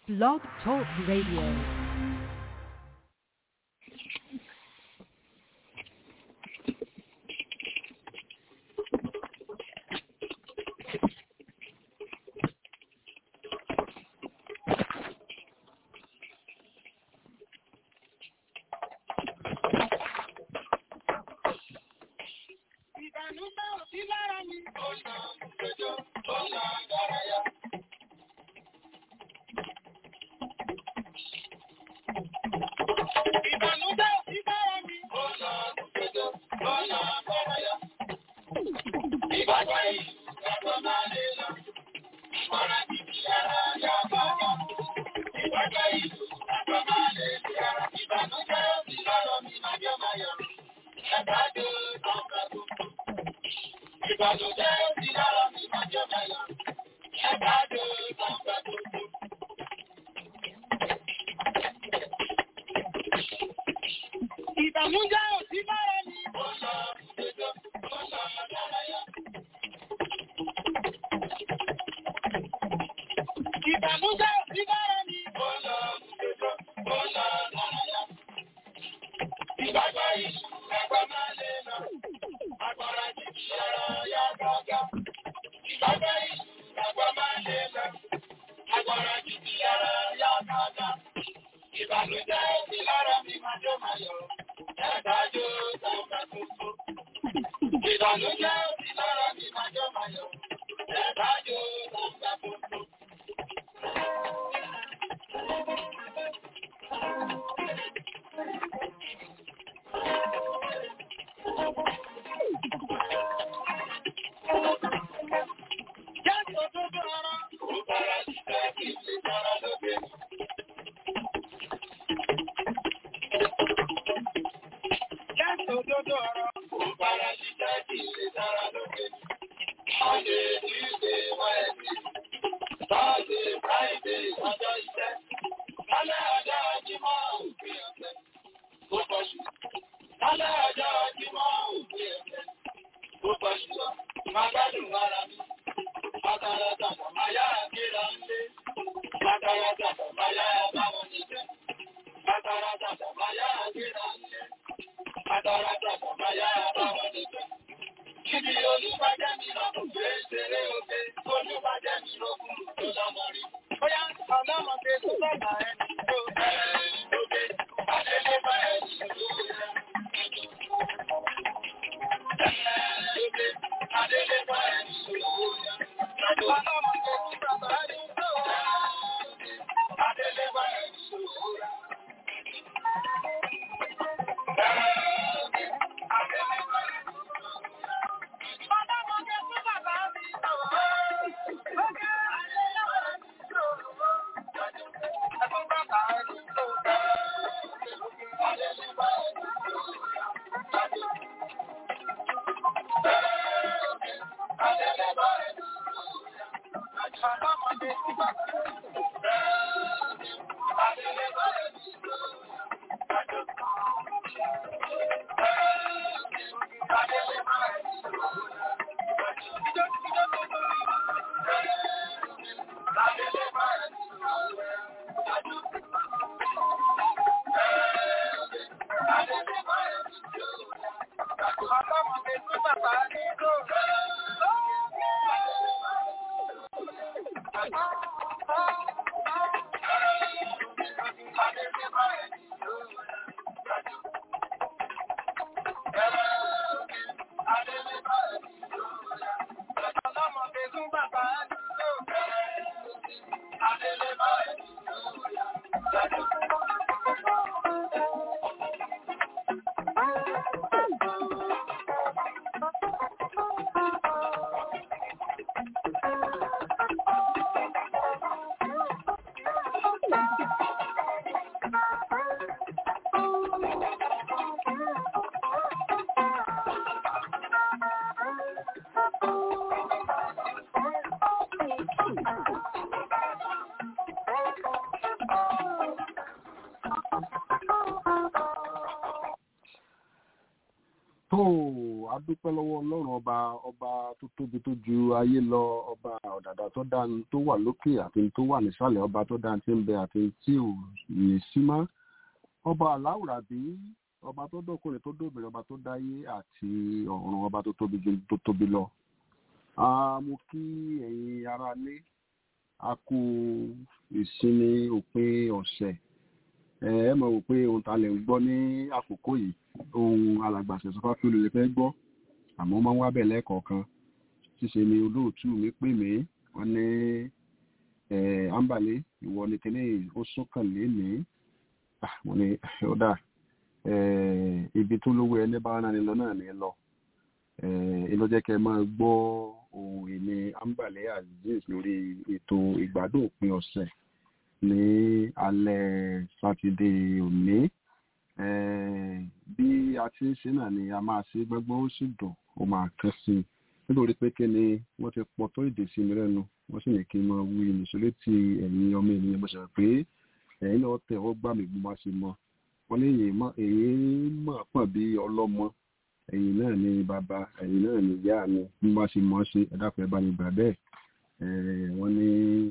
Blog Talk Radio. Ìbànújẹ́ ò sí lára mi. Ọ̀nà ìjọjọ́, ọ̀nà ìdárayá. Ìbànújẹ́ ò sí lára mi. Ọ̀nà ìjọjọ́, ọ̀nà ìdárayá. Ìbàjẹ́ yìí, ẹ̀kọ́ máa lè lọ. Ìmọ̀ràn ti fi ara yá bàbá. Ìbàjẹ́ yìí, ẹ̀kọ́ máa lè fi ara. Ìbànújẹ́ ò sí lára mi, màjọ́ máa yọ̀. Ẹ̀dá dé ọ̀gá tó kù. Ìbànújẹ́ ò sí lára mi, màjọ́ máa yọ̀. Ẹ̀dá dé ọ̀gá tó kù. Ìbànújẹ́ ò sí lára mi. Ọ̀nà ìjọjọ́, ọ̀nà ìdárayá. Ìbànújẹ́ ò sí lára mi. Ọ̀nà ìjọjọ́, ọ̀nà ìdárayá. Ìgbàgbọ́ yìí, ẹgbẹ́ máa lè lọ. Agbára ti fi ara yá gágá. Ìgbàgbọ́ yìí, ẹgbẹ́ máa lè lọ. Agbára ti fi ara yá gágá. Ìbànújẹ́ ò sí lára mi, máa jó máa yọ̀. Ẹ̀dájú sáńgá tuntun. Ìbànújẹ́ ò sí lára mi, máa jó máa yọ̀. Ẹ̀dájú sáńgá tuntun. Jésù tó dára. Ó bára ṣiṣẹ́ kí n lè dára lókè. Jésù tó dára. Ó bára ṣiṣẹ́ kí n lè dára lókè. Monday, Tuesday, Wednesday, Thursday, Friday, ọjọ́ iṣẹ́. Lálẹ́ ọjọ́ Jímọ̀ òpin ọ̀sẹ̀. Ó pọ̀ jù. Lálẹ́ ọjọ́ Jímọ̀ òpin ọ̀sẹ̀. Ó pọ̀ jù lọ. Máa gbádùn ara mi. Pátárátápá máa yára gbéra ńlé. Pátárátápá máa yára báwọn níjẹ́. Pátárátápá máa yára gbéra ńlé. Pátárátápá máa yára báwọn níjẹ́. Ibi olúbàjẹ́ mi lọ́kùn gbé ṣeré oge. Olúbàjẹ́ mi lọ́kùn tó lọ́mọ rí. Bóyá ọlọ́mọdé tó bàbá ẹni tó bẹ̀rẹ̀ oge. Adélé bá ẹni tó rẹ̀. Oge. Adélé bá ẹni tó rẹ̀. Ọlọ́mọdé tó bàbá ẹni tó rẹ̀. Adélé bá ẹni tó rẹ̀. Adélé bá ẹni tó rẹ̀. Ọlọ́mọdé tó bàbá mi tó rẹ̀. Oge. Adélé bá ẹni tó rẹ̀. Ẹ̀fún bàbá ẹni tó rẹ̀. Adélé bá ẹni tó rẹ̀. Adélé bá ẹni tó rẹ̀. Ọlọ́mọdé tó bàbá ẹni tó rẹ̀. Adélé bá ẹni tó rẹ̀. Adélé bá ẹni tó rẹ̀. a dúpẹ́ lọ́wọ́ ọlọ́run ọba ọba tó tóbi tó ju ayé lọ ọba ọ̀dàdà tó dá ní tó wà lókè àti tó wà nísàlẹ̀ ọba tó dá ní tí ń bẹ àti tí ò ní sí mọ́ ọba aláwùrà bí ọba tó dọ́kùnrin tó dóbìnrin ọba tó dáyé àti ọ̀run ọba tó tóbi ju tó tóbi lọ. mo kí ẹ̀yin ará lé a kú ìsinmi òpin ọ̀sẹ̀ ẹ mọ̀ wò pé ohun ta lè ń gbọ́ ní àkókò yìí ohun alàgbàṣẹ sọfá fi olùlẹ̀ fẹ́ gbọ́ àmọ́ máa ń wá bẹ̀ lẹ́ẹ̀kọ̀ọ̀kan ṣíṣe ni olóòtú mi pè mí wọ́n ní ambale ìwọ ni kíní ó sọ́kàn lénìí wọ́n ní ó dà ibi tó lówó ẹni bá rán ni lọ náà ní lọ ìlọ jẹ́ kẹ́ máa gbọ́ ohun ìní ambale aziz lórí ètò ìgbádùn òpin ọ̀sẹ̀ ní alẹ́ sátidé òní bí a ti ń ṣe náà ni a máa ṣe gbọ́gbọ́ ó sì dùn ó máa kán sí i nítorí pé kí ni wọ́n ti pọ̀ tó èdè sí mi lẹ́nu wọ́n sì ní kí n máa wí nìṣó létí ẹ̀yin ọmọ ènìyàn mo ṣàrò pé ẹ̀yin náà tẹ̀ ọ́ gbà mí bó bá ṣe mọ wọ́n ní èyí mọ̀ pọ̀ bí ọlọ́mọ ẹ̀yin náà ni bàbá ẹ̀yin náà ni ìyá mi bí wọ́n bá ṣe mọ̀ ṣe ẹ̀dá pẹ̀ bá mi gbà bẹ́ẹ̀ wọ́n ní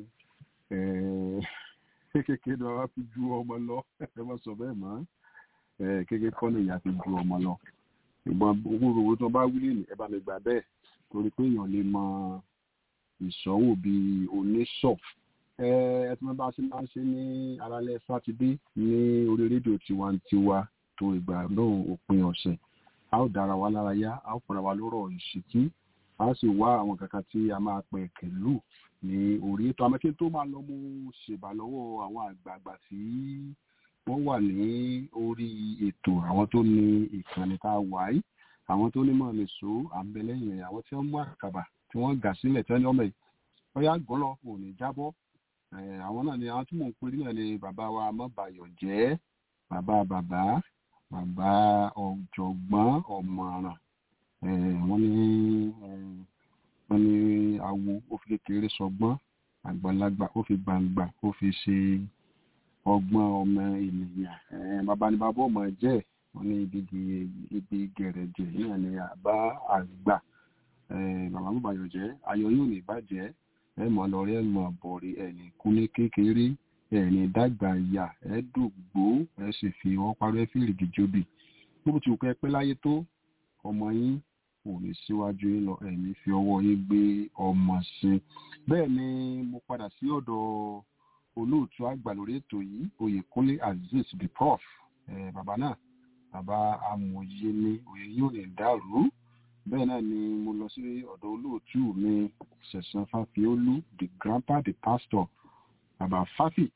kékeré ni wọ́n fi ju ọmọ lọ ẹ má sọ bẹ́ẹ̀ mọ́ kékeré kọ́ ni ìyá fi ju ọmọ lọ ìgbọ́n owó owó tó bá wílé ní ẹ bá mi gbà bẹ́ẹ̀ torí pé èèyàn lè mọ ìṣòwò bíi oníṣọ̀ ẹ ẹ tí wọ́n bá ṣe máa ń ṣe ní alálẹ́ sátidé ní orí rédíò tiwantiwa tó ìgbà náà òpin ọ̀sẹ̀ a ó dára wa lára yá a ó fara wa lórọ̀ ìṣìkí a sì wá àwọn kankan tí a máa pẹ̀ kẹ̀lú ní orí ètò àmọ́kí tó máa lọ mú ṣèbà lọ́wọ́ àwọn àgbààgbà tí wọ́n wà ní orí ètò àwọn tó ní ìkànnì tá a wà yìí àwọn tó nímọ̀ nìṣó àmbẹ̀lẹ́yìn rẹ̀ àwọn tí wọ́n mú àkàbà tí wọ́n gà sílẹ̀ tí wọ́n ní ọmọ yìí ọyá gọ́lọ́ kò ní jábọ́ àwọn náà ni àwọn tí mò ń pè náà ni bàbá wa mọ́bàyọ̀ jẹ́ bàbá bàbá bàbá ọ̀jọ̀gbọ́n ọ̀mọ̀ràn wọ́n ní wọ́n ní awo ó fi kékeré sọgbọ́n àgbàlagbà ó fi gbangba ó fi ṣe ọgbọ́n ọmọ ènìyàn bàbá ni bàbá ọmọ jẹ́ wọ́n ní ibi ibi gẹ̀rẹ̀jẹ̀ náà ni àbá àgbà bàbá bàbá yọ̀ jẹ́ ayọ̀ yóò ní bàjẹ́ ẹ mọ̀ lọ rí ẹ̀mọ̀ bọ̀rẹ̀ ẹ̀ní kú ní kékeré ẹ̀ní dàgbà ìyà ẹ̀ dògbò ẹ̀ sì fi wọ́n parẹ́ fìrìgì jóbi gbogbo tí o kẹ́ pẹ́ láyé tó ọmọ yín kò ní síwájú yín lọ ẹ̀mí fi ọwọ́ yín gbé ọmọ sí i bẹ́ẹ̀ ni mo padà sí ọ̀dọ̀ olóòtú àgbà lórí ètò yìí oyèkúnlé azeez the prof bàbá náà bàbá amòye ni òye yóò lè dàrú bẹ́ẹ̀ náà ni mo lọ sí ọ̀dọ̀ olóòtú mi ṣẹ̀san fáfiólú the grandpa the pastor bàbá fáfì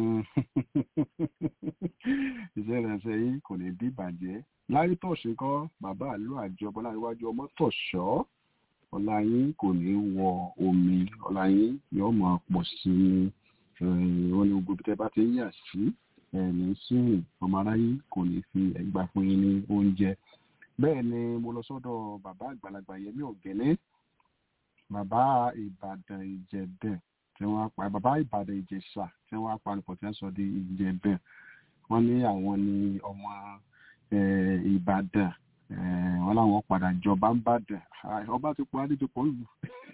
iṣẹ́ ìrẹsẹ̀ yìí kò ní bí bàjẹ́ láyé tọ̀sí kọ́ bàbá àlú àjọbọ láríwájú ọmọ tọ̀ṣọ́ ọlá yín kò ní wọ omi ọlá yín yóò máa pọ̀ sí i wọn ni gbogbo tẹ bá ti ń yà sí ẹ̀ẹ́nì sùn ọmọ aráyé kò ní fi ẹgbà fún yín ní oúnjẹ bẹ́ẹ̀ ni mo lọ sọ́dọ̀ bàbá àgbàlagbà yẹmí ọ̀gẹ́lẹ́ bàbá ìbàdàn ìjẹ̀bẹ̀ tí wọ́n pa bàbá ìbàdàn ìjẹ̀ṣà tí wọ́n á panupọ̀ tí wọ́n sọ di ìjẹ̀bẹ̀ wọ́n ní àwọn ni ọmọ ìbàdàn wọ́n láwọn padà jọba ń bàdàn ọba ti pọ̀ adé ti pọ̀ lù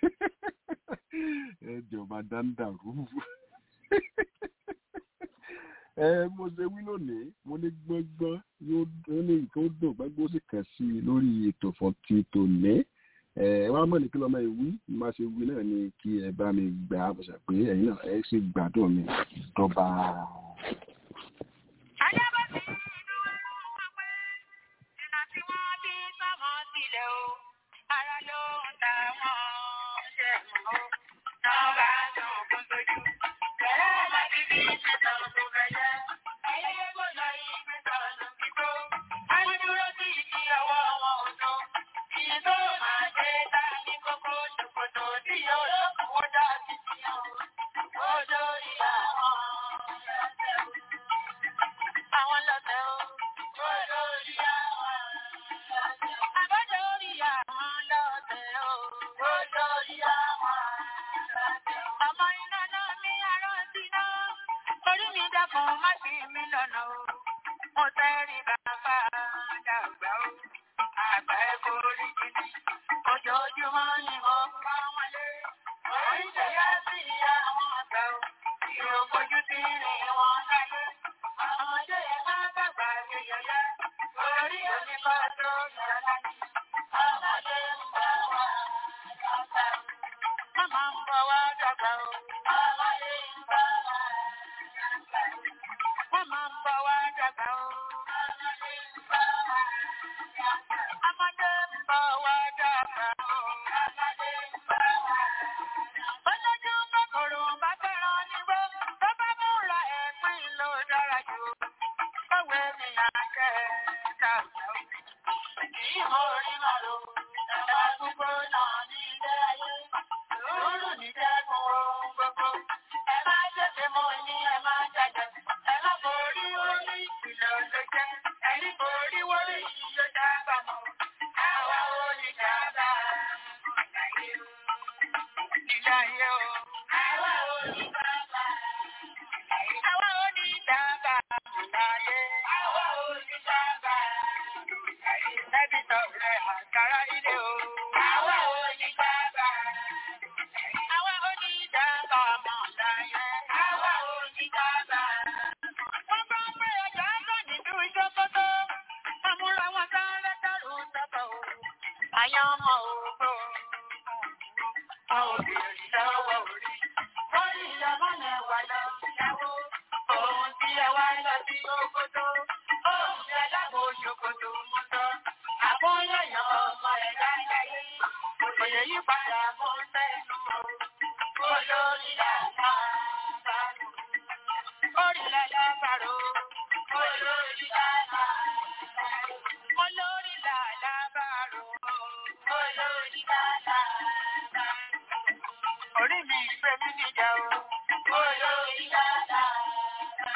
ẹjọba dáńdà rúù ẹ mo ṣe wí lónìí mo ní gbọ́ngbọ́n yóò ní nǹkan ó dùn gbọ́ngbọ́n ó sì kàn sí i lórí ètò fọ́tì tòní ẹ wá mọ̀ ní kí lọ́mọ ìwí má ṣe wí náà ni kí ẹ bá mi gbà á bọ̀ṣà pé ẹ̀yin náà ẹ sì gbádùn mi dọ́ba. Ara ló ń ta wọ́n ṣe mọ́ ó, náà bá dùn kún tójú. Bẹ̀rẹ̀ láti bí ìṣẹ̀tàn tó bẹ̀yẹ, ayẹyẹ kò lọ ìgbé tọ̀nù kíkó. A ní dúró sí ìdí ọwọ́ wọn ò tó. Ìyí tó máa ṣe ta ní kókó ṣòkòtò tí yóò lọ́kùn ó dá sí ti hàn. Ó dórí àwọn lọ́tẹ̀ o. Àwọn lọ́tẹ̀ o. Ó dórí àwọn lọ́tẹ̀ o. Àbọ̀dọ̀ orí àwọn lọ́tẹ̀ o. Ó dórí àwọn lọ́tẹ̀ o. Ọmọ iná náà ní ará síná. Orí mi dẹ́kun má sí mi lọ́nà o. Mo tẹ́rí bàbá dàgbà o. Àgbà ẹ̀kọ́ orí jìnnà. ọmọ ni mo bá wọn lé. Orí ṣẹ̀yà sí ìyá wọn àgbà o. Ìrògbójú ti rìn wọn láyé. Ọmọdé yẹn máa dàgbà yẹyẹyẹ. Orí oníkọ́ tó yàrá láyé. Ọmọdé ń bọ̀ wá dàgbà o. Màmá ń bọ̀ wá dàgbà o. Ọmọdé ń bọ̀ wá dàgbà o. Màmá ń bọ̀ wá dàgbà o. Ọmọdé ń bọ̀ wá dàgbà o. Ọmọdé ń bọ̀ wá dàgbà o. Ọmọdé ń bọ̀ wá dàgbà o. Olójú kòkòrò bá fẹ́ràn nígbó. Tó bá múra ẹ̀pín ló dára jù. Báwo ni àjẹ́ dàgbà o? Kìí mọ orí màlúù. Ẹ̀fà gbogbo náà ní ilé ayé. Sùúrù ní dẹ́kun ohun gbogbo. Ẹ má jẹ́sẹ̀ mọ́ ní ẹ má jàjà. Ẹ má borí orí ìlò ló jẹ́. Ẹni borí wọlé yìí yóò dábàá mọ́. Àwa ò ní dábàá mọ́ láyé o. Ilé ayé o. Àwa ò ní dábàá. Àwa ò ní dábàá mọ́ láyé. Àwa ò ní dábàá. Ẹbí tọ̀rẹ́ àkàrà ilé o. Àwa ò ní dábàá. Àwa ò ní dábàá mọ́ láyé. Àwa ò ní dábàá. Wọ́n bá pé ọjà bọ̀ nínú ìjọ́kọ́tọ́. Àmúra wọn sáré dárò sọ́kọ̀ o. Àyàn ọmọ ògbó. A ò bèrè lọ́wọ́ orí. Wọ́n ní ìyàmọ́ náà wà lọ ìyàwó. Òun tí ẹ wá lọ sí Òkòtó. Òun tí ẹ lábò ṣòkòtò mú tọ́. Àbóyọ̀yọ̀ ọmọ ẹ̀ láyé. Òye yí padà mọ́ sẹ́nu o. Olórí làlá bàrò. Orí làlá bàrò. Olórí làlá bàrò. Olórí làlá bàrò. Olórí làlá bàrò. Orí mi ìgbé mi níjà o. Olórí làlá bàrò.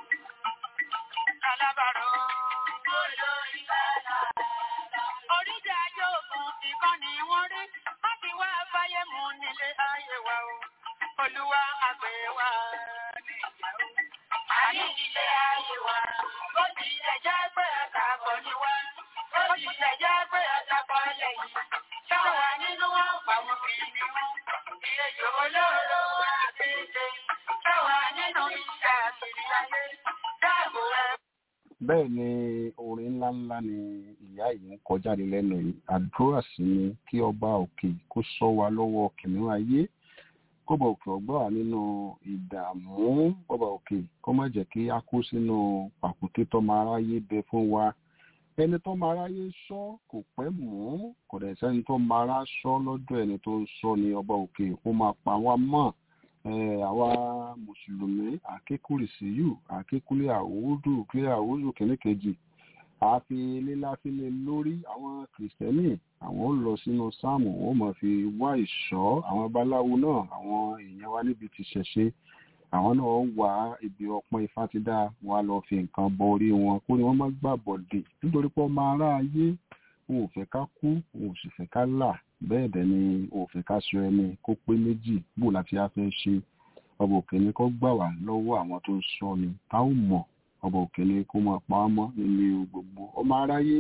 Làlá bàrò. Olórí làlá bàrò. Oríjà yóògùn ìkànnì wọn rí. Wọ́n ti wá fáyé mu nílé ayé wa o. Olúwa àgbẹ̀ wa níyàwó. Ayé nílé ayé wa. Ó ti ẹ̀jẹ̀ pé àtàkọ́ ni wá. Ó ti ẹ̀jẹ̀ pé àtàkọ́ lẹ́yìn. Ṣáwa nínú wọn pàwọn kìíní wọn. Ìrẹjọ olóró àbíjẹ. Ṣáwa nínú iṣẹ́ àkìrí ayé. Dáàbò ẹ bẹ́ẹ̀ ni orin ńláńlá ni ìyá yìí ń kọjáde lẹ́nu yìí àdúrà sí ni kí ọba òkè kó sọ wa lọ́wọ́ kìnìún ayé kọ́ba òkè ọgbà wà nínú ìdààmú kọ́ba òkè kó má jẹ́ kí a kó sínú pàkúté tọ́mọ aráyé bẹ fún wa ẹni tó máa ráyé sọ kò pẹ́ mọ́ kò dẹ̀ sẹ́ni tó máa rá sọ lọ́dọ̀ ẹni tó ń sọ ní ọba òkè ó máa pa wá mọ́ àwa mùsùlùmí àkékùrì síyù àkékùlé àwòdù kílé àwòdù kìíní kejì àfi líláfílẹ̀ lórí àwọn kìrìsìtẹ́nì àwọn ó lọ sínú sáàmù ó mọ̀ fi wá ìṣọ́ àwọn babaláwo náà àwọn èèyàn wa níbi ti ṣẹ̀ṣe àwọn náà wà ibi ọpọ́n ifá ti dá wa lọ fi nǹkan bọ orí wọn kó ni wọ́n má gbà bọ̀dè nítorí pé ọmọ ará ayé wọn ò fẹ́ ká kú wọn ò sì fẹ́ ká là bẹ́ẹ̀ dẹ̀ ni wọn ò fẹ́ ká sọ ẹni kó pé méjì bò láti á fẹ́ ṣe ọba òkè ni kó gbà wá lọ́wọ́ àwọn tó ń sọ ni tá ò mọ̀ ọba òkè ni kó máa pa á mọ́ nílé gbogbo ọmọ aráyé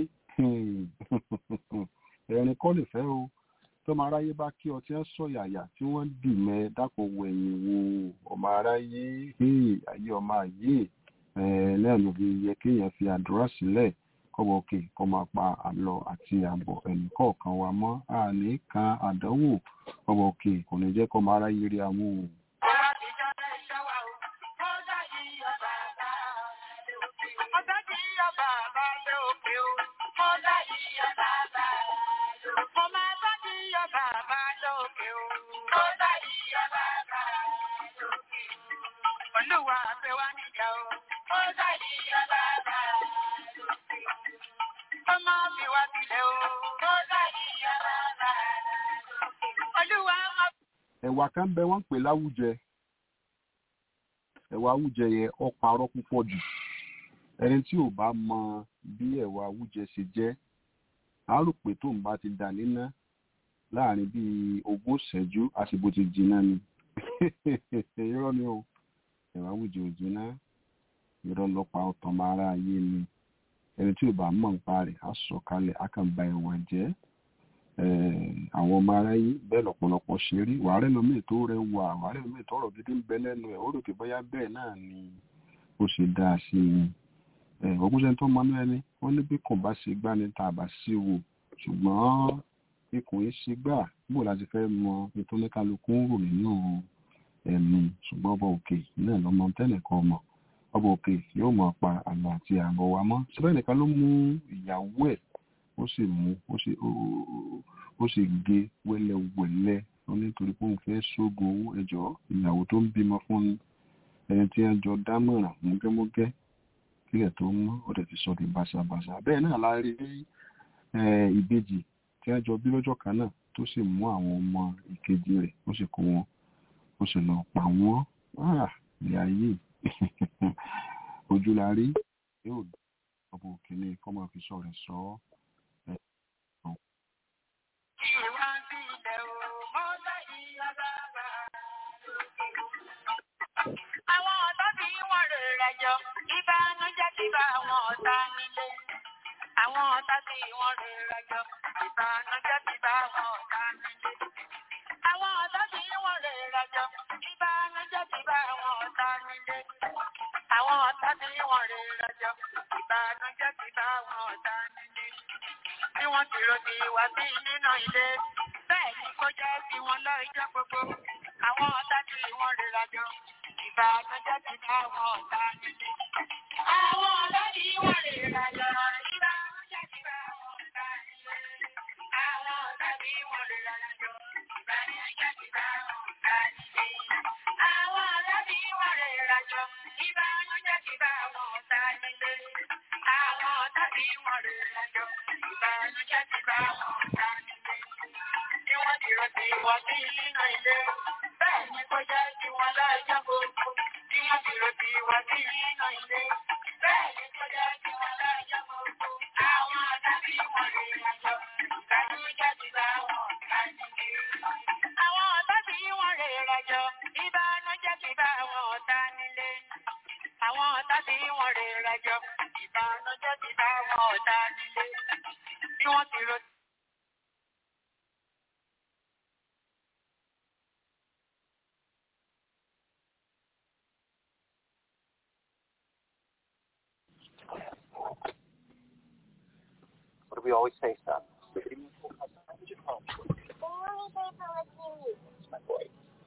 ẹ̀rín kọ́ lè fẹ́ o tọ́mọ aráyé bá kí ọtí ẹ̀ sọ yàyà tí wọ́n dì mẹ́ dákun wo ẹ̀yìn wo ọmọ aráyé ayé ọmọ ayé náà ló fi yẹ kéèyàn fi àdúrà sílẹ̀ kọ́bọ̀ òkè kọ́ máa pa àlọ́ àti àbọ̀ ẹnì kọ̀ọ̀kan wa mọ́ àní kan àdánwò kọ́bọ̀ òkè kò ní jẹ́ kọ́ máa ráyé rí àwọn òun. Olúwa fẹ́ wá níjà o. Ó dàbí ọba bá lókè. Ọmọ mi wá sílẹ̀ o. Ó dàbí ọba bá lókè. Olúwa máa. ẹ̀wà kan bẹ wọ́n ń pè láwùjẹ ẹ̀wà àwùjẹ yẹn ó parọ́ púpọ̀ jù ẹni tí ò bá mọ bí ẹ̀wà àwùjẹ ṣe jẹ́ á rò pé tóun bá ti dà níná láàrin bíi ogún ìṣẹ́jú àsìkò ti jìnnà ni irọ́ ni o ẹ̀wà àwùjẹ ò jìnnà irọ́ lọ́pàá ọ̀tàn máa ra ayé ni ẹni tí ò bá mọ̀ nípa rẹ̀ á sọ kalẹ̀ á kàn ba ẹ̀wà jẹ́ àwọn ọmọ aráyé bẹ́ẹ̀ lọ́pọ̀lọpọ̀ ṣe rí wàhálà lómi tó rẹwà wàhálà lómi tó ọ̀rọ̀ gidi ń bẹ lẹ́nu ẹ̀ ó rò pé bóyá bẹ́ẹ̀ náà ni ó ṣe dáa sí i ọgbọ́nsẹ̀ tó mọ náà ẹni wọ́n ní bí kò bá ṣe gbá ní tá a bá sí wò ṣùgbọ́n ikùn yìí ṣe gbà bó láti fẹ́ mọ ètò oníkálukú ń rò nínú ẹ̀mí ṣùgbọ́n ọba òkè náà lọ́mọ tẹ́nìkan mọ̀ ọba òkè yóò mọ̀ pa àlọ́ àti àbọ̀ wa mọ́ síbẹ̀ nìkan ló mú ìyàwó ẹ̀ ó sì mú ó sì gé wẹ́lẹ́wẹ́lẹ́ ó nítorí pé òun fẹ́ ṣógun owó ẹjọ́ ìyàwó tó ń bímọ fún ẹni tí wọ́n jọ dámọ̀ràn múgẹ́múgẹ́ kílẹ̀ tó ń mọ́ ó dẹ̀ ti sọ di báṣabàṣa bẹ́ẹ̀ náà la rí ìbejì tí wọ́n jọ bí lọ́jọ́ kan náà tó sì mú àwọn ọmọ ìkejì rẹ̀ ó sì kó wọn ó sì lọ pa wọ́n ìyá yìí ojú la rí yóò ọ̀bọ̀ òkèlè kọ́ máa fi sọ rẹ̀ sọ ọ́. Àwọn ọ̀tọ́ tí wọ́n rè rẹjọ, ìbánújẹ́ ti bá àwọn ọ̀tá nílé. Àwọn ọ̀tá tí wọ́n rè rẹjọ, ìbánújẹ́ ti bá àwọn ọ̀tá nílé. Àwọn ọ̀tá tí wọ́n rè rẹjọ, ìbánújẹ́ ti bá àwọn ọ̀tá nílé. Àwọn ọ̀tá tí wọ́n rè rẹjọ, ìbánújẹ́ ti bá àwọn ọ̀tá nílé. Bí wọ́n ti rò ti wá sí nínú ilé, bẹ́ẹ̀ ni kó jẹ́ bí wọ́n lọ ìjọ gbogbo. Àwọn ọ̀tá tí wọ́n rè rẹjọ, ìbánújẹ́ ti bá àwọn ọ̀tá nílé. Àwọn ọ̀tá tí wọ́n rè rẹjọ, ìbánújẹ́ ti bá àwọn ọ̀tá nílé. Àwọn ọ̀tá tí wọ́n rè rẹjọ, ìbánújẹ́ ti bá àwọn ọ̀tá nílé. Àwọn ọ̀tá tí wọ́n rè rẹjọ, ìbánújẹ́ ti bá àwọn ọ̀tá nílé. Àwọn ọ̀tá tí wọ́n rè rẹjọ, ìbánújẹ́ ti bá àwọn ọ̀tá nílé. Bí wọ́n ti rò sí wọ́n sí nínú ilé, bẹ́ẹ̀ ni kó jẹ́ kí wọ́n láìjọ́ gbogbo. Bí wọ́n ti rò sí wọ́n sí nínú ilé, bẹ́ẹ̀ ni kó jẹ́ kí wọ́n láìjọ́ gbogbo. Àwọn ọ̀tá tí wọ́n rè rẹjọ, ìbánújẹ́ ti bá àwọn ọ̀tá nílé. Àwọn ọ̀tá tí wọ́n rè rẹjọ, ìbánújẹ́ ti bá àwọn ọ̀tá nílé. Àwọn ọ̀tá tí wọ́n rè rẹjọ, ìbánújẹ́ ti bá àwọn ọ̀tá nílé. Bí wọ́n ti rò What do we always say, son? My boy.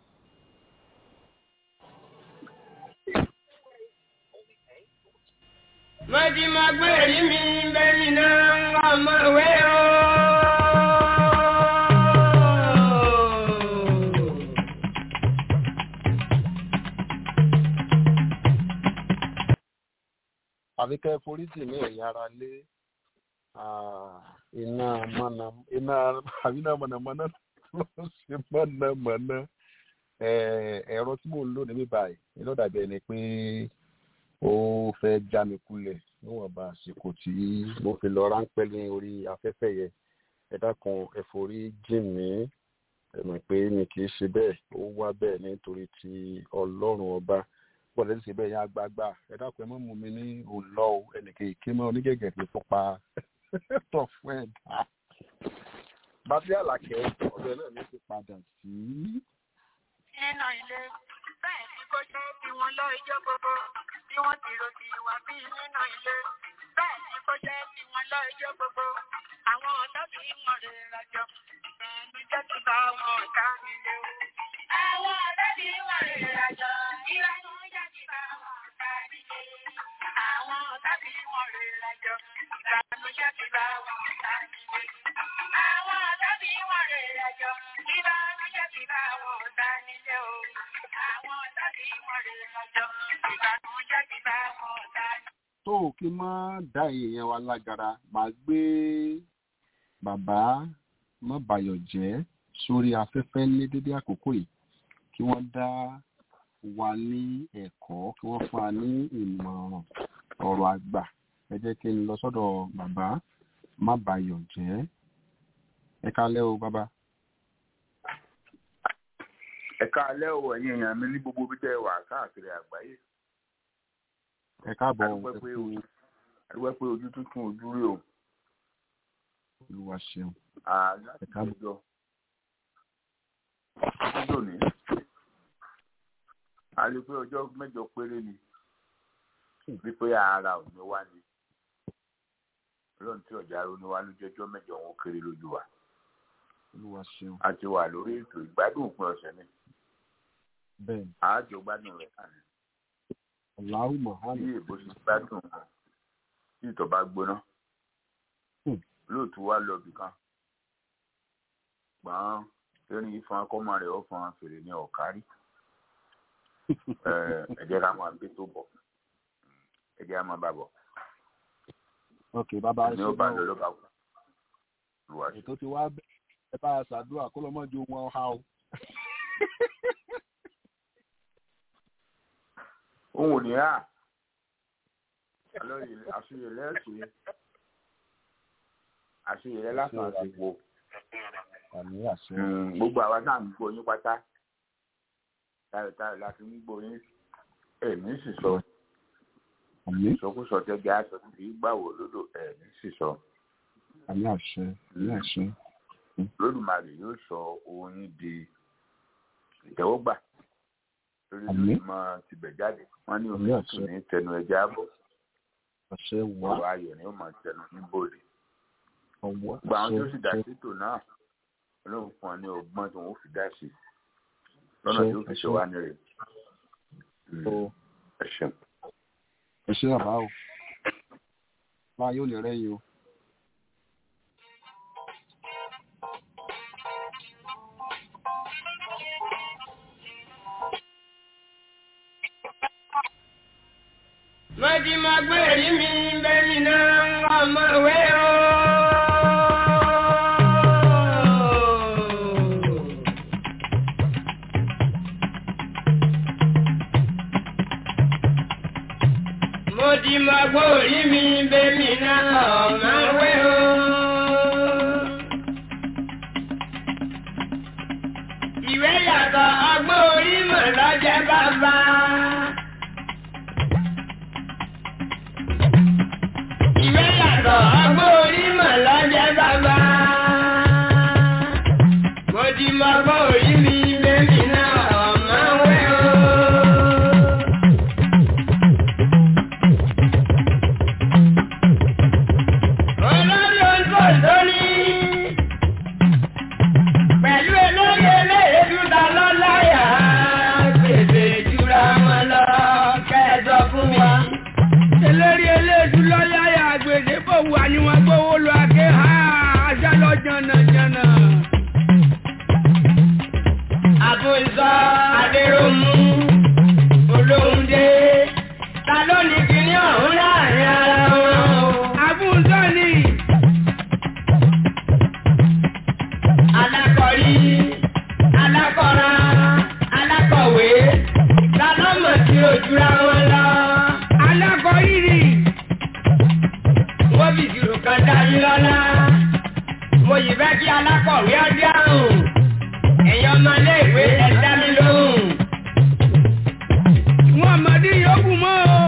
Mọ̀tí máa gbé èrí mi bẹ́ẹ̀ni náà ń wá ọmọ ìwé o. àfi kẹ́ foríjì ní ẹ̀yìn ara lé iná mọ̀nà iná àbí iná mọ̀nàmọ́ná ló ń ṣe mọ̀nàmọ́ná ẹ̀rọ tí mò ń lò níbí báyìí iná dàbí ẹni pé ó fẹ́ já mi kulẹ̀ níwọ̀nba àsìkò tí mo fi lọ ráńpẹ́ ní orí afẹ́fẹ́ yẹn ẹ dákun ẹ forí jìn mí ẹ mọ̀ pé mi kì í ṣe bẹ́ẹ̀ ó wá bẹ́ẹ̀ nítorí ti ọlọ́run ọba pọ̀lẹ́ ti ṣe bẹ́ẹ̀ yẹn agbágbá ẹ dákun ẹ mọ̀ mú mi ní òlọ́ o ẹnìkan ìké mọ́ onígẹ̀gẹ̀ tó fọ́pa tọ̀ fún ẹ̀dá. bàbá àlàkẹ́ ọ̀dọ̀ náà ló ti padà sí. nínú ilé, bẹ́ẹ̀ ni kó jẹ́ bí wọ́n lọ ijó gbogbo. Bí wọ́n ti rò sí wá bí nínú ilé, bẹ́ẹ̀ ni kó jẹ́ bí wọ́n lọ ijó gbogbo. Àwọn ọ̀tá tí wọ́n rè rajọ, ìbànújẹ́ ti bá àwọn ọ̀tá nílé o. Àwọn ọ̀tá tí wọ́n rè rajọ, ìbànújẹ́ ti bá àwọn ọ̀tá nílé. Àwọn ọ̀tá tí wọ́n rè rajọ, ìbànújẹ́ ti bá àwọn ọ̀tá nílé. Àwọn ọ̀tá tí wọ́n rè rajọ, ìbànújẹ́ ti bá àwọn ọ̀tá nílé o. Àwọn ọ̀tá tí wọ́n rè rajọ, ìbànújẹ́ ti bá àwọn ọ̀tá nílé. tó o kí n má dá èèyàn wa lágara màá gbé bàbá má bayọ̀ jẹ́ sórí afẹ́fẹ́ ní dédé àkókò yìí kí wọ́n dá wa ní ẹ̀kọ́ kí wọ́n fún wa ní ìmọ̀ràn ọ̀rọ̀ àgbà ẹ jẹ́ kí n lọ sọ́dọ̀ bàbá má bayọ̀ jẹ́ ẹ kálẹ́ o bàbá. ẹ káalẹ́ o ẹ̀yin èèyàn mi ní gbogbo bí tẹ́ ẹ wà káàkiri àgbáyé ẹ káàbọ̀ adúpẹ́ ẹ pé kú ojú adúpẹ́ pé ojú tuntun ojú rí o olúwa ṣeun láti ọjọ́ ọjọ́ ní a lè pé ọjọ́ mẹ́jọ péré ni wípé ara ò ní wá ni ọlọ́run tí ọ̀jà ronú wá ló jẹ́jọ́ mẹ́jọ wọn kéré lójú wa olúwa ṣeun a ti wà lórí ètò ìgbádùn òpin ọ̀sẹ̀ ni bẹ́ẹ̀ ni àájọ gbádùn rẹ̀ kàn ní aláwù bí mahali èbó ṣe gbádùn wọn tí ìtọ̀ bá gbóná Hmm. lóòtú wá lọ bìkan gbọ́n erin ìfọn akọ́mọ rẹ̀ ó fọn fèrè ní ọ̀kárí ẹ jẹ́ ká máa gbé tó bọ̀ ẹ jẹ́ ká máa bá bọ̀ ok bàbá ẹ ní ṣe ó bá náà lọ ló bá kú lùwà sí. ètò ti wá bẹ́ẹ̀ ẹ bá a ṣàdúrà kó lọ́mọdé wọn ha o òun ò ní rà àṣeyẹ lẹ́sìn àṣeyẹ lásán àti wo àmì àṣẹ gbogbo àwa náà ń gbọ́ yín pátá táyọ̀táyọ̀ láti ń gbọ́ yín ẹ̀mí sì sọ àmì ìsọkúsọ tẹ́gẹ́ aṣọ tí gbàwò lódò ẹ̀mí sì sọ àmì àṣẹ àmì àṣẹ lódùmarè yóò sọ ohun yín di ìtẹ́wọ́gbà lórí Àmín. lórí mọ tibẹ̀ jáde wọ́n ní omi Àmín tuntun àṣẹ. ní tẹnu ẹja àbọ̀ àṣẹ wá ọ̀rọ̀ ayọ̀ ni ó máa tẹnu ní bòde ọwọ́ gba àwọn tó àṣẹ sì dá àṣẹ sétò náà olóhùn fún ọ ní ọgbọ́n tí wọ́n fi dá sí lọ́nà Àṣẹ, tí ó fi ṣe àṣẹ. wá ní rẹ̀ o ẹ ṣeun. ẹ ṣe bàbá o máa yóò lè rẹ́yìn o. mo ti mọ pé èyí mi bẹ́mi náà ọmọ ìwé o. mo ti mọ pé orí mi bẹ́mi náà ọmọ ìwé o. ìwé yàtọ̀ ọgbọ́n orí mọ̀ lọ́jẹ́ bàbá. ìwé yàtọ̀ ọgbọ́n orí mọ̀ lọ́jẹ́ bàbá. mo ti mọ ọgbọ́n orí mi lẹ́mí náà ọ̀mọ́ wẹ́ o. olórí oúnjẹ òṣòrí pẹ̀lú olórí eléyèdú ta lọ́láyà gbèsè jura wọn lọ kẹ́ẹ̀dọ̀ fún mi eléré eléèdú lọ́yàyà àgbèdè bò wà ní wọn gbówó lọ àké ha ajá lọ jànàjànà. àbòsọ adéròmù olóhùndé ta ló ní kíní ọ̀hún láàrin ara wọn o. àbùsọ ni. alákọ̀rí alákọ̀ra alákọ̀wé ta ló mọ̀ sí ojúra wọn lọ. alákọ̀rí ni wọ́n fi ìṣirò kan dá yín lọ́lá. mo yìí fẹ́ kí alákọ̀wé ọdẹ àrùn ẹ̀yin ọmọléèwé ẹ dá mi lóhùn. wọn àmọ́dé yòókù mọ́ o.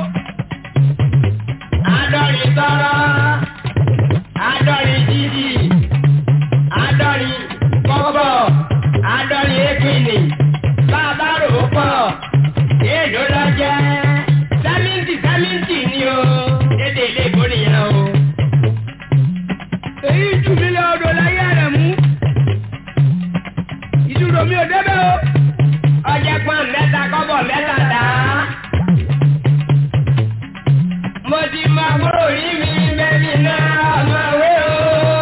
àádọ́rin tọrọ àádọ́rin jíjì àádọ́rin kọ́bọ̀ àádọ́rin épìnì bàbá rò ó pọ̀ èèlò lọ jẹ́ sẹ́mìntì sẹ́mìntì ni o dédé ilé ìbò nìyẹn o. èyí jù mí lọ odò láyé rẹ̀ mú ìdúró mi ò débẹ̀ o. ọjẹ́ pọ́n mẹ́ta kọ́bọ̀ mẹ́ta dá. mo ti mọ àbúrò rí mi bẹ́ẹ̀ni náà ọmọ wé o.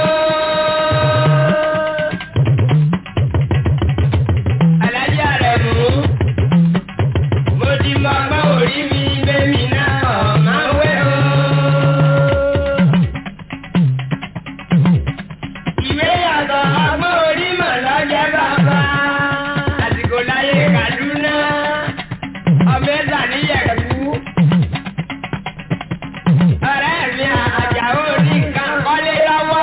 alájà rẹ̀ mú. mo ti mọ àbúrò rí mi bẹ́ẹ̀ni náà ọmọ wé o. ìwé yàtọ̀ ọgbọ́n orí mọ̀ lọ́jẹ́ bàbá. àsìkò láyé Kaduna ọbẹ̀ sàníyẹ̀kú. ọ̀rẹ́ mi àjàó ní nǹkan kọ́lé lọ́wọ́.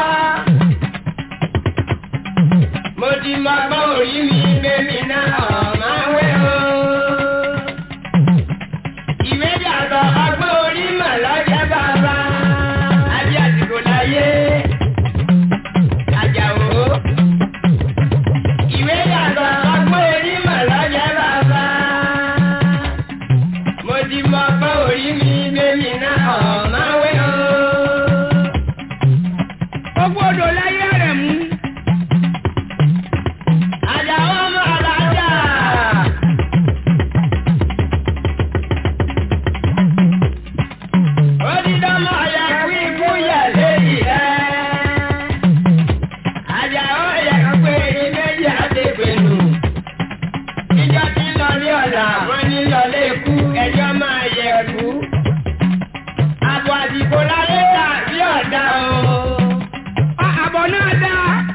mo ti mọ ọgbọ́n orí mi bẹ́mi náà ọ̀má wẹ́ o. ìwé yàtọ̀ ọmọ ọgbọ́n orí mi bẹ́mi náà ọ̀mọ́ wẹ́ o. Gbogbo odò láyé rẹ̀ mú. Àjàó ọmọ alájà. Odidọ́mọ yẹ kí ikú yẹ léyìí rẹ̀. Àjàó yẹ pé ìméjì àti ìpinnu. Ìjọ tí ń lọ ní ọ̀la, wọ́n ní lọlé ikú, ẹjọ́ máa yẹ ẹ̀kú. Àbọ̀ àdìgbò láyé dà bí ọ̀dà o. Àbọ̀ náà dá.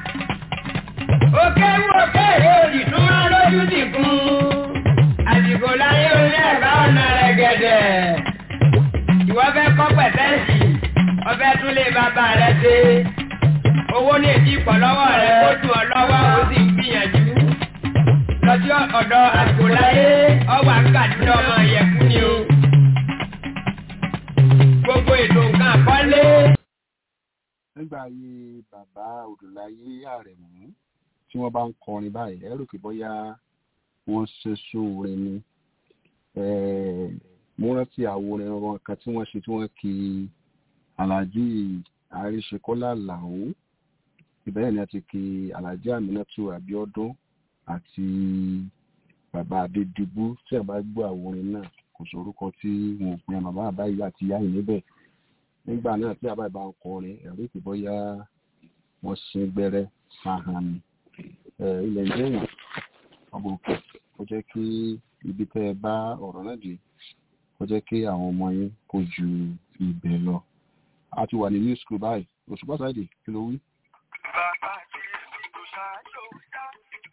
Òkè wú òkè òdì tún máa lójú dìkun. Àdìgbò láyé orí ẹ̀bá ọ̀nà rẹ̀ gẹ̀dẹ̀. Ìwọ fẹ́ kọ́ pẹ̀tẹ́sì, ọbẹ̀ tún lè bàbá rẹ̀ ṣe. Owó ní èdè ìpọ̀ lọ́wọ́ rẹ̀ kó dùn ọ́ lọ́wọ́ ó sì ń gbìyànjú lọ́jọ́ ọ̀dọ̀ àgbòláyé ọwà kàdúrà ọmọ ìyẹ̀kú ni o. Gbogbo ètò nǹkan àkọ́lé. nígbà ayé bàbá odòláyé àrẹ̀mú tí wọ́n bá ń kọrin báyìí ẹ rò pé bóyá wọ́n ṣe sóore ni Eh, mo rántí àwòrán wọn kan tí wọ́n ṣe tí wọ́n kí aláàjì àríṣekọ́lá làó ìbẹ̀rẹ̀ ni a ti kí aláàjì àmínátù àbíọ́dún àti bàbá adédìbú tí a bá gbọ́ àwòrán náà kò sórúkọ tí wọn ò pin bàbá àbáyé àti ìyá yìí níbẹ̀ nígbà náà tí àbá ìbá ń kọrin ẹ̀rí pé bóyá wọ́n sin gbẹ́rẹ́ sáhàn ni Eh, ilẹ̀ ń jẹ́yàn ọmọ òkè kó jẹ́ kí ibi tẹ́ ẹ bá ọ̀rọ̀ náà dé kó jẹ́ kí àwọn ọmọ yín kó ju ibẹ̀ lọ a ti wà ní new school báyìí òṣùpá sáìdì kí ló wí. Bàbá tí ìlú ṣáájú dá.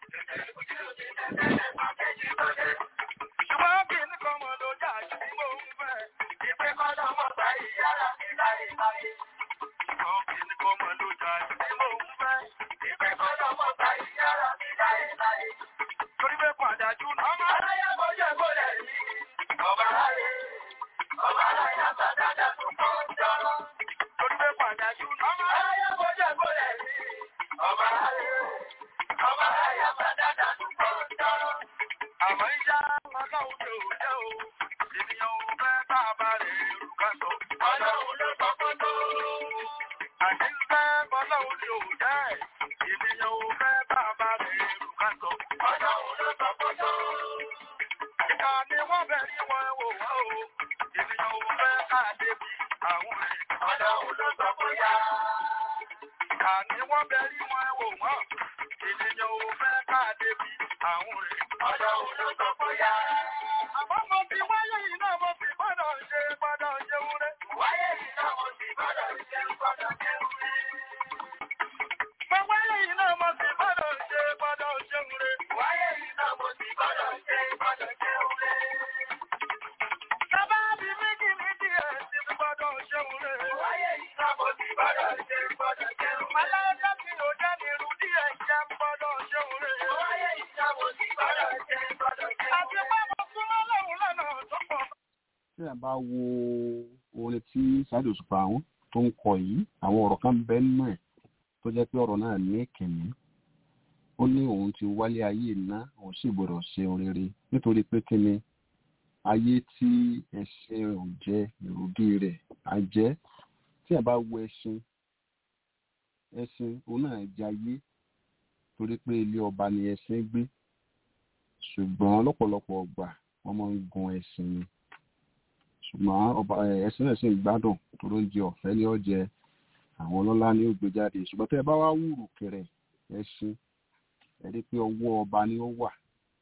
Ṣùgbọ́n kí ní kọ́mọ ló jà jù mò ń fẹ́. Ìpè kọ́dọ̀ mọ̀ gbà ìyára mi láyé láyé. Ṣùgbọ́n kí ní kọ́mọ ló jà jù mò ń fẹ́. Ìpè kọ́dọ̀ mọ̀ gbà ìyára mi láyé láyé. Torí pé pàdájú náà máa láyé bójú kó lẹ̀ rí. Ọba láyé. Ọba láyé àtàdájà tó kọ́ ń jọrọ. Torí pé pàdájú náà máa láyé bójú kó lẹ̀ rí. Ọba láyé. Ọba láyé àtàdájà tó kọ́ ń jọrọ. Àmọ́ ìyá ọlọ́run ló jẹ́ o. Ènìyàn ò fẹ́ bá a bá rẹ̀ rù ká sọ. Ọlọ́run ló sọ fún tó. Àti ń fẹ́ ọlọ́run ló jẹ́. Ènìyàn ò fẹ́ bá a bá rẹ̀ rù ká sọ. Ọlọ́run ló sọ fún tó. Ìkà ni wọ́n bẹ̀ rí wọn wò wá o. Ènìyàn ò fẹ́ ká débi àwọn rẹ̀. Ọlọ́run ló sọ fún yá. Ìkà ni wọ́n bẹ̀ rí wọn wò wọ́n. Ènìyàn ò fẹ́ ká débi àwọn rẹ̀. Ọlọ́run ló sọ fún yá. Àmọ́ mo fi wáyé yìí náà mo fi gbọ́dọ̀ ṣe gbọ́dọ̀ ṣe wúrẹ́. Wáyé yìí náà mo fi gbọ́dọ̀ ṣe gbọ́dọ̀ ṣe wúrẹ́. Mo wáyé yìí náà mo fi gbọ́dọ̀ ṣe gbọ́dọ̀ ṣe wúrẹ́. Wáyé yìí náà mo fi gbọ́dọ̀ ṣe gbọ́dọ̀ ṣe wúrẹ́. Bàbá mi méjì ní díẹ̀ sí fi gbọ́dọ̀ ṣe wúrẹ́. Wáyé yìí náà mo fi gbọ́dọ̀ ṣe gbọ́dọ̀ ṣe wúrẹ́. Aláìka mi ò jẹ́ ní irú díẹ̀ jẹ́ gbọ́dọ̀ ṣe wúrẹ́. Wáyé yìí náà mo fi gbọ́dọ̀ ṣe gbọ́dọ̀ ṣe wúrẹ́. Àti pé mo súnmọ́ lọ́run lọ́nà tó pọ̀. tí a bá wo orin tí Saheed Òṣùpá àwọn tó ń kọ yìí àwọn ọ̀rọ̀ kan bẹ́ẹ̀ nínú ẹ̀ tó jẹ́ pé ọ̀rọ̀ náà ní ìkìnnì ó ní òun ti wálé ayé iná òun sì gbọ́dọ̀ ṣe ohun rere nítorí pé kí ni ayé tí ẹṣin ò jẹ ìrùdí rẹ̀ á jẹ́ tí a bá wo ẹṣin ẹṣin òun náà jẹ ayé torí pé ilé ọba ni ẹṣin gbé ṣùgbọ́n lọ́pọ̀lọpọ̀ ọgbà wọ́n máa ń gun ẹṣin ni ṣùgbọ́n ọba ẹ̀sìn náà sì ń gbádùn tó ló ń jẹ ọ̀fẹ́ ní ọ̀jẹ̀ àwọn ọlọ́lá ní ó gbé jáde ṣùgbọ́n tẹ́ ẹ bá wá wúrù kẹrẹ ẹṣin ẹ rí pé ọwọ́ ọba ni ó wà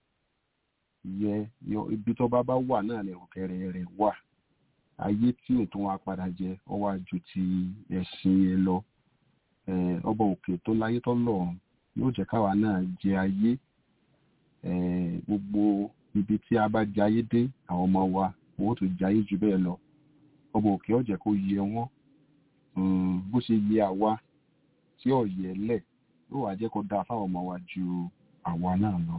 yẹ ibi tó bá bá wà náà ni òkèrè rẹ̀ wà ayé tí òtún wa padà jẹ ọwọ́ àjù ti ẹṣin yẹn lọ ọba òkè tó láyé tó lọ́run yóò jẹ́ káwa náà jẹ ayé gbogbo ibi tí a bá jẹ ayé dé àwọn ọmọ wa owó tó jayé jù bẹ́ẹ̀ lọ ọba òkè ọ̀jẹ̀ kó yẹ wọ́n bó ṣe yẹ àwa tí ọ̀yẹ́ lẹ̀ yóò wá jẹ́ kó dáa fáwọn ọmọ wa ju àwa náà lọ.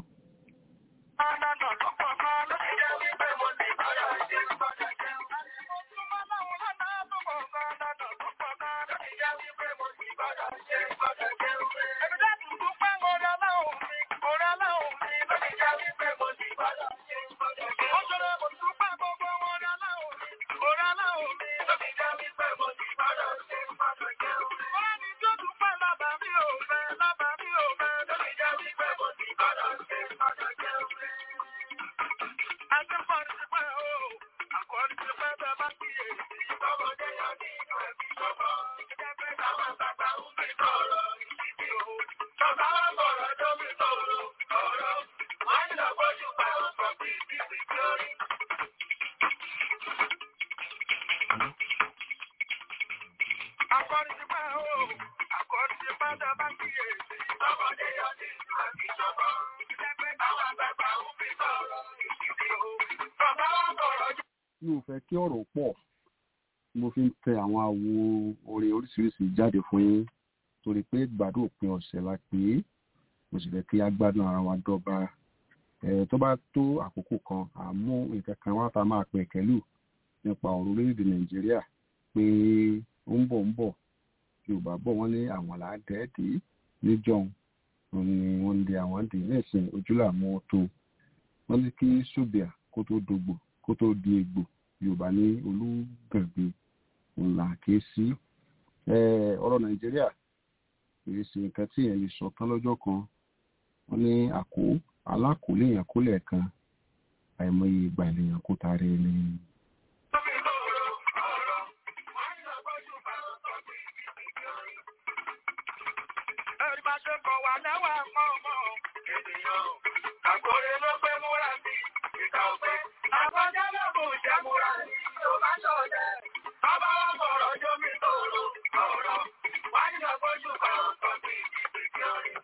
mi ò fẹ́ kí ọ̀rọ̀ pọ̀ mo fi ń tẹ àwọn àwo orin oríṣiríṣi jáde fún yín torí pé gbàdúrà òpin ọ̀sẹ̀ la pé mo sì fẹ́ kí a gbádùn ara wa dọ́gba ẹ̀ tó bá tó àkókò kan àmú nǹkan kan wá tá a máa pè kẹ́lù nípa ọ̀rọ̀ orílẹ̀-èdè nàìjíríà pé ó ń bọ̀ ń bọ̀ yorùbá bọ̀ wọ́n ní àwọn làádẹ́ẹ̀dì níjọ́un òun ni wọ́n ń di àwọn dì nísìn ojúlàmú tó wọ́n ní kí ṣùbìà kó tó dògbò kó tó di egbò yorùbá ní olúgàngbé ńlá ké sí ọ̀rọ̀ nàìjíríà kìí ṣe nǹkan tí èèyàn lè sọ tán lọ́jọ́ kan wọ́n ní àkó alákòólé èèyàn kólẹ̀ kan àìmọye ìgbà ènìyàn kó tààrẹ ẹni. Ẹ̀rí máa ṣe kọ̀ wá lẹ́wà mọ́ ọmọ ènìyàn. Àkórè ló pé múra sí ìkà òpé. Àkọjá lọ́bù jẹ́ múra sí Yorùbá ṣọ̀dẹ̀. Bàbá wa fọ̀rọ̀ jómi tòrò ọ̀rọ̀. Wá ní ọgbọ́jú kan ọ̀sán bí ìdíje orin.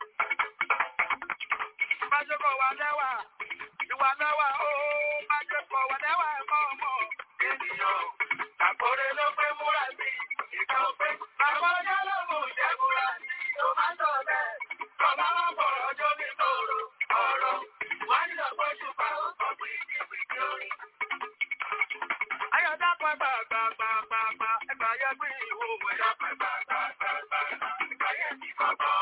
Máa ṣe kọ̀ wá lẹ́wà. Ìwà lẹ́wà ó máa ṣe kọ̀ wá lẹ́wà mọ́ ọmọ ènìyàn. Àkórè ló pé múra sí ìkà òpé. Àkọjá lọ́bù jẹ́ múra sí Yorùbá ṣọ̀dẹ̀. Bàbá wa fọ̀rọ̀ jómi tòrò ọ̀rọ̀. Wá ní ọgbọ́jú kan ọ̀sán bí ìdíje orin. Ayọ̀dá pẹ́ gbàgbàgbàgbà ẹgbà yẹ gbé ìwò ẹ̀dá pẹ́ gbàgbàgbàgbà ẹgbà yẹ ti kọ́kọ́.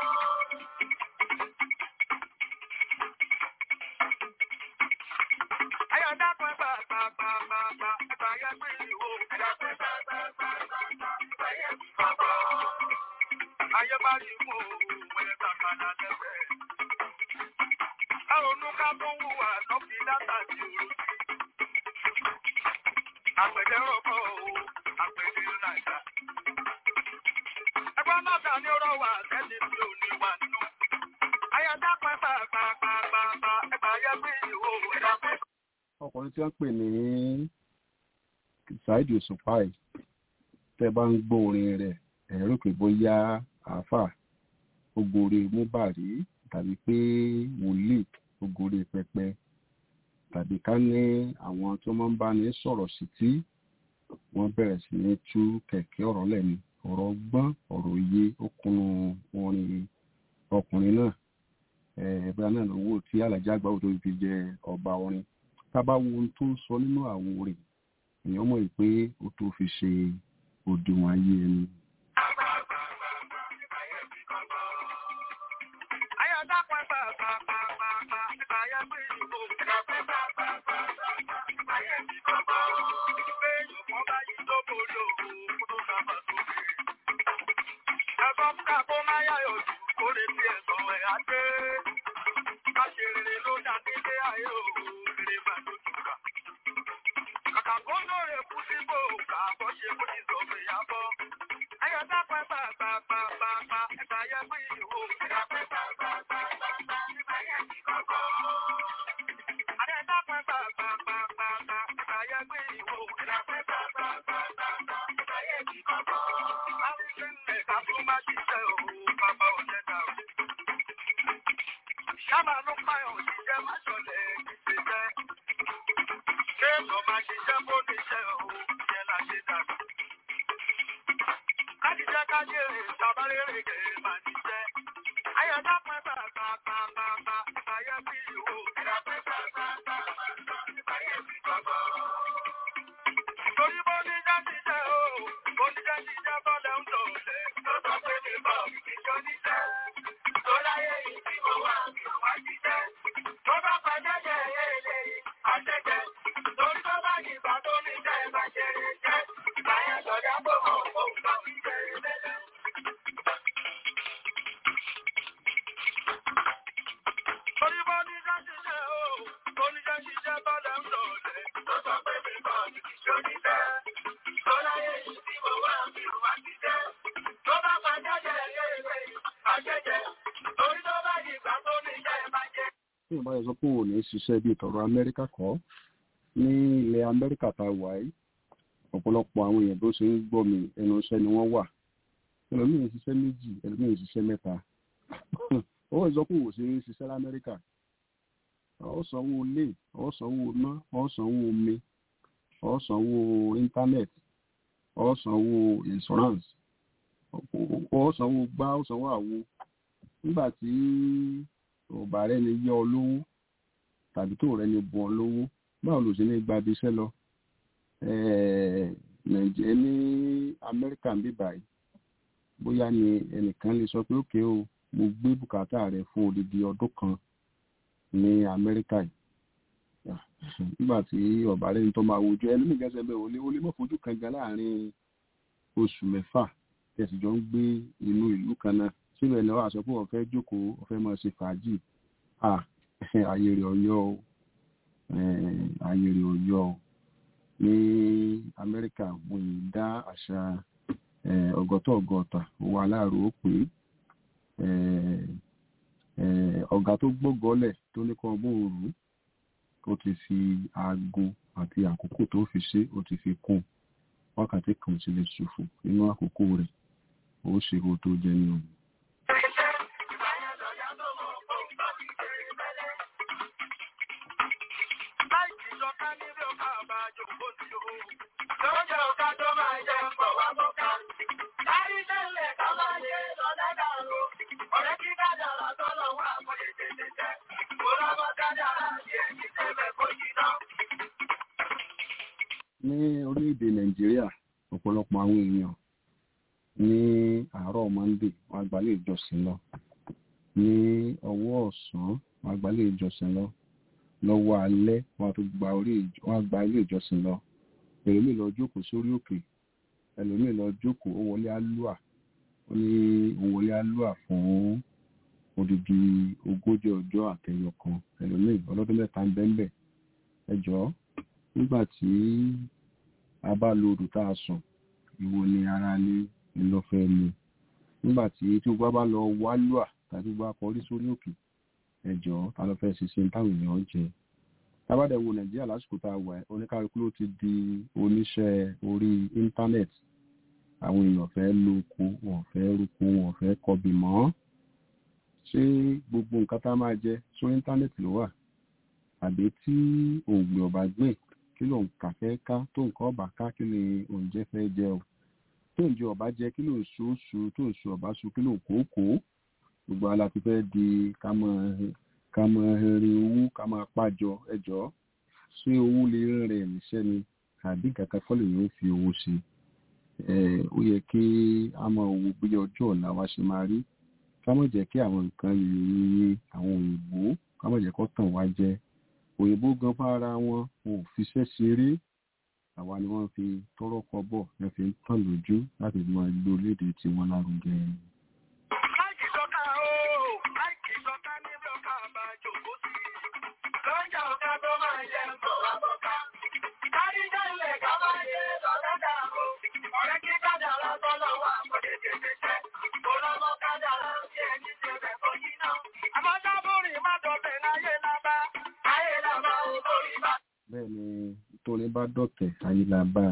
Ayọ̀dá pẹ́ gbàgbàgbàgbà ẹgbà yẹ gbé ìwò ẹ̀dá pẹ́ gbàgbàgbàgbà ẹgbà yẹ ti kọ́kọ́. Ayé bá rí mú òun ẹ̀ kàkàdà lẹ́fẹ̀ẹ́. Àrònú ká tó wùwà lọ́fíì dátà ti òru àpèjẹ rọ̀kọ̀ o àpèjẹ nàìjà. ẹgbẹ́ mọ́ta ni ó rọwà sẹ́ni tí ò ní wà nínú. ayọ̀dá pẹ́ pàápàá ẹgbà yẹ bí ìwò ẹ̀dá pẹ́. ọkùnrin tí wọ́n pè ní Saheed Òṣùpá yìí tẹ́ bá ń gbọ́ orin rẹ̀ ẹ̀rọ pé bóyá àáfà ogore múbàrí tàbí pé wòlíì ogore pẹpẹ tàbí ká ní àwọn tó máa ń bá ní sọ̀rọ̀ sí tí wọ́n bẹ̀rẹ̀ sí ní tú kẹ̀kẹ́ ọ̀rọ̀ lẹ́nu ọ̀rọ̀ gbọ́n ọ̀rọ̀ òye ó kunu orin ọkùnrin náà ẹ̀ẹ́dẹ́gbẹ́ náà lówó tí alájà àgbà òdo fi jẹ ọba orin tábà wo ohun tó ń sọ nínú àwo rẹ̀ èèyàn mọ̀ pé ó tó fi ṣe òdiwọ̀n ayé ẹni. Ayọ̀dá pẹ́ pàápàá ẹgbà yẹ bí ìwò ẹ̀dá pẹ́ ẹgbà yẹ ti kọ́kọ́. Pé ìyọ̀kọ́ bá yí tó borí òun kó tó sábà sókè. Ẹ̀fọ́ ká kó má yáyọ̀ jù kó lè fi ẹ̀sọ̀ ẹ̀ á gbé. Ká ṣe rere ló dá nílé ayé òun rere máa ló túkà. Kàkà kó lóore kú síbò kà bọ́ ṣe kó ti sọ fẹ́ yá bọ́. Ayọ̀dá pẹ́ pàápàá ẹgbà yẹ bí ìwò ẹ̀dá pẹ́ ẹgbà yẹ ti kọ́kọ́. Ayọ̀dá pẹ́ pàápàá ẹgbà yẹ bí ìwò ẹ̀dá pẹ́ ẹgbà yẹ ti kọ́kọ́. Àwùjọ ẹ̀ka fún má ṣiṣẹ́ òun bàbá òjẹ́ dà o. Ṣáma ló pààyàn òṣìṣẹ́ má ṣọlẹ̀ kìí ṣe jẹ́. Ṣé èèyàn máa ṣiṣẹ́ bó níṣẹ́ òun yẹn la ṣe dàgbà? Kájíjẹ́ kájèrè sábàrèrè kèrè máa níṣẹ́. Ayọ̀dá pẹ́ pàápàá ẹgbà yẹ bí ìwò ẹ̀dá pẹ́ ẹgbà yẹ ti kọ́kọ́. Torí bó ní jẹ́ ṣiṣẹ́ o, bó ní jẹ́ ṣiṣẹ́ bọ́lẹ̀ ń lò lẹ̀. Tó sọ pé ní bọ̀ ìṣó níṣẹ́. Tó láyé yìí tí mo wà mí ò wá jíṣẹ́. Tó bá pa jẹ́jẹ́ èlé àṣẹjẹ́. Torí tó bá yìnbá tó níṣẹ́ ẹ máa ṣe rè jẹ́. Ìgbà yẹn sọ̀dá pé mò ń fò ń bá mi ṣe rè lẹ́lẹ́. Torí bó ní jẹ́ ṣiṣẹ́ o, bó ní jẹ́ ṣiṣẹ́ bọ́lẹ̀ ń lò lẹ̀. Tó sọ pé mi bọ̀ ìṣó níṣẹ́. Tó láyé yìí tí mo wà mí ò wá jíṣẹ́. Tó bá pa jẹ́jẹ́ èlé àṣẹjẹ́. Torí tó bá yìnbá tó níṣẹ́ ẹ máa ṣe tí ìbáyọ̀ sọ pé òun ní ṣiṣẹ́ bíi tọ̀rọ̀ amẹ́ríkà kọ́ ní ilẹ̀ amẹ́ríkà tá a wà yìí ọ̀pọ̀lọpọ̀ àwọn èèyàn tó ṣe ń gbọ́ mi ẹnu iṣẹ́ ni wọ́n wà ẹlòmíì ń ṣiṣẹ́ méjì ẹlòmíì ń ṣiṣẹ́ mẹ́ta ó sọ pé òun ṣe ń ṣiṣẹ́ lamẹ́ríkà ó sanwó ilé ó sanwó iná ó sanwó omi ó sanwó internet ó sanwó insurance ó sanwó gbá ó sanwó àwo nígbà tí ọba rẹ ni yọ ọ lówó tàbí tó rẹ ni bọ ọ lówó báwo ló ṣe ní gba ibi iṣẹ́ lọ nàìjíríà ní amẹ́ríkà ń bí báyìí bóyá ni ẹnìkan lè sọ pé òkè o mo gbé bùkátà rẹ fún odidi ọdún kan ní amẹ́ríkà yìí nígbà tí ọba rẹ ní tó máa wojú ẹni mi gẹ́sẹ̀ bẹ́ẹ̀ olè olè mọ́ fojú kan gan láàrin oṣù mẹ́fà tẹ̀sí jọ ń gbé inú ìlú kan náà síbẹ̀ ni wọ́n á sọ pé wọ́n fẹ́ jókòó wọ́n fẹ́ máa ṣe fàájì ààyè rẹ̀ ọ̀yọ́ o ààyè rẹ̀ ọ̀yọ́ o ní amẹ́ríkà wọ́n yìí dá àṣà ọgọ́tọ̀ ọgọ́ta owó aláàrò ó pé ọ̀gá tó gbógọ́lẹ̀ tó ní kan bóun rú ó ti fi aago àti àkókò tó fi ṣe ó ti fi kún wákàtí kan ti lè ṣòfò nínú àkókò rẹ̀ ó ṣe kó tó jẹ ní òun. ní orílẹ̀-èdè nàìjíríà ọ̀pọ̀lọpọ̀ àwọn èèyàn ní àárọ̀ monday wọn àgbálẹ̀ ìjọsìn lọ ní ọwọ́ ọ̀sán wọn àgbálẹ̀ ìjọsìn lọ lọ́wọ́ alẹ́ wọn tó gba orí wọn gba ilé ìjọsìn lọ ẹlòmíì lọ jókòó sórí òkè ẹlòmíì lọ jókòó ó wọlé alúà ó ní ó wọlé alúà fún odidi ogójì ọjọ́ àtẹyọ kan ẹlòmíì ọlọ́dún mẹ́ta ń bẹ́ńbẹ́ ẹjọ́ nígbà tí a bá lo odò tá a sùn ìwọ ni ara ní ìlọfẹ́ ni nígbà tí tí o bá bá lọ wálúà tàbí o bá kọrí sórí òkè ẹjọ́ ta ló fẹ́ ṣiṣẹ́ táwọn èèyàn jẹ tábàdẹ̀ wo nàìjíríà lásìkò tá a wà oníkálukú ló ti di oníṣẹ́ orí íńtánẹ́ẹ̀tì àwọn èèyàn fẹ́ lóko wọn fẹ́ rúko wọn fẹ́ kọbì mọ́ ṣé gbogbo nǹkan tá a máa jẹ sórí íńtánẹ́ẹ̀tì ló wà àbí tí òògùn ọba gbé kí ló ń kà fẹ́ ká tó nǹkan ọba ká kí ni oúnjẹ fẹ́ jẹ o tó ń jẹ ọba jẹ kí ló ń so oṣù tó ń so ọba so kí ló ń kókó gbogbo ala ti fẹ́ di ká máa ká máa rin owó ká máa pàjọ ẹjọ́ ṣé owó lè rìn níṣẹ́ ni àbí kankan kọ́ lè yóò fi owó ṣe ó yẹ kí a máa wo bí ọjọ́ ọ̀la wa ṣe máa rí ká má jẹ́ kí àwọn nǹkan yìnyín àwọn òyìnbó ká má jẹ́ kó tàn wá jẹ òyìnbó gan fara wọn wọn ò fiṣẹ́ ṣeré àwa ni wọ́n fi tọrọ kọ́bọ̀ ẹ fi ń tàn lójú láti máa gbé orílẹ̀-èdè tiwọn lárugẹ. Láìkì sọ́ká o, láìkì sọ́ká níbi ọ̀ká àbájò kó sí. Lọ́jà ọ̀ká tó máa jẹ ńkọ̀ wá bọ́ká. Kárí jẹ́lẹ̀ ká máa yé lọ́lẹ́dà o. Ọ̀rẹ́ kí kádàrá tọ́lọ̀ wà kò lè tètè tẹ́. Olọ́mọ kádàrá sí ẹni ṣe bẹ̀ kó yí náà. Àmọ́ sábúrì má dọ̀bẹ̀ láyé lábá. Ayé lábá o lórí bá. bẹ́ẹ̀ ni tóní bá dọ̀tẹ̀ ayélabá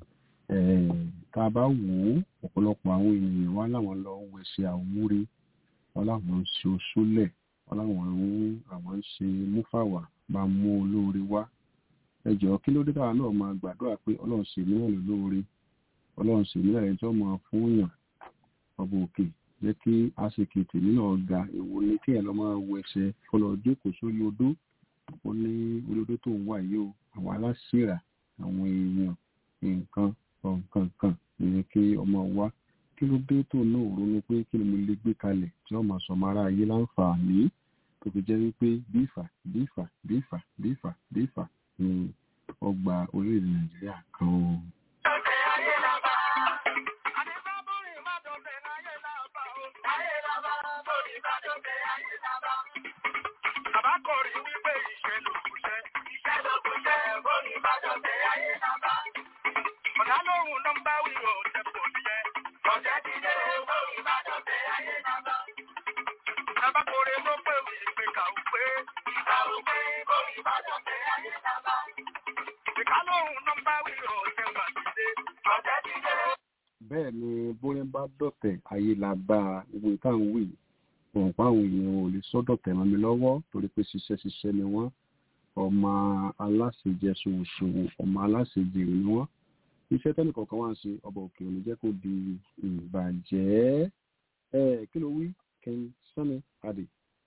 tá a bá wò ó ọ̀pọ̀lọpọ̀ àwọn ènìyàn wá láwọn lọ wẹ̀ṣẹ̀ àwúrí wọn láwọn ń ṣe oṣólẹ̀ wọn láwọn ń àwọn ń ṣe múfàwà máa mú olóore wá ẹ jọ̀ọ́ kí ló dé káwa náà máa gbàdúrà pé ọlọ́run ṣe mí náà lóore ọlọ́run ṣe mí náà ẹjọ́ máa fún yàn ọba òkè jẹ́ kí àṣekè tèmi náà ga èwo ni kí ẹ̀ lọ́ máa wẹ̀ṣẹ̀ fọlọ́ jókòó sórí odó ó ní olódó tó ń wà yìí o àwọn aláṣìíra àwọn èèyàn nǹkan nǹkan kan ìyẹn kí ọmọ wa kí ló dé tó náà ronú pé kí ni mo lè gbé kalẹ̀ tí ọmọ sọmọ ara ayé láǹfààní tó fi jẹ́ wípé bífà bífà bífà bífà bífà ni ọgbà orílẹ̀-èdè nàìjíríà kan o. Dọ̀bẹ̀ ayé lábá. Àní sábúrì má dọ̀bẹ̀ láyé lábá o. Ayé lábá bórí bá dọ̀bẹ̀ ayé lábá. Bàbá kọrin wípé iṣẹ́ ló kù ṣẹ́. Iṣẹ́ ló kù ṣẹ́ bórí bá dọ̀bẹ̀ ayé lábá. Ọ̀gá lóhùn nọ́mbà wíwọ̀ ọ̀tẹ̀ kò jẹ́. Ọ̀jẹ̀ ti dé bórí bá dọ̀bẹ̀ ayé lábá. Bàbá kọrin ló pé wí pé kàwé pé. Kàwé pé bórí bá dọ̀bẹ̀ ayé lábá. Ìka lóhùn nọ́mbà wíwọ̀ ọ̀tẹ̀ gbà ti dé. Ọ̀jẹ̀ ti dé. bẹ́ẹ̀ ni bóyá bá dọ̀tẹ̀ ayé la bá a gbogbo ìtàn wì wọn pa àwọn èèyàn ò lè sọ́dọ̀tẹ̀ mọ́ mi lọ́wọ́ torí pé ṣiṣẹ́ ṣiṣẹ́ ni wọ́n ọmọ aláṣejẹ ṣòwòṣòwò ọmọ aláṣejèrè ni wọ́n iṣẹ́ tẹ́nì kọ̀ọ̀kan wá ń ṣe ọba òkè òní jẹ́ kó di ìbàjẹ́ ẹ kí ló wí kẹ́hìn sọ́ni adé.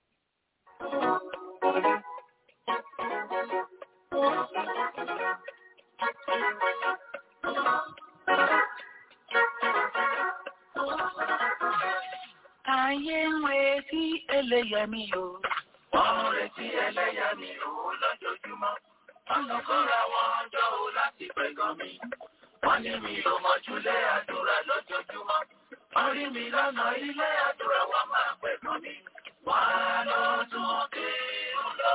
Ayé ń retí ẹlẹ́yàmí o. Wọ́n ń retí ẹlẹ́yàmí o lójoojúmọ́. Wọ́n lọ kóra wọn jọ o láti pẹ̀gàn mi. Wọ́n ní mi ò mọ̀júlé àdúrà lójoojúmọ́. Wọ́n rí mi lọ́nà ilé àdúrà wọ́n máa pẹ̀gàn mi. Wọ́n á lọ tún kírun lọ.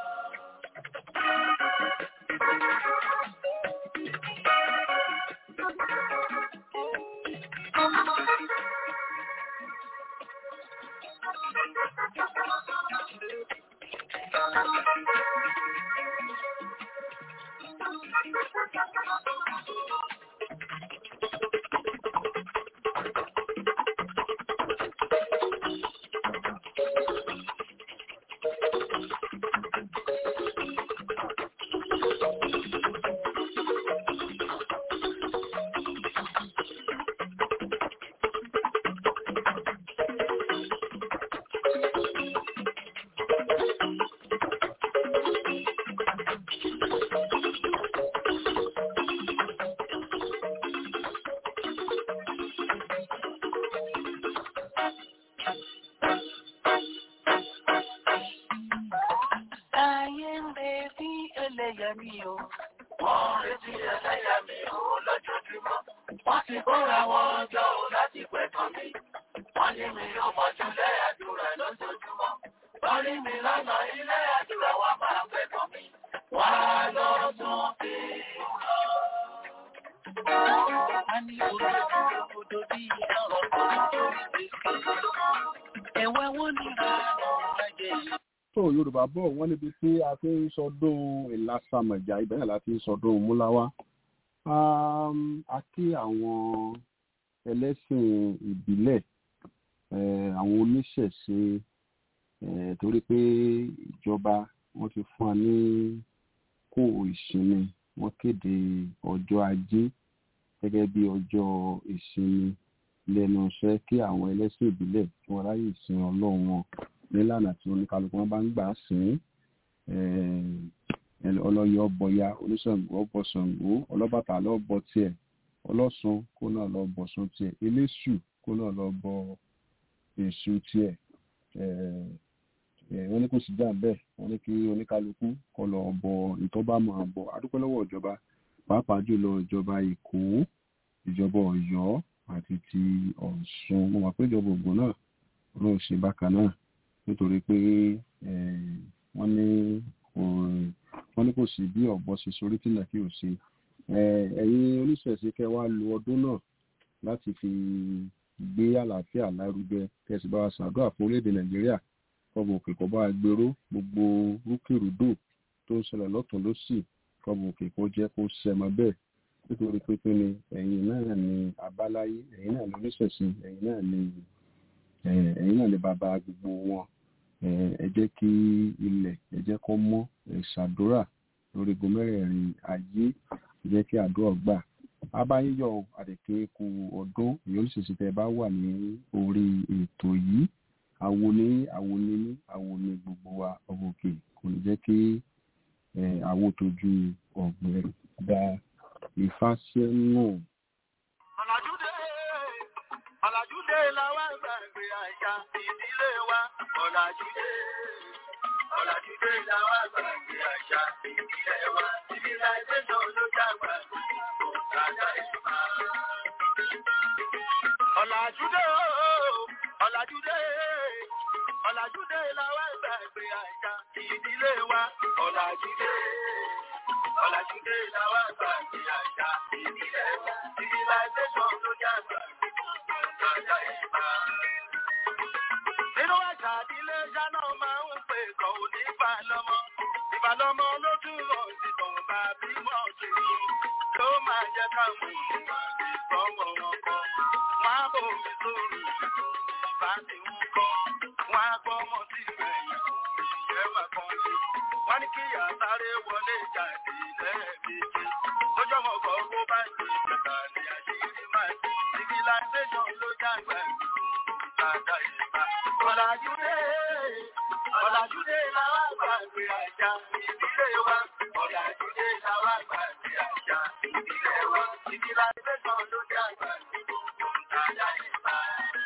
Ayé ń retí ẹlẹ́yàmí o. Wọ́n ń retí ẹlẹ́yàmí o lójoojúmọ́. Wọ́n ti kóra wọn jọ o láti pẹ̀tàn mi. Wọ́n ní mi ò mọ̀júlé àdúrà lójoojúmọ́. Wọ́n rí mi lọ́nà ilé àdúrà wọ́n máa pẹ̀tàn mi. Wọ́n á lọ tún kí n lọ. A ní òdòdó òdòdó bí ọ̀rọ̀ kan lórí gbèsè. Ẹ̀wẹ̀ wọ́n ní ìrànà ẹ̀jẹ̀ yìí. tó yorùbá bọ̀ wọ́n níbi tí a fi ń sọdún ìlàsàmọ̀jà ibẹ̀ náà la fi ń sọdún múláwá Um, a kí àwọn ẹlẹ́sìn ìbílẹ̀ eh, àwọn oníṣẹ̀ṣe eh, torí pé ìjọba wọ́n ti fún wa ní kó ìsinmi wọ́n kéde ọjọ́ ajé gẹ́gẹ́ bí ọjọ́ ìsinmi lẹ́nu iṣẹ́ kí àwọn ẹlẹ́sìn ìbílẹ̀ kí wọ́n ráyè sin ọlọ́run wọn nílànà tí oníkálukú wọn bá ń gbà sìn ín ọlọ́yẹ ọbọ̀ya oníṣàngó ọbọ̀ ṣàngó ọlọ́bàtà lọ́bọ̀ tiẹ̀ ọlọ́sùn kó náà lọ bọ̀ sùn tiẹ̀ eléṣù kó náà lọ bọ èṣù tiẹ̀ wọ́n ní kò sí jà bẹ́ẹ̀ wọ́n ní kí oníkálukú kọ́ lọ bọ ìtọ́ba máa bọ̀ adúpẹ́ lọ́wọ́ ìjọba pàápàá jùlọ ìjọba èkó ìjọba ọ̀yọ́ àti ti ọ̀ṣun mo mọ̀ pé ìjọba ògùn náà ọlọ́run ṣe bákan náà nítorí pé wọ́n ní wọ́n ní kò sí bí ọ̀bọ ṣe sorí tí nàkí ò ṣe ẹ̀yin oníṣẹ̀ṣe kẹ́ wá lo ọdún náà láti fi gbé àlàáfíà lárugẹ kẹsì bá wa ṣàdúrà fún orílẹ̀-èdè nàìjíríà kọ́bù òkè kọ́ bá wa gbèrò gbogbo rúkèrúdò tó ń ṣẹlẹ̀ lọ́tún lọ́sì kọ́bù òkè kó jẹ́ kó ṣẹmọ bẹ́ẹ̀ nítorí pé pé ni ẹ̀yin náà ni abáláyé ẹ̀yin náà ni oníṣẹ̀ṣe ẹ̀yin náà ni ẹ̀yin náà ni bàbá gbogbo wọn ẹ jẹ́ kí ilẹ̀ ẹ jẹ́ kó mọ́ ẹ ṣàdúrà lórí gomẹ́rẹ̀ẹ̀rin ayé ẹ jẹ́ kí àdúrà gbà abáyíyọ àdèké ku ọdún ìyọlùsèsì tẹ bá wà ní orí ètò yìí àwo ní àwo ní ní àwo ní gbogbo wa ọmọ òkè kò ní jẹ́ kí àwo tójú ọ̀gbẹ́ da ìfàsẹ́nù. Ọ̀làjúdé Ọ̀làjúdé làwọn gbàgbé àṣà ìdílé wa. Ọ̀làjúdé Ọ̀làjúdé làwọn gbàgbé àṣà ìdílé wa. Civilization ló dàgbà kò sájà ìṣúná. Ọ̀làjúdé Ọ̀làjúdé Ọ̀làjúdé làwọn gbàgbé àṣà ìdílé wa. Ọ̀làjúdé Ọ̀làjúdé làwọn gbàgbé àṣà ìdílé wa. Civilization ló dàgbà kò sájà ìṣúná. Nínú àṣà ìdílé ṣáná máa ń pè kàn ó ní ìbálọ́mọ. Ìbálọ́mọ ló túmọ̀ sí tòun bá bímọ sí i. Ló máa jẹ́ káwọn èèyàn lè gbọ́wọ́ wọn kọ́. Wọ́n á bòmí sórí ìlú bá ti ń kọ́. Wọ́n á gbọ́mọ sí ìgbẹ̀yìn ìyẹn máa kàn sí. Wọ́n ní kí ìyá sáré wọlé jáde lẹ́ẹ̀mejì. Lójọ́ mọ̀ kọ́ owó bá ń di ìjọba ní àṣírí máa ń di. Civilization ló jágbá ìlú ìtajà ìgbà. Ọ̀làjúdé Ọ̀làjúdé làwọn àgbàgbé àjà ìdílé wa. Ọ̀làjúdé làwọn àgbàgbé àjà ìdílé wa. Civilization ló jágbá ìlú ìtajà ìgbà.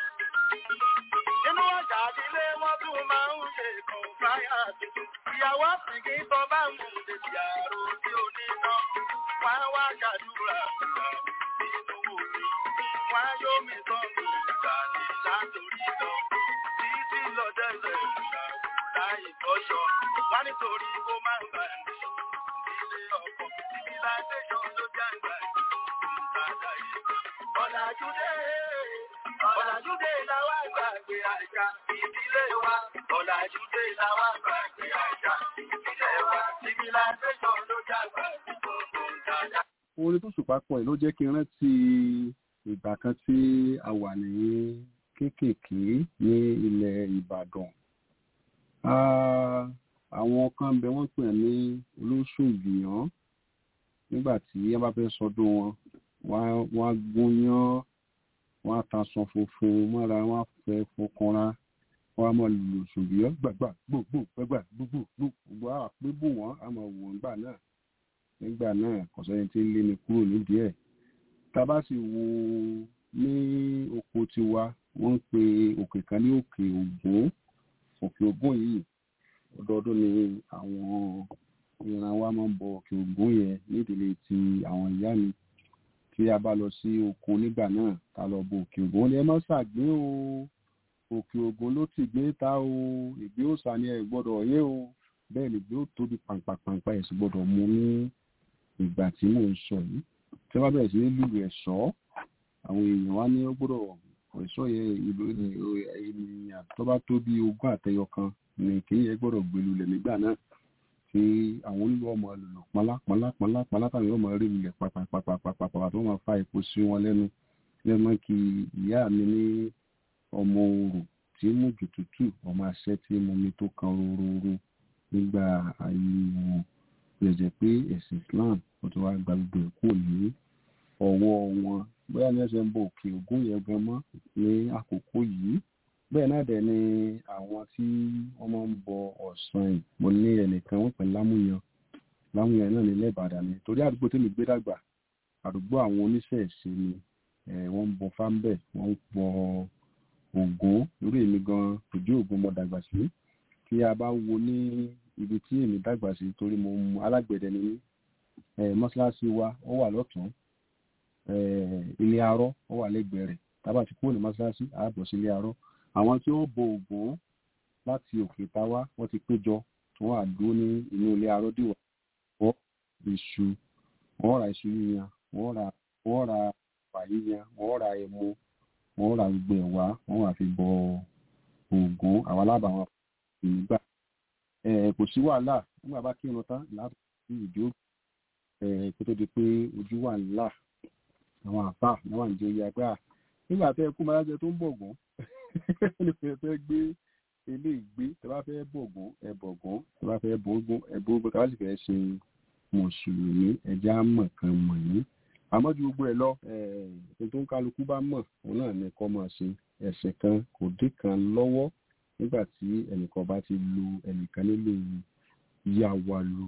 Nínú ọjà ilé wọn tún máa ń ṣe kan fáyà tuntun. Ìyàwó àsìkí tó bá mú lèsì àrò tí ó ní iná. Wọ́n á wá ṣàdúrà fúnra nínú omi. Wọ́n á yóò mi tán mi ìgbà ní látòrí lọ. Títí lọ dẹ́sẹ̀ ìgbà láì tọ́ṣọ. Wọ́n nítorí kó má bà ní ilé ọkọ̀. Civilization ló jágbá ìgbà ìgbà. Ọ̀làjúdé Ọ̀làjúdé làwọn àgbàgbé àjà ìdílé wa. Ọ̀làjúdé làwọn àgbàgbé àjà ìdílé wa. Civilization ló jágbá gbogbo dáadáa. orin tó ṣùpá pọ̀ yìí ló jẹ́ kí n rántí ìgbà kan tí a wà ní kéékèèké ní ilẹ̀ Ìbàdàn Ah, àwọn kan bẹ wọ́n pè ní olóṣù ìgbìyàn nígbà tí wọ́n bá fẹ́ sọdún wọn wọ́n á- wọ́n á gúnyán wọ́n á taṣọ funfun mọ́ra wọ́n á fẹ́ fọkànra wọ́n á máa lò ṣùgbọ́n gbàgbà gbogbo gbàgbà gbogbo gbogbo àwọn àpébù wọn á máa wò nígbà náà nígbà náà kò sẹ́ni tí ń lé mi kúrò nídìí ẹ̀ tá a bá sì wo ní oko tiwa wọ́n ń pe òkè kan ní òkè ògún òkè ògún yìí ọdọọdún ni àwọn ìran wa máa ń bọ òkè ògún yẹn nídìílé ti àwọn ìyá mi tí a bá lọ sí oko nígbà náà ká lọ bọ òkè ògún ni ẹ má ṣàgbé o òkè ògún ló ti gbé ta o ìgbé òòṣà ni ẹ gbọ́dọ̀ yé o bẹ́ẹ̀ ni gbé ó tóbi pàǹpàpàǹpà ẹ sì gbọ́dọ̀ mú ní ìgbà tí mò ń sọ yìí tí wọ́n bá bẹ̀rẹ̀ sí ní lùlù ẹ̀ṣọ́ àwọn èèyàn wá ní ó gbọ́dọ̀ ẹ̀ṣọ́ yẹn ìlú ènìyàn tó bá tó bí ogún àtẹyọ kan ní kìí yẹn gbọ́dọ̀ gbé lulẹ̀ nígbà náà tí àwọn olú ọmọ lùlù pọnlá pọnlá pọnlá pọnlá táwọn yóò máa rí lulẹ̀ pàpàpàpàpàpà tó máa fa epo sí wọn lẹ́nu lẹ́nu kí ìyá mi ní ọmọ orò tí mú jù tútù ọmọ àṣẹ tí mo mi tó kan rororo nígbà ayé wọn lè jẹ́ pé ẹ̀sìn Islam ó ti wá gba gbogbo ẹ̀ kúrò ní ọwọ́ wọn bóyá ní ẹsẹ̀ ń bọ òkè ògún yẹn gan mọ́ ní àkókò yìí bẹ́ẹ̀ náà dẹ̀ ni àwọn tí wọ́n máa ń bọ ọ̀sán yìí mo ní ẹnìkan wọ́n pè lámúyan lámúyan náà nílẹ̀ Ìbàdàn ni torí àdúgbò tí mi gbé dàgbà àdúgbò àwọn oníṣẹ̀ṣe ni eh, wọ́n ń bọ fáńbẹ̀ wọ́n ń bọ Ògún irú èmi gan ìdí Ògún mo dàgbà sí tí a bá wo ní ibi tí èmi dàgbà sí torí mo mú alágbẹ̀dẹ ni mí eh, mọ́ṣáláṣí wa ó wà lọ́tún eh, ilé arọ́ ó wà lẹ́gbẹ̀ẹ́ rẹ̀ tábà ti kúrò ní mọ́ṣáláṣí àábọ̀ sí ilé arọ́ àwọn tí ó bo Ògún láti òkè táwá wọ́n ti péjọ tí wọ́n á dúró ní inú ilé arọ́ dìwọ̀ wọ́n ra iṣu wọ́n ra iṣu yíyan wọ́n ra wọ́n ra ẹ̀wà yíyan wọ́n ra ẹmu wọ́n ra gbogbo ẹ̀wà wọ́n wà fi bọ Ògún àwọn alábàáwọn ìgbà ẹ̀ kò sí wàhálà nígbà bá kírun tán láti fi ìdí ẹ̀ kó tó di pé ojú wà ńlá àwọn àfà náà wà ní oyè agbára nígbà tẹ́ ẹ kú máa jẹ tó ń bọ̀gún ní fẹ́ fẹ́ gbé ilé ìgbé tẹ́ bá fẹ́ bọ̀gún ẹ bọ̀gún tẹ́ bá fẹ́ bọ̀gún ẹ bọ̀gún tẹ́ bá sì fẹ́ ṣe mùsùlùmí ẹja mọ̀ kan mọ̀ yín àmọ́ ju gbogbo ẹ̀ lọ ẹ̀ tó ń kálukú bá mọ̀ òun náà ní kọ́ máa ṣe ẹ̀sìn kan kò dé kan lọ́wọ́ nígbà tí ẹnìkan bá ti lu ẹnìkan nílò yá wa lò.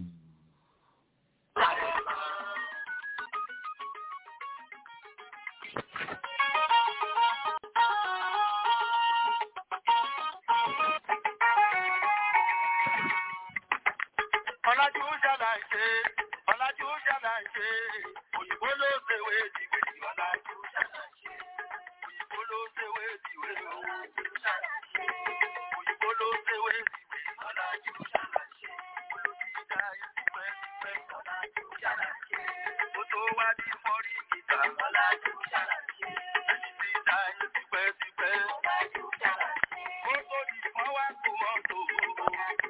Ọlájú ṣàlàyé, ọlájú ṣàlàyé, òyìnbó ló ṣèwé ìdìwé, ọlájú ṣàlàyé, òyìnbó ló ṣèwé ìdìwé, òyìnbó ṣàlàyé, òyìnbó ló ṣèwé ìdìwé, ọlájú ṣàlàyé, olùdíjà ìdìwé, ọlájú ṣàlàyé, ó tó wá ní fọ́rí gíga, ọlájú ṣàlàyé, ẹ̀yìn tí ìjà ìdìwé ti pẹ́, ọlájú ṣàlàyé, ó tó di fọ́n wá kó mọ́tò, ọlájú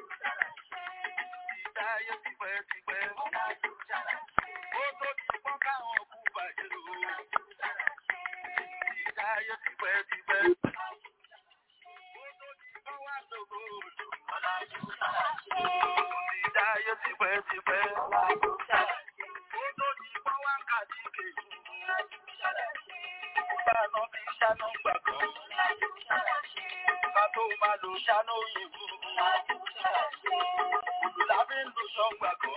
ìdáyé tipẹ́ tipẹ́. Ó tó ti pọ́n káwọn kú bàjẹ́ o. Ìdáyé tipẹ́ tipẹ́. Ó tó ti pọ́n wá lóko òjò. bá náà fi ṣáná gbà kan. Ká tó máa lò ṣáná òyìnbó. Òdù la fi ń lu ṣọ́ngbà kan.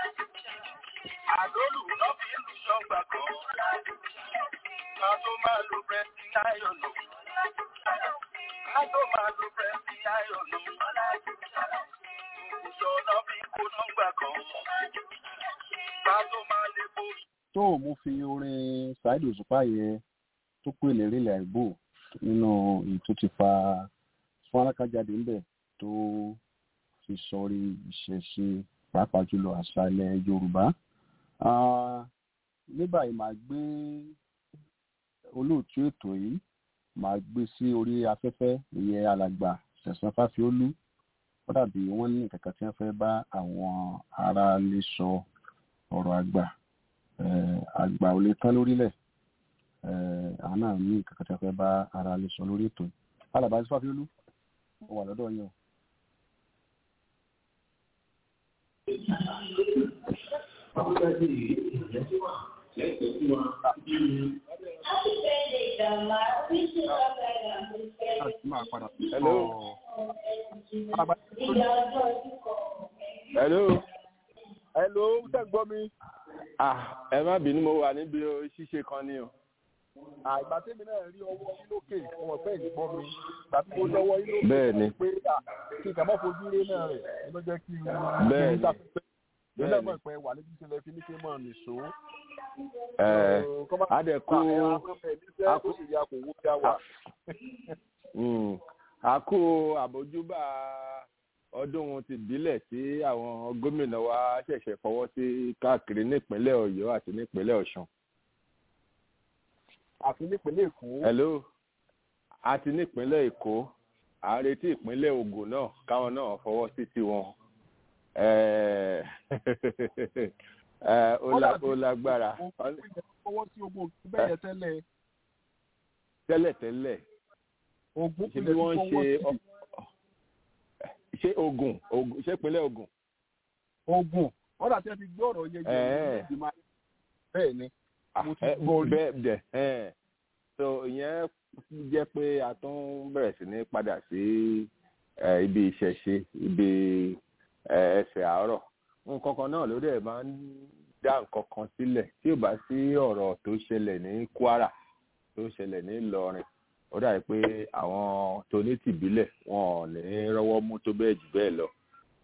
Àdólù náà fi ń lu ṣọ́ngbà kan. Ká tó máa lo bẹ́ẹ̀sì ayọ̀nù. Ká tó máa lo bẹ́ẹ̀sì ayọ̀nù. Ìṣọ̀ náà fi ń kó nọ́ngbà kan. Ká tó máa lè bo tó mo fi orin ṣáìdì òṣùpá yẹn tó pè ní rílẹ̀ àìbò nínú èyí tó ti fa fúnraká jáde ńbẹ̀ tó fi sọrí ìṣẹ̀ṣe pàápàá jùlọ àṣà ilẹ̀ yorùbá Ah, ní báyìí màá gbé olóòtú ètò yìí màá gbé sí orí afẹ́fẹ́ ìyẹn alàgbà ṣẹ̀san fáfiólú ó dàbí wọ́n ní nǹkan kan tí wọ́n fẹ́ bá àwọn aráalé sọ ọ̀rọ̀ àgbà eh, àgbà ò lè tán lórílẹ̀ eh, àwọn náà ní nǹkan kan tí wọ́n fẹ́ bá aráalé sọ lórí ètò yìí alàgbà ṣẹ̀san fáfiólú ó wà lọ́dọ̀ yín o. láti máa padà sí Hello. ọ̀ alàgbà hello. hello tẹ́ ń gbọ́ mi. ah ẹ má bínú mo wà níbi ṣíṣe kan ni o. àgbà tẹ́mi náà rí ọwọ́ yín lókè ọmọ bẹ́ẹ̀ ní gbọ́ mi tàbí mo lọ́wọ́ yín lókè bẹ́ẹ̀ ni pé à, kí n kà má fojú rí náà rẹ̀ ẹ ló jẹ́ kí n Bẹ́ẹ̀ kí n ni. sáfẹ́fẹ́ yóò náà Bẹ́ẹ̀ mọ̀ pé wà níbi ìṣẹ̀lẹ̀ fi ní kí n mọ̀ nìṣó. ẹ Kọ́ má- á dẹ̀ kú pa ẹ̀rọ afẹ́fẹ́ mi fẹ́ a kó kú- sì rí akòwò bí a wà. mm, a kú àbójúbà ọdún ti ìbílẹ̀ tí àwọn gómìnà wa ṣẹ̀ṣẹ̀ fọwọ́ sí káàkiri nípínlẹ̀ ọ̀yọ́ àti nípínlẹ̀ ọ̀ṣun. àfi nípínlẹ̀ èkó hello àti nípínlẹ̀ èkó à ń retí ìpínlẹ̀ ògùn náà káwọn náà fọwọ́ sí tiwọn. Eh, eh, ó la- ó lágbára fọwọ́ sí ogun òkú bẹ́ẹ̀ yẹn tẹ́lẹ̀ tẹ́lẹ̀tẹ́lẹ̀ ogun ṣe bí wọ́n ń ṣe ọ- ṣé ogun Ògùn- ṣé ìpínlẹ̀ ogun. ogun ọ̀dà tí wọ́n ti gbé ọ̀rọ̀ yẹn Ẹ̀ẹ́. jẹ́ ìgbìmọ̀ bẹ́ẹ̀ ni Ah, Mo ti eh, gbọ́ rí. bẹ́ẹ̀ bẹ́ẹ̀ ẹ̀ so ìyẹn jẹ́ pé a tún bẹ̀rẹ̀ sí ní padà sí eh, ibi ìṣẹ̀ṣe ibi eh, ẹsẹ̀ àárọ̀ nǹkan kan náà ló dẹ̀ máa ń dá nǹkan kan sílẹ̀ tí ò bá sí ọ̀rọ̀ tó ṣẹlẹ̀ ní kwara tó ṣẹlẹ̀ ní ìlọrin ó dàbí pé àwọn tonítìbílẹ̀ wọn ò ní rọ́wọ́ mú tó bẹ́ẹ̀ jù bẹ́ẹ̀ lọ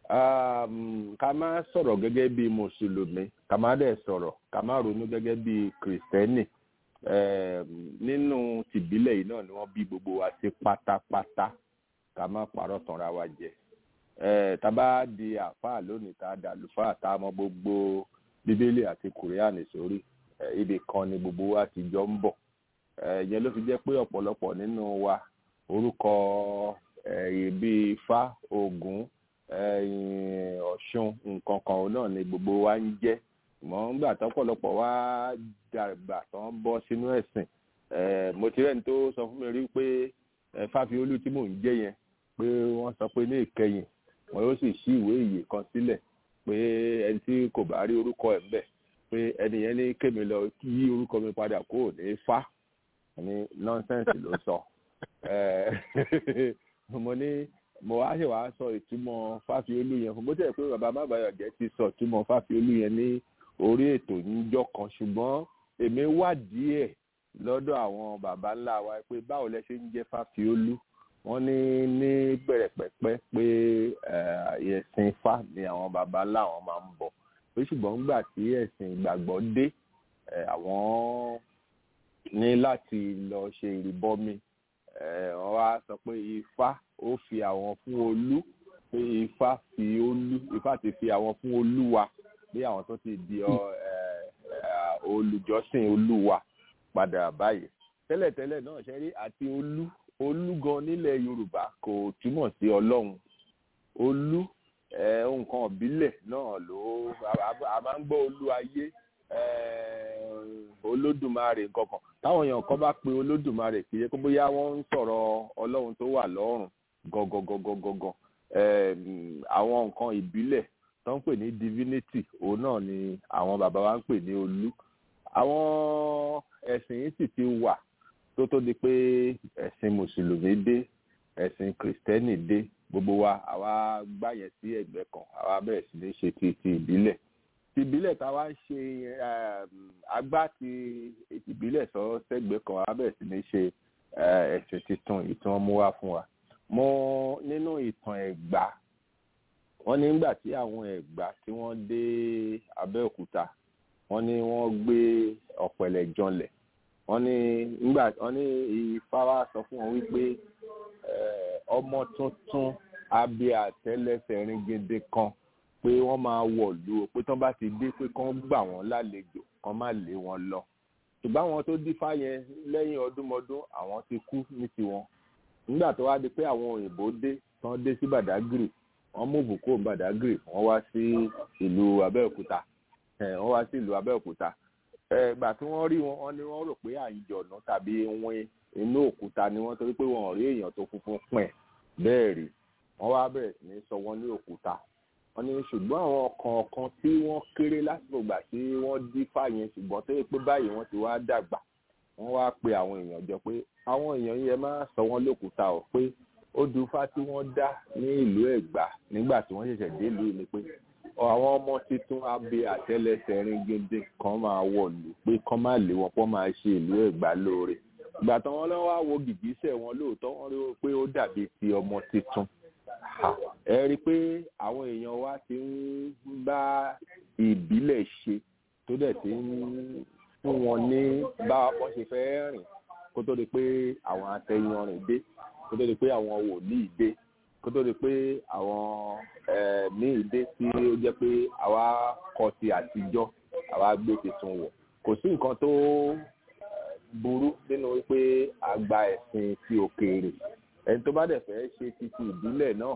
um, ká má sọ̀rọ̀ gẹ́gẹ́ bí mùsùlùmí ká má dẹ̀ sọ̀rọ̀ ká má ronú gẹ́gẹ́ bí kìrìsìtẹ́nì um, nínú tìbílẹ̀ yìí náà ni wọ́n bí gbogbo wa sí pátápátá ká má parọ́ tanra wa jẹ Eh, tá a bá di àáfàá lónìí tá a dà lùfáà tá a mọ gbogbo bíbélì àti kùrìánì sórí eh, ibì kan ni gbogbo wa ti jọ ń bọ̀ Eh, ìyẹn ló fi jẹ́ pé ọ̀pọ̀lọpọ̀ nínú wa orúkọ eh, bíi ifá ògún ẹ̀yìn ọ̀ṣun nǹkan kan náà ni gbogbo wa ń jẹ́ mọ̀ ń gbà tọ́pọ̀lọpọ̀ wá dàgbà tán bọ́ sínú ẹ̀sìn Eh, mo ti rẹ́ni tó sọ fún mi rí pé eh, fáfiolú tí mò ń jẹ́ yẹn pé wọ́n sọ pé ní ìkẹyìn wọn yóò sì ṣí ìwé ìyè kan sílẹ̀ pé ẹni tí kò bá rí orúkọ ẹ̀ ńbẹ̀ pé ẹni yẹn ní kémi lọ yí orúkọ mi padà kó ní fá ní nọ́ńsẹ̀nsì ló sọ Eh, mo ní mo wá ṣe wàá sọ ìtumọ̀ fáfiolú yẹn fún bó tẹ̀ pé bàbá mábàyọ̀jẹ́ ti sọ ìtumọ̀ fáfiolú yẹn ní orí ètò níjọ́ kan ṣùgbọ́n èmi wádìí ẹ̀ lọ́dọ̀ àwọn baba ńlá wa pé báwo lẹ ṣe ń jẹ́ fáfiolú wọ́n ní ní bẹ̀rẹ̀ pẹ̀pẹ́ pé eh, ẹ̀sìn ifá ni àwọn baba ńlá wọn máa ń bọ̀ pé ṣùgbọ́n nígbà tí ẹ̀sìn ìgbàgbọ́ dé eh, àwọn ní láti lọ ṣe ìrìbọmi eh, wọ́n wá sọ pé ifá ó fi àwọn fún olú pé ifá fi olú ifá ti fi àwọn fún olúwa bí àwọn tó ti di ọ, eh, eh, olùjọ́sìn olúwa padà báyìí tẹ́lẹ̀tẹ́lẹ̀ náà ṣe rí àti olú olú gan nílẹ̀ yorùbá kò túmọ̀ sí ọlọ́run olú eh, nǹkan ìbílẹ̀ náà ló a- a- a máa ń gbọ́ olú ayé eh, olódùmarè nǹkan kan táwọn èèyàn kan bá pe olódùmarè kì í ṣe pé bóyá wọ́n ń sọ̀rọ̀ ọlọ́run tó wà lọ́run gangan àwọn nǹkan ìbílẹ̀ tó ń pè ní divinity òun náà ni àwọn bàbá wa ń pè ní olú àwọn ẹ̀sìn yìí sì ti wà tó tó di pé ẹ̀sìn mùsùlùmí dé ẹ̀sìn kìrìsìtẹ́nì dé gbogbo wa àwa gbá yẹn sí ẹ̀gbẹ́ kan àwa bẹ̀rẹ̀ sí ní ṣe ti ti ìbílẹ̀ ti ìbílẹ̀ tá a wá ń ṣe agbá ti ìbílẹ̀ sọ sẹ́gbẹ́ kan àwa bẹ̀rẹ̀ sí ní ṣe ẹ̀sìn tuntun ìtàn mú wá fún wa mo nínú ìtàn ẹ̀gbá wọ́n ní nígbà tí àwọn ẹ̀gbá tí wọ́n dé abẹ́òkúta wọ́n ní wọ́n gbé ọ̀pẹ̀lẹ̀ janlẹ̀ wọ́n ní nígbà wọ́n ní ifá wa sọ fún wọn wípé ọmọ tuntun abẹ́ àtẹ́lẹsẹ̀ ringede kan pé wọ́n máa wọ̀lú o pé tán bá ti dé pé kán gbà wọ́n lálejò kán má lé wọn lọ ṣùgbọ́n àwọn tó dífá yẹn lẹ́yìn ọdúnmọdún àwọn ti kú ní tiwọn nígbà tó wá di pé àwọn òyìnbó dé tán dé sí Badagry wọ́n mú bùkún Badagry wọ́n wá sí ìlú Abẹ́òkúta wọ́n wá sí ìlú Abẹ́òkúta ìgbà tí wọ́n rí wọn wọ́n ní wọ́n rò pé àyìnjọ̀nù tàbí wín inú òkúta ni wọ́n torí pé wọn ò rí èèyàn tó funfun pẹ̀ bẹ́ẹ̀ rí wọ́n wá bẹ̀rẹ̀ sí ní sọ wọ́n ní òkúta wọ́n ní ṣùgbọ́n àwọn kọ̀ọ̀kan tí wọ́n kéré lásìkò ìgbà tí wọ́n dífá yẹn ṣùgbọ́n tó yẹ pé báyìí wọ́n ti wá dàgbà wọ́n wá pe àwọn èèyàn jọ pé àwọn èèyàn yẹn máa sọ wọ́n lókúta ọ̀ pé ó dufá tí wọ́n dá ní ìlú Ẹ̀gbá nígbà tí wọ́n ṣẹ̀ṣẹ̀ dé ìlú ni pé àwọn ọmọ tuntun abẹ àtẹ́lẹsẹ̀ ringende kan máa wọ̀lú pé kán má lé wọn pọ́n máa ṣe ìlú Ẹ̀gbá lóore ìgbà tí wọ́n lọ́wọ́ wo gìgísẹ̀ wọn lóòótọ́ wọ́n rí pé ó dàbí ti ọmọ tuntun ẹ rí i pé àwọn èèyàn wa ti ń bá ìbílẹ̀ ṣe tó dẹ̀ ti ń fún wọn ní bá wọ́n ṣe fẹ́ rìn kó tó di pé àwọn atẹyanrìn dé kó tó di pé àwọn wòlíì dé kó tó di pé àwọn míì dé tí ó jẹ́ pé àwa kọ ti àtijọ́ àwa gbé tuntun wọ̀ kò sí nǹkan tó burú nínú wípé a gba ẹ̀sìn ti òkèèrè ẹni tó bá dẹ̀ fẹ́ ṣe títí ìbílẹ̀ náà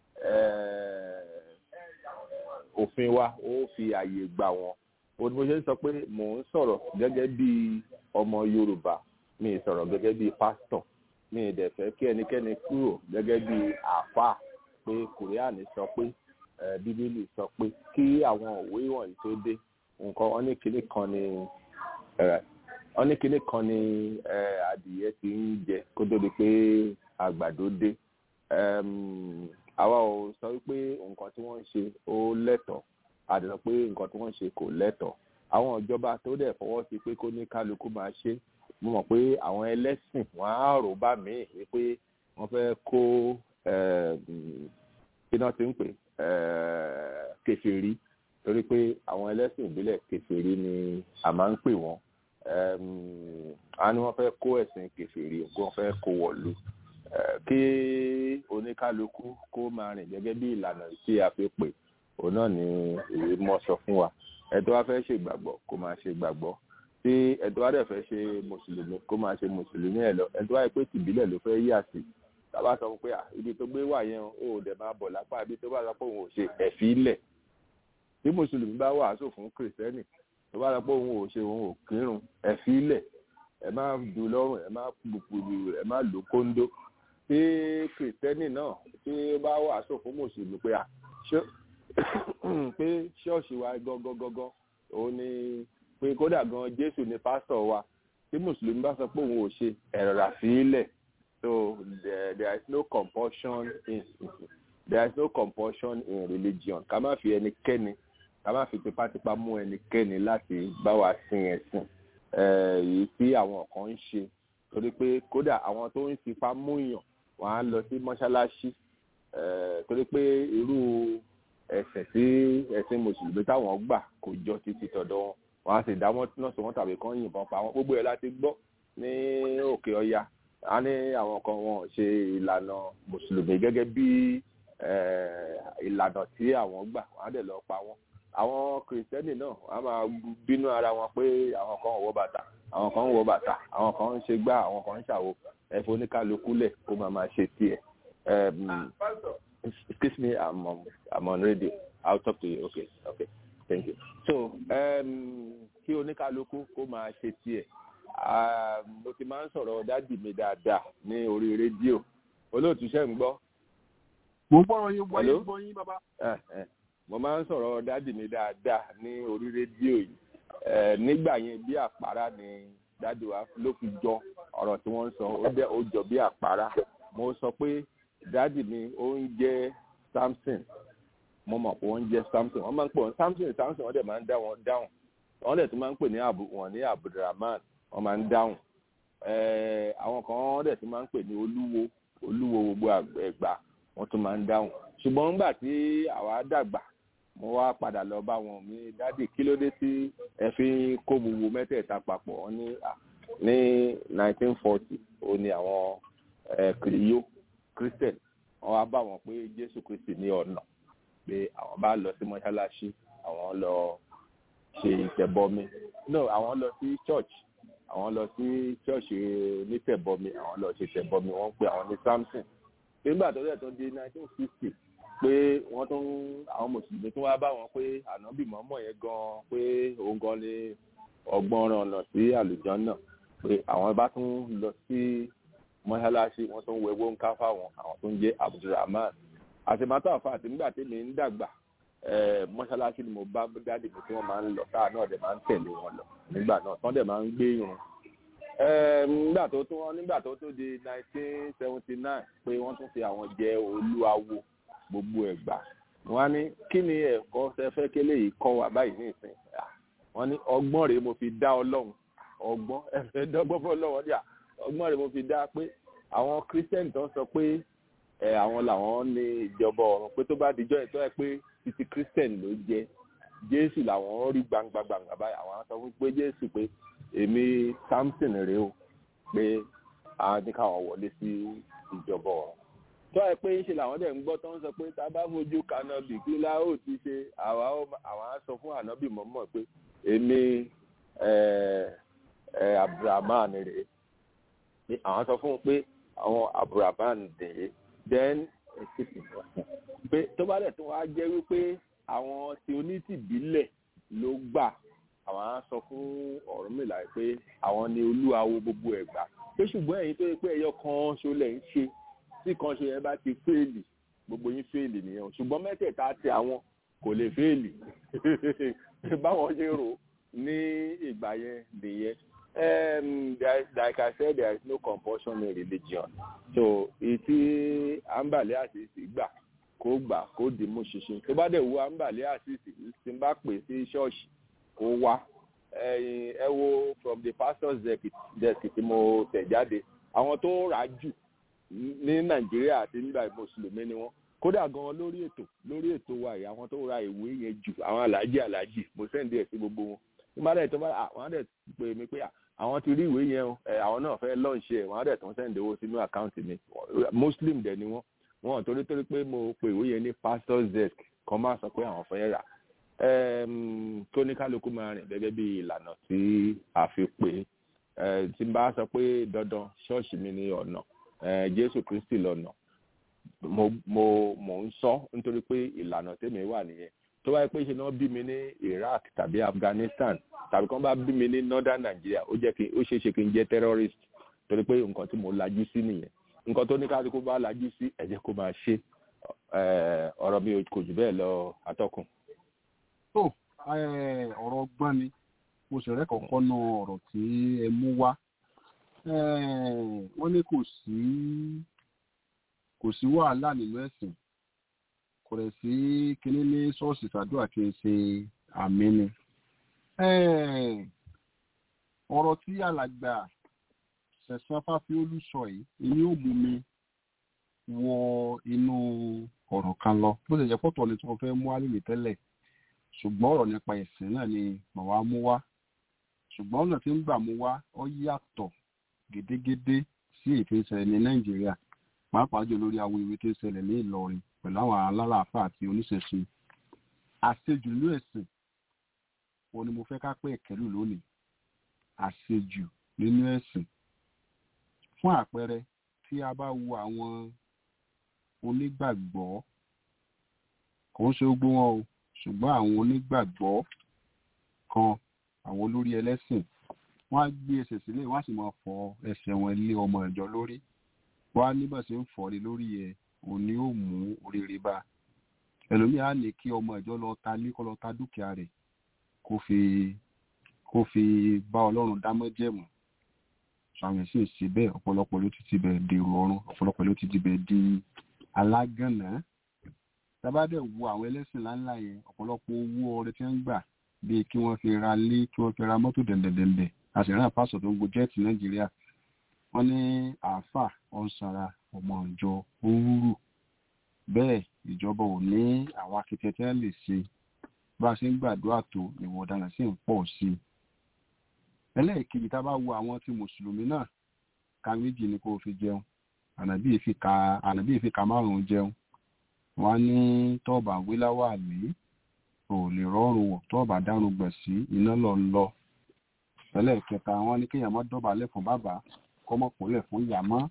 òfin wa ó fi àyè gbà wọ́n ó ní mo ṣe ń sọ pé mò ń sọ̀rọ̀ gẹ́gẹ́ bí ọmọ Yorùbá mi ì sọ̀rọ̀ gẹ́gẹ́ bí pásítọ̀ mi ì dẹ̀ fẹ́ kí ẹnikẹ́ni kúrò gẹ́gẹ́ bí àáfàá pé kùrìánì sọ pé bíbélì sọ pé kí àwọn òwe wọ̀nyí tó dé nǹkan wọn ní kinní kan ní wọn ní kinní kan ní adìyẹ ti ń jẹ kó tó di pé àgbàdo dé àwa ò sọ wípé nǹkan tí wọ́n ń ṣe ó lẹ́tọ̀ọ́ àdìsọ pé nǹkan tí wọ́n ń ṣe kò lẹ́tọ̀ọ́ àwọn ìjọba tó dẹ̀ fọwọ́ sí pé kó ní kálukú máa ṣe mo mọ̀ pé àwọn ẹlẹ́sìn wọ́n á rò bá mi wípé wọ́n fẹ́ kó iná ti ń pè kèfèrí torí pé àwọn ẹlẹ́sìn ìbílẹ̀ kèfèrí ni a máa ń pè wọ́n a ní wọ́n fẹ́ kó ẹ̀sìn kèfèrí wọ́n fẹ́ kó wọ̀lú kí oníkálukú kó máa rìn gẹ́gẹ́ bí ìlànà tí a fi pè òun náà ni ìwé mọ́ sọ fún wa ẹ̀tọ́ wa fẹ́ ṣe ìgbàgbọ́ kó máa ṣe ìgbàgbọ́ tí ẹ̀tọ́ wa dẹ̀ fẹ́ ṣe mùsùlùmí kó máa ṣe mùsùlùmí ẹ̀ lọ ẹ̀tọ́ wa yẹ pé tìbílẹ̀ ló fẹ́ yà sí tábà sọ pé ibi tó gbé wà yẹn ó dẹ̀ máa bọ̀ lápá ibi tó bá sọ pé òun ò ṣe ẹ̀fí ilẹ̀ tí mùsùlùmí bá wàásù fún kìrìsìtẹ́nì tó bá sọ pé òun ò ṣe òun ò kírun ẹ̀fí ilẹ̀ ẹ má dùn lọ́rùn ẹ má gbùgbùrù ẹ má lò kóńdó tí kìrìsìtẹ́nì náà tí ó bá wàásù fún mùsùlùmí pé à pé ṣọ́ọ̀ṣì wa gọ́gọ́gọ́gọ́ òun ni pé kódà gan jésù ni pásítọ̀ wa tí mùsùlùmí bá sọ pé òun ò ṣe ẹ̀rọ rà sílẹ̀ so there, there is no compulsion in there is no compulsion in religion ká má fi ẹnikẹ́ni ká má fi tipátipá mú ẹnikẹ́ni láti bá wa sin ẹ̀sìn èyí tí àwọn kan ń ṣe torí pé kódà àwọn tó ń fipá mú yàn wọ́n á lọ sí mọ́ṣáláṣí torí pé irú ẹ̀sìn tí ẹ̀sìn mùsùlùmí táwọn gbà kò jọ títí tọ̀dọ̀ wọn wọn á sì dá wọn náà sọ wọn tàbí kán yìnbọn pa wọn gbogbo ẹ̀ láti gbọ́ ní òkè ọya a ní àwọn kan wọn ò ṣe ìlànà mùsùlùmí gẹ́gẹ́ bí ìlànà tí àwọn gbà wọn á dẹ̀ lọ pa wọn àwọn kìrìsìtẹ́nì náà wọn á máa bínú ara wọn pé àwọn kan ń wọ bàtà àwọn kan ń wọ bàtà àwọn kan ń ṣe gbá àwọn kan ń ṣàwo ẹ̀fọ́ oníkálukú lẹ̀ kó máa máa ṣe tiẹ̀ excuse me i'm on, i'm on radio i'll talk to you okay okay thank you so um, kí oníkálukú kó máa ṣe tiẹ̀ mo ti máa ń sọ̀rọ̀ dádì mi dáadáa ní orí rédíò olóòtú ṣe ń gbọ́. mo ń gbọ́rọ̀ yín wáyé gbọ́ yín bàbá. mo máa ń sọ̀rọ̀ dádì mi dáadáa ní orí rédíò yìí nígbà yẹn bí àpárá ni dádì wa ló fi jọ ọ̀rọ̀ tí wọ́n ń sọ ó jẹ́ ó jọ bí àpárá mo sọ pé dáàdì mi ó ń jẹ́ samson mo mọ̀ pé wọ́n ń jẹ́ samson wọ́n máa ń pè wọ́n samson samson wọ́n dẹ̀ máa ń dá wọn dáhùn wọ́n dẹ̀ tún máa ń pè ní abu wọn ní abdulrahman wọ́n máa ń dáhùn Eh, àwọn kan wọ́n dẹ̀ tún máa ń pè ní olúwo olúwo gbogbo ẹ̀gbá wọ́n tún máa ń dáhùn ṣùgbọ́n nígbà tí àwa dàgbà mo wá padà lọ bá wọn mi dádì kí ló dé tí ẹ fi ń kó gbogbo mẹ́tẹ̀ẹ̀ta papọ̀ wọ́n ní à ní 1940 ó ní àwọn kìrìyó christian wọ́n wá bá wọn pé jésù kristi ní ọ̀nà pé àwọn bá lọ sí mọ́ṣáláṣí àwọn lọ ṣe ìtẹ̀bọmi no àwọn lọ sí church àwọn lọ sí church onítẹ̀bọmi àwọn lọ ṣe tẹ̀bọmi wọ́n pe àwọn ní samson nígbà tó dẹ̀ tó di 1960 pé wọ́n tún àwọn mùsùlùmí tún wá bá wọn pé ànábì mọ́mọ́ yẹn gan pé òun gan ni ọgbọ́n ọ̀nà sí àlùjọ náà pé àwọn bá tún lọ sí mọ́ṣáláṣí wọ́n tún wẹ̀wọ́ ń ká fáwọn àwọn tó ń jẹ́ abdulrahman àtìmátà àfa àti nígbà tí mi ń dàgbà mọ́ṣáláṣí ni mo bá dáàdì mi tí wọ́n máa ń lọ táà náà dẹ̀ máa ń tẹ̀lé wọn lọ nígbà náà tán dẹ̀ máa ń gbé irun nígbà tó tún wọn nígbà tó tún di nineteen seventy nine pé wọ́n tún fi àwọn jẹ olúawo gbogbo ẹ̀gbà wọ́n á ní kí ni ẹ̀kọ́ fẹ́fẹ́ kélé yìí kọ́ wa báyìí ní ìsìn wọ́n ní ọgbọ́n rèé mo fi dá ọlọ́run ọgbọ́n ẹ̀fẹ́ dọ́gbọ́n fún ọlọ́run díà ọgbọ́n rèé mo fi dá pé àwọn kírísítẹ́nì tó ń sọ pé ẹ̀ àwọn làwọn ní ìjọba ọ̀run pé tó bá dijọ́ ẹ̀ tó ẹ̀ pé títí kírísítẹ́nì ló jẹ́ jésù làwọn rí gbangba gbangba báyìí àwọn sọ fún pé jésù pé èmi samson rèé o pé àwọn ní káwọn wọlé sí ìjọba ọ̀run tó ẹ pé ṣe làwọn dẹ̀ ń gbọ́ tó ń sọ pé tá a bá fojú kanabi kí láò ti ṣe àwa àwọn á sọ fún ànábì mọ́mọ́ pé èmi abdulrahman rèé àwọn sọ fún un pé àwọn abdulrahman rèé then pé tó bá dẹ̀ tó wá jẹ́ wípé àwọn tí onítìbílẹ̀ ló gbà àwọn á sọ fún ọ̀rúnmìlà pé àwọn ni olúwawo gbogbo ẹ̀gbá pé ṣùgbọ́n ẹ̀yin tó yẹ pé ẹyọ kan ṣo lẹ̀ ń ṣe tí kan ṣe yẹn bá ti fẹ́ẹ̀lì gbogbo yín fẹ́ẹ̀lì nìyẹn ṣùgbọ́n mẹ́tẹ̀ẹ̀ta ti àwọn kò lè fẹ́ẹ̀lì báwọn ṣe rò ní ìgbà yẹn nìyẹn um, there, like I said there is no compulsion in religion so ìtí àǹbàlẹ́ àṣìṣì gbà kó gbà kó dì mú ṣinṣin tó bá dẹ̀ wo àǹbàlẹ́ àṣìṣì tí n bá pè sí ṣọ́ọ̀ṣì kó wá ẹ wo from the pastor's desk tí mo tẹ̀ jáde àwọn tó rà á jù ní nàìjíríà àti nígbà mùsùlùmí ni wọn kódà gan lórí ètò lórí ètò wa yìí àwọn tó ra ìwé yẹn jù àwọn aláàjì aláàjì mo sẹ́ǹdì ẹ̀ sí gbogbo wọn nígbà dẹ̀ tó bá àwọn dẹ̀ pè mí pé àwọn ti rí ìwé yẹn o àwọn náà fẹ́ lọ́ọ̀ṣì ẹ̀ wọ́n dẹ̀ tó ń sẹ́ǹdì owó sínú àkáǹtì mi muslim dẹ̀ ni wọ́n wọn torí torí pé mo pe ìwé yẹn ní pastor's desk kan máa sọ pé àwọn fẹ́ rà tó ní kálukú máa rìn gẹ́gẹ́ bí ìlànà tí a fi pè é tí n bá sọ pé dandan ṣọ́ọ̀ṣì mi ní ọ̀nà jésù kristi lọ́nà mo mo mo ń sọ nítorí pé ìlànà tèmi wà nìyẹn tó wáyé pé ṣe náà bí mi ní iraq tàbí afghanistan tàbí kán bá bí mi ní northern nigeria ó jẹ́ kí ó ṣeé ṣe kí n jẹ́ terrorist torí pé nǹkan tí mo lajú sí nìyẹn nǹkan tó ní kálukú bá lajú sí ẹ jẹ́ kó máa ṣe ọ̀rọ̀ mi kò jù bẹ́ẹ̀ lọ atọ́kùn. tó ọ̀rọ̀ ọgbọ́n ni mo sì rẹ́ kọ̀ọ̀kan nu ọ̀rọ̀ tí ẹ mú wá wọ́n ní kò sí kò sí wàhálà nínú ẹ̀sìn kò rẹ̀ sí kinní ní ṣọ́ọ̀ṣì ṣàdúrà kí n ṣe àmì ni. ọ̀rọ̀ tí alàgbà ṣẹ̀sán fáfiólú sọ yìí èyí ò mú mi wọ inú ọ̀rọ̀ kan lọ bó ṣe jẹ́ pọ̀tọ̀ ni tí wọ́n fẹ́ mú alẹ́ tẹ́lẹ̀ ṣùgbọ́n ọ̀rọ̀ nípa ẹ̀sìn náà ni màá mú wá ṣùgbọ́n ọ̀nà tí ń gbà mú wá ó yàtọ̀ gédégédé sí ètò ìṣẹ̀lẹ̀ ní nàìjíríà pàápàá jù lórí àwọn ìwé tó ń ṣẹlẹ̀ ní ìlọrin pẹ̀lú àwọn alálàáfà àti oníṣẹ̀ṣe àṣejù nínú ẹ̀sìn òun ni mo fẹ́ ká pé ẹ̀kẹ́lù lónìí àṣejù nínú ẹ̀sìn fún àpẹẹrẹ tí a bá wo àwọn onígbàgbọ́ kò ń ṣe gbogbo wọn o ṣùgbọ́n àwọn onígbàgbọ́ kan àwọn olórí ẹlẹ́sìn wọ́n á gbé ẹsẹ̀ sílẹ̀ wọ́n á sì máa fọ ẹsẹ̀ wọn lé ọmọ ìjọ lórí wọ́n á níbọ̀ sí ń fọ́ lé lórí ẹ̀ òun ni ó mú oríire bá ẹlòmíà á ní kí ọmọ ìjọ lọ ta ní kó lọ ta dúkìá rẹ̀ kó fi kó fi bá ọlọ́run dámọ́ jẹ̀mú àwọn sì ń ṣe bẹ́ẹ̀ ọ̀pọ̀lọpọ̀ ló ti ti bẹ̀ dèrò ọ̀run ọ̀pọ̀lọpọ̀ ló ti ti bẹ̀ di alágànná tábàdẹ̀ wo àwọn ẹlẹ́sìn ńláńlá yẹn ọ̀pọ̀lọpọ̀ owó ọrẹ tí wọ́n ń gbà bíi kí wọ́n fi ra lé kí wọ́n fi ra mọ́tò dẹ̀ndẹ̀dẹ̀ndẹ̀ àṣìrán pásọ̀ tó ń go jẹ́ẹ̀tì nàìjíríà wọ́n ní àáfà ọ̀nsàrà ọmọ ìjọ òwúrù bẹ́ẹ̀ ìjọba ò ní àwọn akitiyan tí wọ́n lè ṣe bá a ṣe ń gbàdúrà tó ìwọ̀n ọ̀daràn sì ń pọ̀ sí i ẹlẹ́ẹ̀kejì tá a bá wo àwọn tí mùsùlùmí náà ka méjì ni kó o fi jẹun ànàbí èfi ka ànàbí èfi ka márùn-ún jẹun wọ́n ní tọ́ọ̀bà wíláwà lé ò lè rọrùn wọ̀ tọ́ọ̀bà dárun gbẹ̀ sí iná lọ lọ ẹlẹ́ẹ̀kẹta wọ́n ní kéèyàn má dọ̀bálẹ̀ fún bàbá kọ́mọkùnlẹ̀ fún ìyá mọ́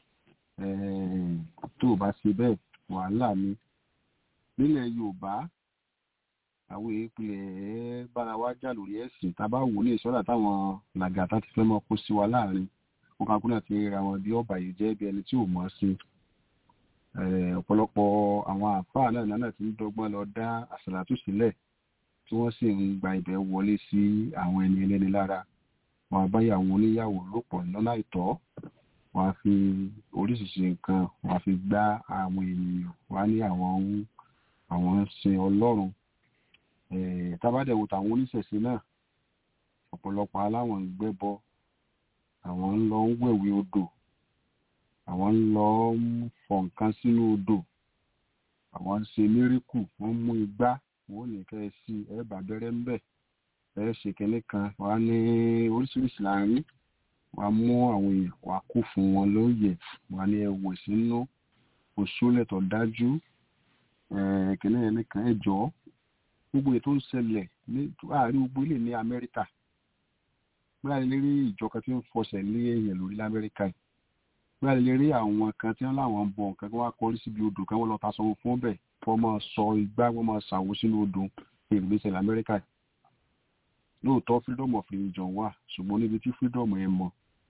tó o bá ṣe bẹ́ẹ̀ wàhálà ni nílẹ̀ yorùbá àwọn ìpìlẹ̀ bára wa jà lórí ẹ̀sìn tábà wò ní ìṣọ́ra táwọn làgàtà ti fẹ́ mọ́ kó sí wa láàrin wọn kan kúnlẹ̀ ti ra wọn bí ọba yìí jẹ́ bí ẹni tí ò mọ̀ sí ọ̀pọ̀lọpọ̀ àwọn àfáà náà náà ti ń dọ́gbọ́n lọ dá àṣàlátù sílẹ̀ tí wọ́n sì ń gba ibẹ̀ wọlé sí àwọn ẹni ẹlẹ́ni lára wọn àbáyàwó oníyàwó lòpọ̀ lọ́nà àìtọ́ wọn á fi oríṣiríṣi nǹkan wọn á fi gbá àwọn ènìyàn wọn á ní àwọn ń àwọn ń sin ọlọ́run tábàdẹ̀wò tàwọn oníṣẹ̀ṣe náà ọ̀pọ̀lọpọ̀ aláwọn ń gbẹ́bọ àwọn ń lọ ń wẹ̀wé odò àwọn ń lọ ń fọ nǹkan sínú odò àwọn ń ṣe mírìkù wọ́n mú igbá wọ́n ò ní kẹ́ ẹ sí ẹ bà bẹ̀rẹ̀ ń bẹ̀ ẹ ṣe kínní kan wọ́n á ní oríṣiríṣi láàrin wọ́n á mú àwọn èèyàn wọ́n á kó fún wọn lóye wọ́n á ní ẹ wò sínú òṣùlẹ̀ tó dájú kínní yẹn nìkan ẹ jọ̀ọ́ gbogbo ètò ń ṣẹlẹ̀ ní àárín gbogbo ilé ní amẹ́ríkà bóyá lè rí ìjọ kan tí ń fọṣẹ̀ lé èèyàn lórí lamẹ́ríkà yìí bóyá lè rí àwọn kan tí wọ́n láwọn ń bọ̀ nǹkan kí wọ́n á kọrí síbi odò kan wọ́n lọ ta sanwó fún bẹ̀ kí wọ́n máa sọ igbá wọ́n máa ṣàwó sínú odò èrò lè ṣẹlẹ̀ amẹ́ríkà yìí lóòótọ́ freedom of religion wà ṣùgbọ́n níbi tí freedom ẹ̀ mọ̀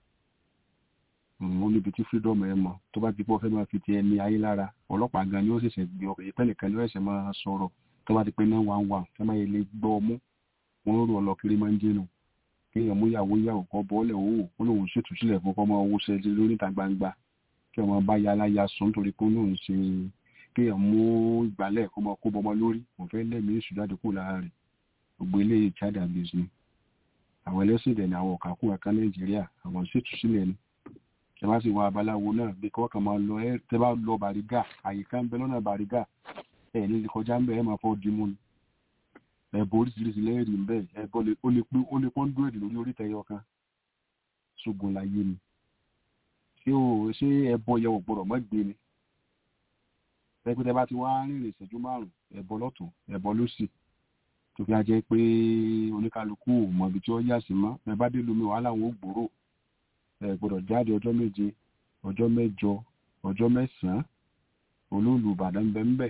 ó níbi tí freedom ẹ̀ mọ̀ tó bá ti pọ̀ fẹ́ máa fi ti ẹni ayé lára ọlọ́pàá gan ni ó ṣẹ̀ṣẹ̀ gbé ọkọ̀ ìpẹ́ nìkan ni ó ṣẹ̀ṣẹ̀ máa sọ̀rọ̀ tó bá ti pé náà wà ń wà tó máa lè gbọ́ ọmú wọn rò ọ lọ kiri máa ń jẹnu kéèyàn mú ìyàwó ìyàwó kọ bọ́ọ̀lẹ̀ owó ó lóun ṣètò sílẹ̀ fún kọ́mọ owó ṣẹlẹ̀ lórí ìta gbangba kí ọmọ bá ya aláya sùn torí pé lóun ṣe kéèyàn mú ìgbálẹ̀ kọ́mọ kó bọmọ lórí òun fẹ́ lẹ́mìí èṣù jáde kúrò lára rẹ̀ gbogbo eléyìí child abuse ni àwọn ẹlẹ́sìn ìdẹ̀ ni àwọn ọ̀kà kún ẹ̀ka nàìjíríà àwọn ṣètò sílẹ̀ ni ẹ bá sì wọ abaláwo náà bí kọ́ kàn máa lọ ẹ tẹ bá lọ bàrígà àyíká ń bẹ lọ́nà bàrígà ẹ ní kọjá ń bẹ ẹ máa fọ́ dimú ni ẹbọ oríṣiríṣi lẹ́ẹ̀rì ń bẹ̀ ẹbọ ó lè pé ó lè pọ́n dúrẹ́dì lórí orí tẹyọ kan ṣùgbọ́n láyé ni ṣé o ṣé ẹbọ yẹ wọ̀ gbọ́dọ̀ mọ́ gbé ni pẹ́pẹ́tẹ́ bá ti wá rìnrìn ìṣẹ́jú márùn ẹbọ lọ́tún ẹbọ lósì tó fi ajẹ́ pé oníkálukú ò mọ ibi tí ó yà sí mọ́ ẹ bá dé lómi wàhálà wọn ò gbòòrò ẹ gbọ́dọ̀ jáde ọjọ́ méje ọjọ́ mẹ́jọ ọjọ́ mẹ́sàn-án olóòlù Ìbàdàn bẹ́ẹ̀ ń bẹ́ẹ̀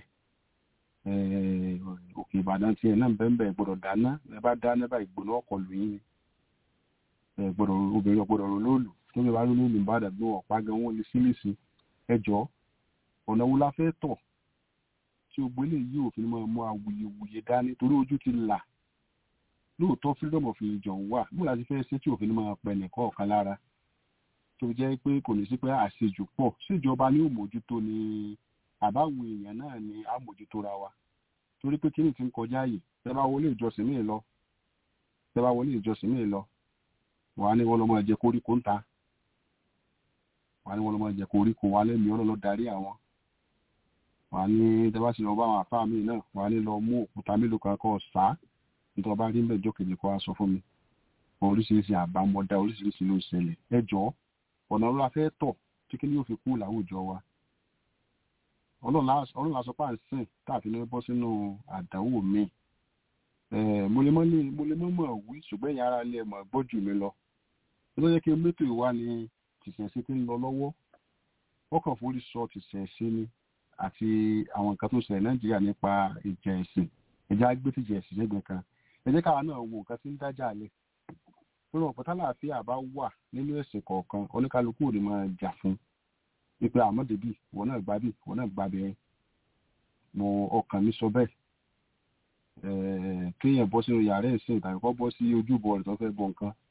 òkè ìbàdàn tiẹ̀ náà bẹ́ẹ̀ gbọ́dọ̀ dáná ẹ bá dáná bá ìgbóná ọkọ̀ lù yín ni gbọ́dọ̀ obìnrin ọ̀gbọ́dọ̀ rò lóòlù tó bí wàá rò lóòlù ìbàdàn gbọ́ ọ̀pá gan wọn lè sílẹ̀sì ẹjọ́ ọ̀nà wo la fẹ́ tọ̀ tí o gbélé yìí òfin máa mú awuyewuye dání torí ojú ti là lóòótọ́ freedom of religion wà níbo la ti fẹ́ ṣe tí òfin máa pẹ́ nìkan ọ̀kan lára tó jẹ́ pé kò ní sí pé àṣejù pọ̀ síjọba ní òmójútó ni àbáwọn èèyàn náà ni àmójútóra wa torí pé kíni ti ń kọjá yìí tẹ bá wọlé ìjọsìn míì lọ tẹ bá wọlé ìjọsìn míì lọ wàá ní wọn lọ máa jẹ koríko ń ta wàá ní wọn lọ máa jẹ koríko wàá lẹ́mìí ọ̀nà lọ darí àwọn wàá ní tẹ bá sì lọ bá àwọn àfáà míì náà wàá ní lọ mú òkúta mélòó kan kọ́ sá nítorí bá rí mẹ́jọ kejì kọ́ aṣọ fún mi oríṣiríṣi àbámọ́dá oríṣiríṣi ló ń ṣẹlẹ̀ ẹ jọ ọ̀nà ló la fẹ́ tọ̀ tí kí ni yóò fi kú láwùjọ wa ọlọ́run la sọ pé à ń sìn káàfin ní bọ́ sínú àdánwò mi mo lè mọ́ mọ̀ wí ṣùgbọ́n ẹ̀yà ara ilé mọ̀ gbọ́ jù mí lọ ó ló yẹ kí mẹ́tò ìwá ni tìṣẹ̀ṣe ti ń lọ lọ́wọ́ wọ́n kàn forí sọ tìṣẹ̀ṣe ni àti àwọn nǹkan tó ṣẹlẹ̀ nàìjíríà nípa ìjà ẹ̀sìn ẹ̀já gbé tìjà ẹ̀sìn lẹ́gbẹ̀ẹ́ kan ẹ jẹ́ káwa náà wo nǹkan tí ń dájà lẹ̀ tó lọ pọ̀tálà àfíà bá wà nínú ẹ̀sìn kọ̀ọ̀kan oníkálukú ò ní máa jà fún wípé àmọ́débì wọn náà gbá bì wọn náà gbá bẹ́ẹ̀ mo ọkàn mi sọ bẹ́ẹ̀ kéèyàn bọ́ sínú yàrá ẹ̀sìn tàbí kọ́ bọ́ sí ojúbọ rẹ̀ tó fẹ́ bọ nǹkan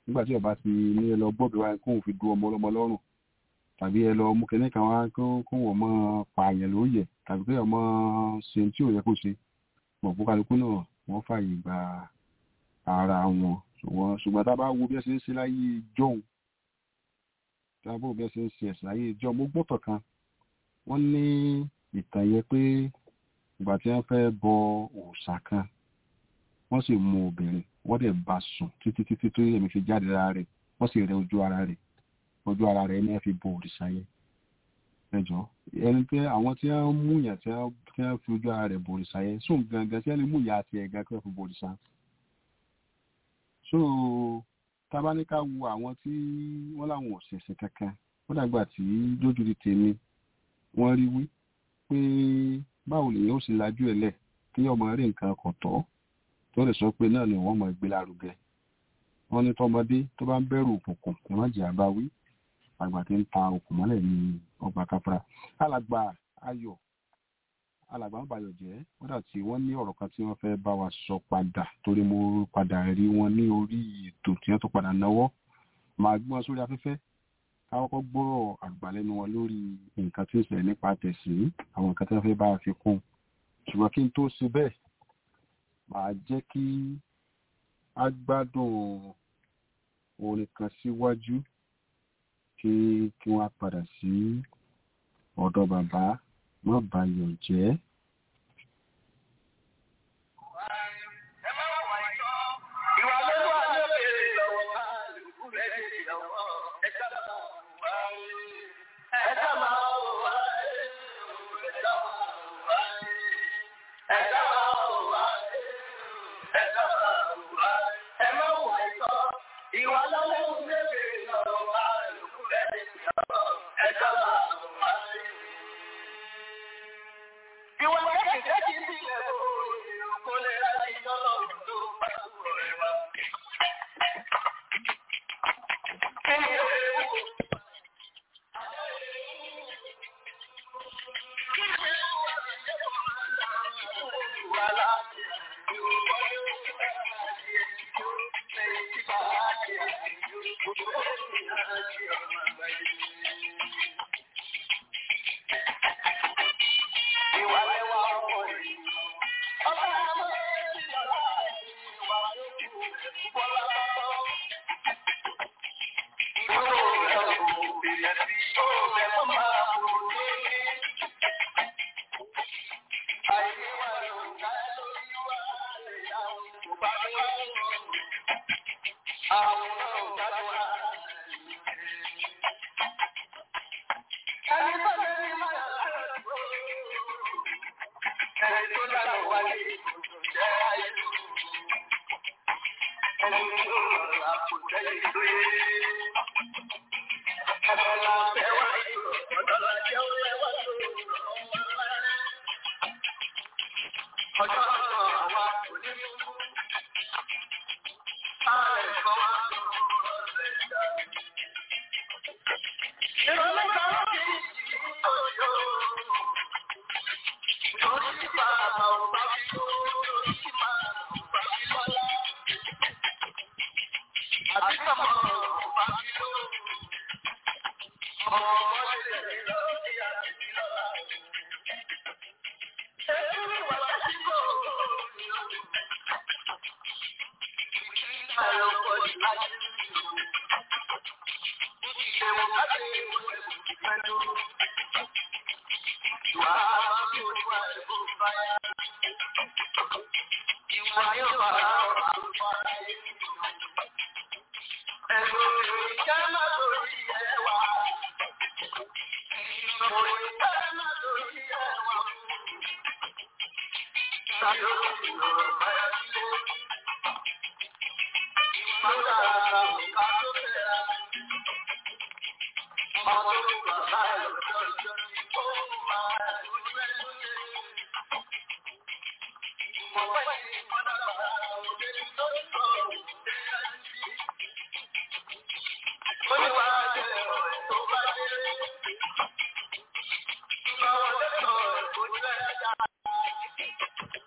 nígbà tí ọba ti ní ẹ lọ gbọ́dọ̀ wá kóun fi du ọmọ ọlọ́mọ lọ́rùn tàbí ẹ lọ mú kẹ́ní kan wá kó wọ́n mọ́ pààyàn lóye tàbí kí ọmọ ṣe tí ò yẹ kó ṣe mọ̀ fún kálukú náà wọ́n fààyè gba ara wọn ṣùgbọ́n ṣùgbọ́n tá a bá wo bí ẹ ṣe ń ṣe láyé jọ́hún tá a bá wo bí ẹ ṣe ń ṣe ẹ̀sìn láyé jọ́hún mo gbọ́tọ̀ kan wọ́n ní ìtàn yẹn pé ìgbà tí wọ́n fẹ́ bọ òòṣà kan wọ́n sì mú obìnrin wọ́n dẹ̀ bá sùn títí títí tó yẹ̀mí fi jáde lára rẹ̀ wọ́n sì rẹ ojú ara rẹ̀ ojú ara rẹ̀ ní ẹ fi bo òrìṣà yẹn ẹjọ́ ẹni pé àwọn tí wọ́n mú yàn tí wọ́n fi ojú ara rẹ̀ bo òrìṣà yẹn sóun gangan tí wọ́n lè mú ìyá àti ẹ̀gá kí wọ́n fi bo òrìṣà so tábánikà wo àwọn tí wọ́n láwọn òṣèṣe kankan ó dàgbà tí lójú ti tèmi wọ́n rí wí pé báwo lèyàn ó sì lajú ẹ̀ lẹ̀ kí ọmọ rí nǹkan kan tọ́ tó lè sọ pé náà ni wọ́n mọ̀ gbé lárugẹ wọ́n ní tọmọdé tó bá ń bẹ̀rù òkùnkùn ẹ má jẹ́ àbáwí àgbà tí ń ta òkùn mọ́lẹ̀ ní ọgbà káfíńrà alàgbà ayọ̀ alàgbà ń bayọ̀ jẹ́ kódà tí wọ́n ní ọ̀rọ̀ kan tí wọ́n fẹ́ bá wa sọ padà torí mo padà rí wọn ní orí ètò tí wọ́n tó padà náwó màá gbé wọn sórí afẹ́fẹ́ káwọn kọ́ gbọ́rọ̀ àgbàlẹ́nu wọn lórí nǹkan tí ń ṣẹlẹ̀ nípa tẹ̀sí àwọn nǹkan tí wọ́n fẹ́ bá a fi kún ṣùgbọ́n kí n tó ṣe bẹ́ẹ̀ màá jẹ́ kí a gbádùn orin kan síwájú kí kí wọ́n á padà sí ọ̀dọ̀ bàbá má bayọ̀ jẹ́.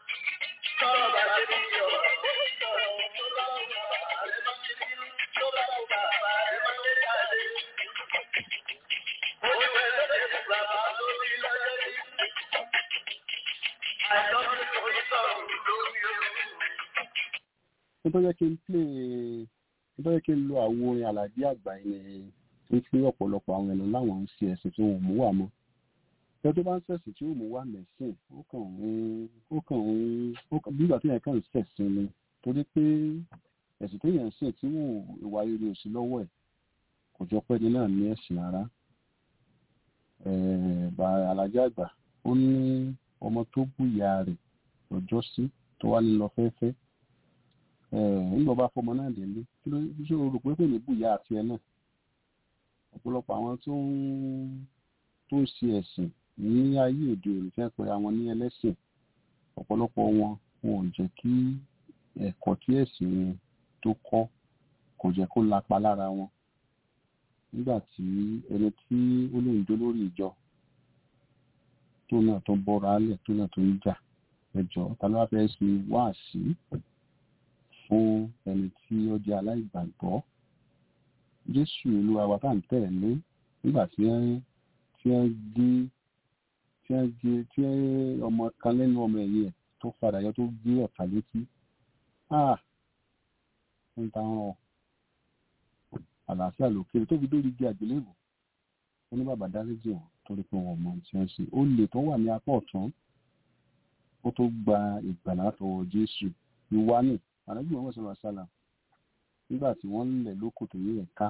Thank you. nítorí kí n plé nítorí kí n lo àwo orin àlàjì àgbà yẹn ní fi ọ̀pọ̀lọpọ̀ àwọn ènìyàn láwọn ń ṣe ẹ̀sìn tí wọn ò mú wà mọ́ ẹ tó bá ń ṣẹ̀sìn tí ó mú wà mẹ́sìn ó kàn ń ó kàn ń ó kàn bí ìgbà tí yẹn kàn ń ṣẹ̀sìn ni torí pé ẹ̀sìn tó yẹn ń sìn tí wọn ìwà rere ò sí lọ́wọ́ ẹ̀ kò jọ pé ní náà ní ẹ̀sìn rárá bá àlàjì àgbà ó ní ọmọ tó bú ìyá rẹ̀ lọ́jọ́ sí tó wá nílọ fẹ́fẹ́ nígbà bá fọmọ náà délé kí ló ṣe o rò pé kò ní bú ìyá àti ẹ náà ọ̀pọ̀lọpọ̀ àwọn tó ń tó ń ṣe ẹ̀sìn ní ayé òde òní fẹ́ pé àwọn ní ẹlẹ́sìn ọ̀pọ̀lọpọ̀ wọn wọn ò jẹ́ kí ẹ̀kọ́ tí ẹ̀sìn wọn tó kọ́ kò jẹ́ kó lapa lára wọn nígbà tí ẹni tí ó lè ń jó lórí ìjọ tó náà tó bọ́ra álẹ̀ tó náà tó ń jà ẹjọ́ ta ló wá fẹ́ ṣe wáàsí fún ẹni tí ó jẹ́ aláìgbàgbọ́ jésù olúwa wa tá à ń tẹ̀lé nígbà tí wọ́n tí wọ́n gé tí wọ́n gé tí ọmọ kan lẹ́nu ọmọ ẹ̀yìn ẹ̀ tó padà yọ tó gé ọ̀tá létí ah ń ta ràn àlàáfíà lókèrè tó fi dórí igi àgbélébù wọn ní bàbá dáríjì wọn torí pé wọn mọ tí wọn ṣe ó lè tó wà ní apá ọ̀tún ó tó gba ìgbàlá látọwọ́ jésù ìwá ní ànábì wọn sọ̀rọ̀ sálà nígbà tí wọ́n lẹ̀ lóko tó yẹ ẹ̀ka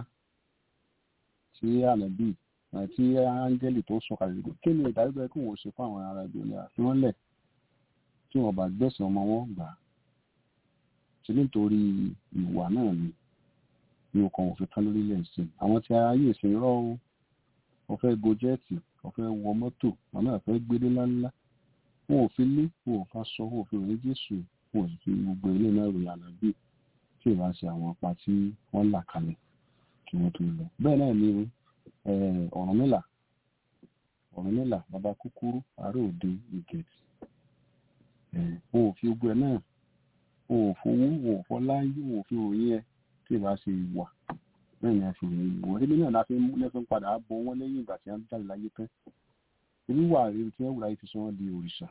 tí ànábì tí áńgẹ́lì tó sọ kalẹ̀ lóko kí ni ìdájọ́ kí wọ́n ṣe fún àwọn ará ibi òní àfi wọ́n lẹ̀ tí wọ́n bá gbẹ̀sán ọmọ wọn gbà á ṣe nítorí ìwà náà ni ní ọkàn òfin tán lórílẹ̀ ìsìn àwọn tí ayé ìsìn rọ́ o wọ́n fẹ́ go jẹ́ẹ̀tì wọ́n fẹ́ wọ mọ́tò wọn náà fẹ́ gbélé ńláńlá wọn ò fi lé wọn ò fa sọ wọn ò fi ròyìn jésù wọn ò sì fi gbogbo ilé náà ròyìn ànábì tí ì bá ṣe àwọn apá tí wọ́n là kalẹ̀ kí wọ́n tó lọ. bẹ́ẹ̀ náà ni ọ̀rúnmìlà ọ̀rúnmìlà bàbá kúkúrú àárẹ̀ òde ìgẹ̀tì wọn ò fi gbogbo ẹ̀ náà wọn ò fowó wọn ò fọláyé wọn ò fi ròyìn ẹ tí ì bá ṣe wà bẹ́ẹ̀ ni a fi ròyìn wọn ebi náà láti lẹ́fẹ̀ ń padà bọ wọn lẹ́yìn ìgbà tí wọ́n jáde láyé tán ebi wà rere tí wọ́n wùrà yìí fi sọ wọ́n di òrìṣà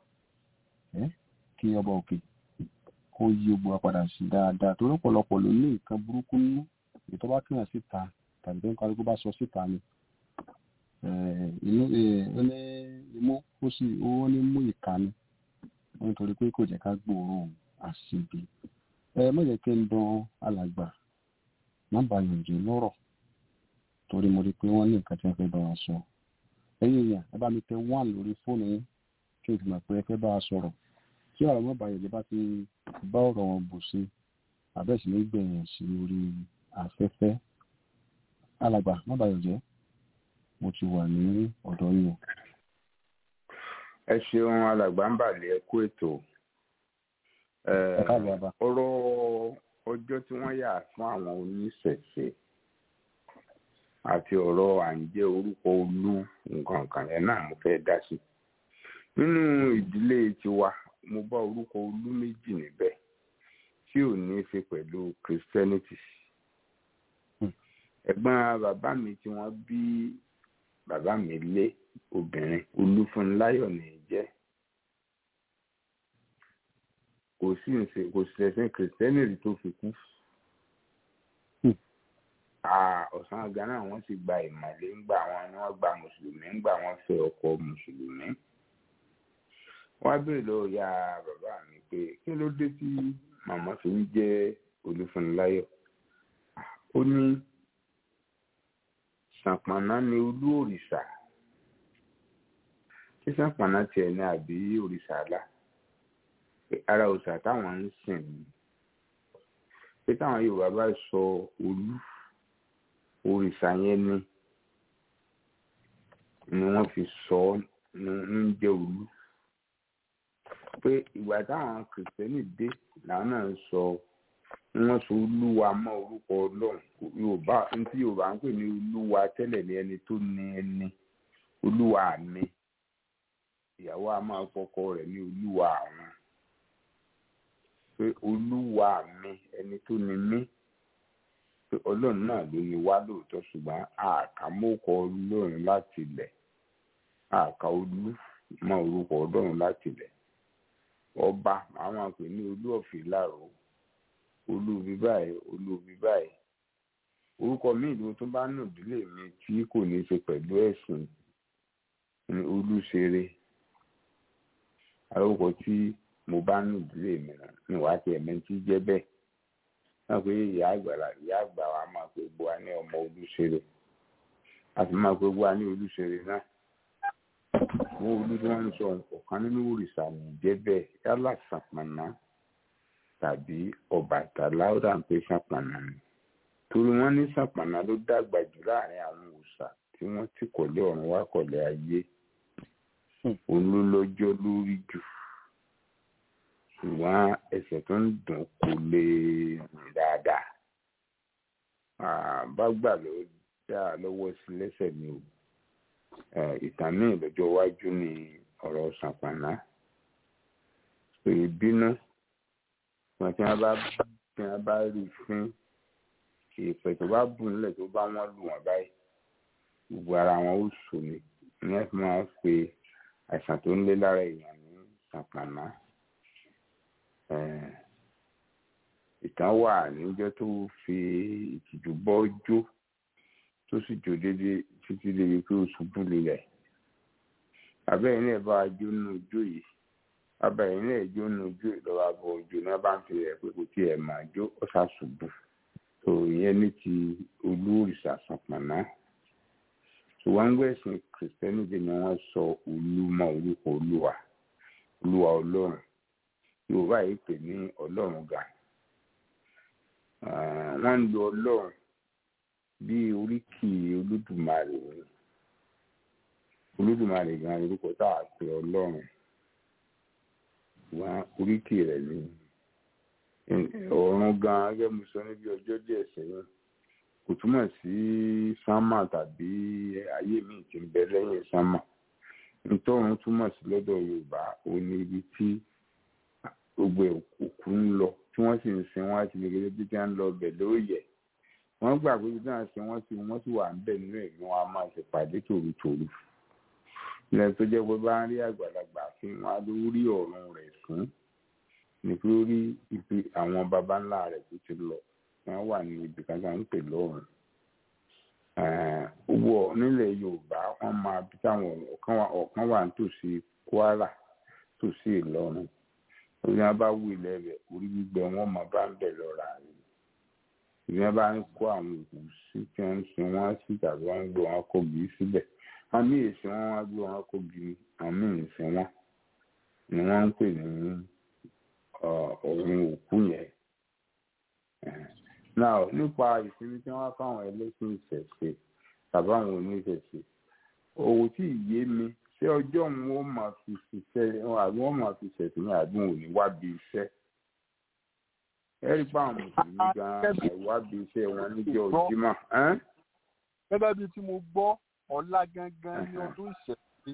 kí ọba òkè kó yí gbogbo wa padà sí dáadáa torí ọ̀pọ̀lọpọ̀ ló ní nǹkan burúkú nínú ètò bá kíyàn síta tàbí tó ń kálukú bá sọ síta ni inú ní imú ó sì ó ní mú ìka ni nítorí pé kò jẹ́ ká gbòòrò àṣìbí ẹ má jẹ́ kí n dán alàgbà má bàyàn jẹ́ lọ́rọ̀ torí mo rí i pé wọ́n ní nǹkan tí wọ́n fẹ́ bá wa sọ ẹ̀yin èèyàn ẹ bá mi tẹ one lórí fóònù yín kí n sì mọ̀ pé ẹ fẹ́ bá wa sọ̀rọ̀ tí ọ̀rọ̀ mọ́ bàyàn jẹ́ bá ti bá ọ̀rọ̀ wọn bù sí àbẹ́sì ní gbẹ̀yìn sí orí afẹ́fẹ́ alàgbà má bàyàn jẹ́ mo ti wà ní ọ̀dọ̀ yín o. ẹ ṣeun alàgbà ń bàlẹ̀ ẹ kú ètò ọ̀rọ̀ ọjọ́ tí wọ́n yà fún àwọn oníṣẹ̀ṣe àti ọ̀rọ̀ à ń jẹ́ orúkọ olú nǹkan kan yẹn náà mo fẹ́ dá sí nínú ìdílé tiwa mo bá orúkọ olú méjì níbẹ̀ tí ò ní í ṣe pẹ̀lú christianity ẹ̀gbọ́n bàbá mi tí wọ́n bí bàbá mi lé obìnrin olúfúnláyọ̀ ní í jẹ́ kò sí ìṣe kò sí ẹ̀sìn kìrìsìtẹ́nì tó fi kú. ọ̀sán àga náà wọ́n sì gba ìmọ̀lé ńgbà wọn ni wọ́n gba mùsùlùmí ńgbà wọ́n fẹ́ ọkọ mùsùlùmí. wọ́n á béèrè lọ́wọ́ ya bàbá mi pé kí ló dé tí màmá fi ń jẹ́ olúfúnláyọ̀. ó ní ṣàpàná ni olú òrìṣà ṣé ṣàpàná tiẹ̀ ní àbí òrìṣà àlà ara òòṣà táwọn ń sìn ní pé táwọn yorùbá bá sọ olú òrìṣà yẹn ni ni wọ́n fi sọ ń jẹ́ olú pé ìgbà táwọn kìrìsìtẹ́nì dé làwọn náà sọ wọ́n sọ olúwa mọ́ orúkọ ọlọ́run yorùbá ntí yorùbá ń pè ní olúwa tẹ́lẹ̀ ní ẹni tó ní ẹni olúwa mi ìyàwó a máa kọ́kọ rẹ̀ ní olúwa àwọn pé olúwa mi ẹni tó ni mí pé ọlọ́run náà ló ní wá lóòótọ́ ṣùgbọ́n àkàmọ́kọ ọlọ́run láti ilẹ̀ àkà olú mọ orúkọ ọlọ́run láti ilẹ̀ ọba àwọn àpè ní olú ọ̀fìn láàrọ̀ olúbi báyìí olúbi báyìí orúkọ míì ló tún bá nù ìdílé mi tí kò ní í ṣe pẹ̀lú ẹ̀sìn ní olúṣeré àlórúkọ tí mo bá nù ìdílé mi nà ní wàá tiẹ̀ mẹ́tí jẹ́ bẹ́ẹ̀ náà pé ìyá àgbàlá ìyá àgbà wa máa pe gbọ́ wa ní ọmọ olúṣeré a sì máa pe gbọ́ wa ní olúṣeré náà wọ́n olú tí wọ́n ń sọ ọ̀kan nínú òrìṣà ní jẹ́ bẹ́ẹ̀ yálà sàpànà tàbí ọbàtálá ó dà ń pé sàpànà ni torí wọ́n ní sàpànà ló dàgbà jù láàrin àwọn òòṣà tí wọ́n ti kọ̀lé ọ̀run wá kọ̀lé ayé òun ló lọ́jọ́ lórí jù ṣùgbọ́n ẹsẹ̀ tó ń dùn kò lè rìn dáadáa bá gbà ló dá lọ́wọ́ sí lẹ́sẹ̀ ni o ìtàn míì lọ́jọ́ iwájú ni ọ̀rọ̀ sàpànà pé bínú wọn tí wọn bá tí wọn bá rí fín ìpè tó bá bù nílẹ̀ tó bá wọn lù wọn báyìí gbogbo ara wọn ó sò ní ní ẹ̀sìn máa ń pe àìsàn tó ń lé lára èèyàn ní sàpànà ìtàn wà níjọ́ tó fi ìtìjú bọ́ jó tó sì jó dédé títí débi pé ó ṣubú lulẹ̀ abẹ́yìn náà bá jó nínú ijó yìí abẹ́yìn náà jó nínú ijó ìlọ́wọ́ abọ́ ojú náà bá ń fi rẹ̀ pé kò tiẹ̀ máa jó ó ṣàṣubú tó ìyẹn ní ti olú òrìṣà sàpànà ṣùgbọ́n gbẹ̀sìn kìrìsìtẹ́nìtì ni wọ́n sọ olú mọ́ orúkọ olúwa olúwa ọlọ́run yorùbá yìí pè ní ọlọ́run ga wọ́n ń lo ọlọ́run bí oríkì olódùmarè ni olódùmarè gan ni orúkọ tá a pè ọlọ́run wọn oríkì rẹ̀ ni ọ̀run gan gẹ́gẹ́ mo sọ níbi ọjọ́ díẹ̀ sẹ́yìn kò túmọ̀ sí sámà tàbí ayé mi tí ń bẹ lẹ́yìn sámà nítorún túmọ̀ sí lọ́dọ̀ yorùbá ó ní ibi tí gbogbo òkú ń lọ tí wọ́n sì ń sin wọ́n àti gbẹgbẹ bí tí wọ́n ń lọ bẹ̀ lóòyẹ̀ wọ́n gbà pé bí wọ́n sin wọ́n sì wọ́n sì wà ń bẹ̀ nínú ìlú wọn a máa ṣèpàdé tòrutòru ilẹ̀ tó jẹ́ pé bá ń rí àgbàlagbà fi wọn á ló rí ọ̀run rẹ̀ fún ní pé ó rí ibi àwọn baba ńlá rẹ̀ tó ti lọ wọ́n wà ní ibi kan tó ń pè lọ́run wọ nílẹ̀ yorùbá wọ́n máa bí táwọn ọ̀kan wà nítòsí kwara tòsí ìlọrin orí wọn bá wù ilẹ̀ rẹ̀ orí gbígbẹ wọn máa bá ń bẹ̀ lọ́ra rẹ̀ ìyẹn bá ń kó àwọn òkú sí tí wọ́n ń sin wọ́n sí tàbí wọ́n ń gbé wọn kó bí síbẹ̀ àmì èsì wọn wá gbé wọn kó bí àmì ìsìn wọn ni wọ́n ń pè ní ọ̀run òkú yẹn náà nípa ìsinmi tí wọ́n fáwọn ẹlẹ́sìn ìṣẹ̀ṣe tàbí àwọn oníṣẹ̀ṣe òwò tí ìyé mi ṣé ọjọ́ òun ó máa fi ṣiṣẹ́ àbí wọ́n máa fi ṣẹ̀ṣẹ̀ ní àbí òun ò ní wá bí iṣẹ́ ẹ rí pa àwọn mùsùlùmí gan àìwá bí iṣẹ́ wọn níjọ́ Jímọ̀. gẹ́gẹ́ bí tí mo gbọ́ ọ̀la gangan ní ọdún ìṣẹ̀ṣe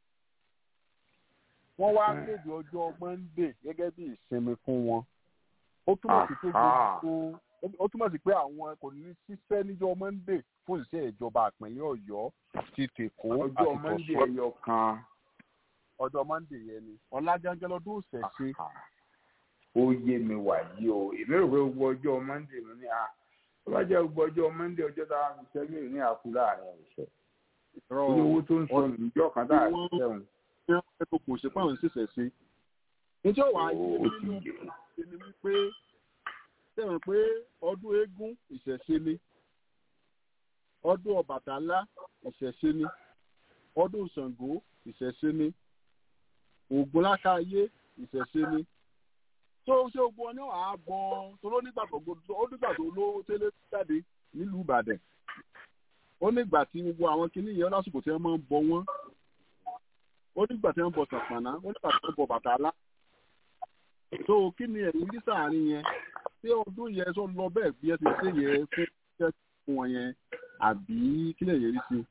wọ́n wá léde ọjọ́ Monday gẹ́gẹ́ bí ìsinmi fún wọn ó túmọ̀ sí pé gbogbo ó túmọ̀ sí pé àwọn kò ní ṣiṣẹ́ níjọ́ Monday fún ìṣe ìjọba ìpínlẹ̀ Ọ̀yọ́ ti tèkó àti ọjọ́ Monday ẹyọ kan ọjọ́ Monday yẹn ni ọ̀la gangan lọ́dún ìṣẹ̀ṣe ó yé mi wà yí o èmi rò pé gbogbo ọjọ́ Monday mi ní a ó bá jẹ́ gbogbo ọjọ́ Monday ọjọ́ tá a fi ṣẹ́gun ní àkú láàrin ọ̀sẹ̀ orí owó tó ń sọ níjọ́ kan tá a fi ṣẹ́gun. ẹnu kò ṣe pàrọ̀ ṣẹ̀ṣẹ̀ sí níjọ́ wàá yé mi nínú ṣe ni wípé sẹ́wọ̀n pé ọdún eégún ìṣẹ̀ṣe ni ọdún Ọbàtálá ìṣẹ̀ṣe ni ọdún Ṣàngó ìṣẹ̀ṣe ni Ògúnlákáyé ìṣẹ̀ṣe ni tó ṣe ogun ọ ní àgbọn tó ló nígbà tó ó nígbà tó ló tẹ́lẹ̀ jáde nílùú Ìbàdàn ó nígbà tí gbogbo àwọn kinní yẹn lásìkò tí wọ́n máa ń bọ wọ́n ó nígbà tí wọ́n bọ Ṣàpàná ó nígbà tí wọ́n bọ Bàtálá tó kí ni ẹ̀rí ní sàárín yẹn ṣé ọdún yẹn tó lọ bẹ́ẹ̀ bí ẹ ti ṣe yẹ fún iṣẹ́ fún wọn yẹn àbí kí lè yẹrí sí.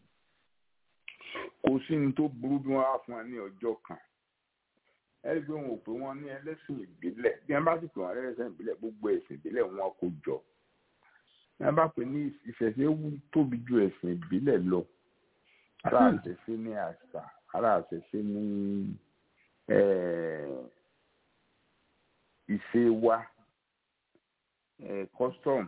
kò sí ní tó burú bí wọ́n á fún ẹ ní ọjọ́ kan ẹni pé wọn ò pé wọn ní ẹlẹ́sìn ìbílẹ̀ bí wọn bá sì pè wọn ẹlẹ́sìn ìbílẹ̀ gbogbo ẹ̀sìn ìbílẹ̀ wọn kò jọ bí wọn bá pè ní ìṣẹ̀ṣe tóbi ju ẹ̀sìn ìbílẹ̀ lọ ara àṣẹṣe ní àṣà ara àṣẹṣe ní ìṣe wa eh, custom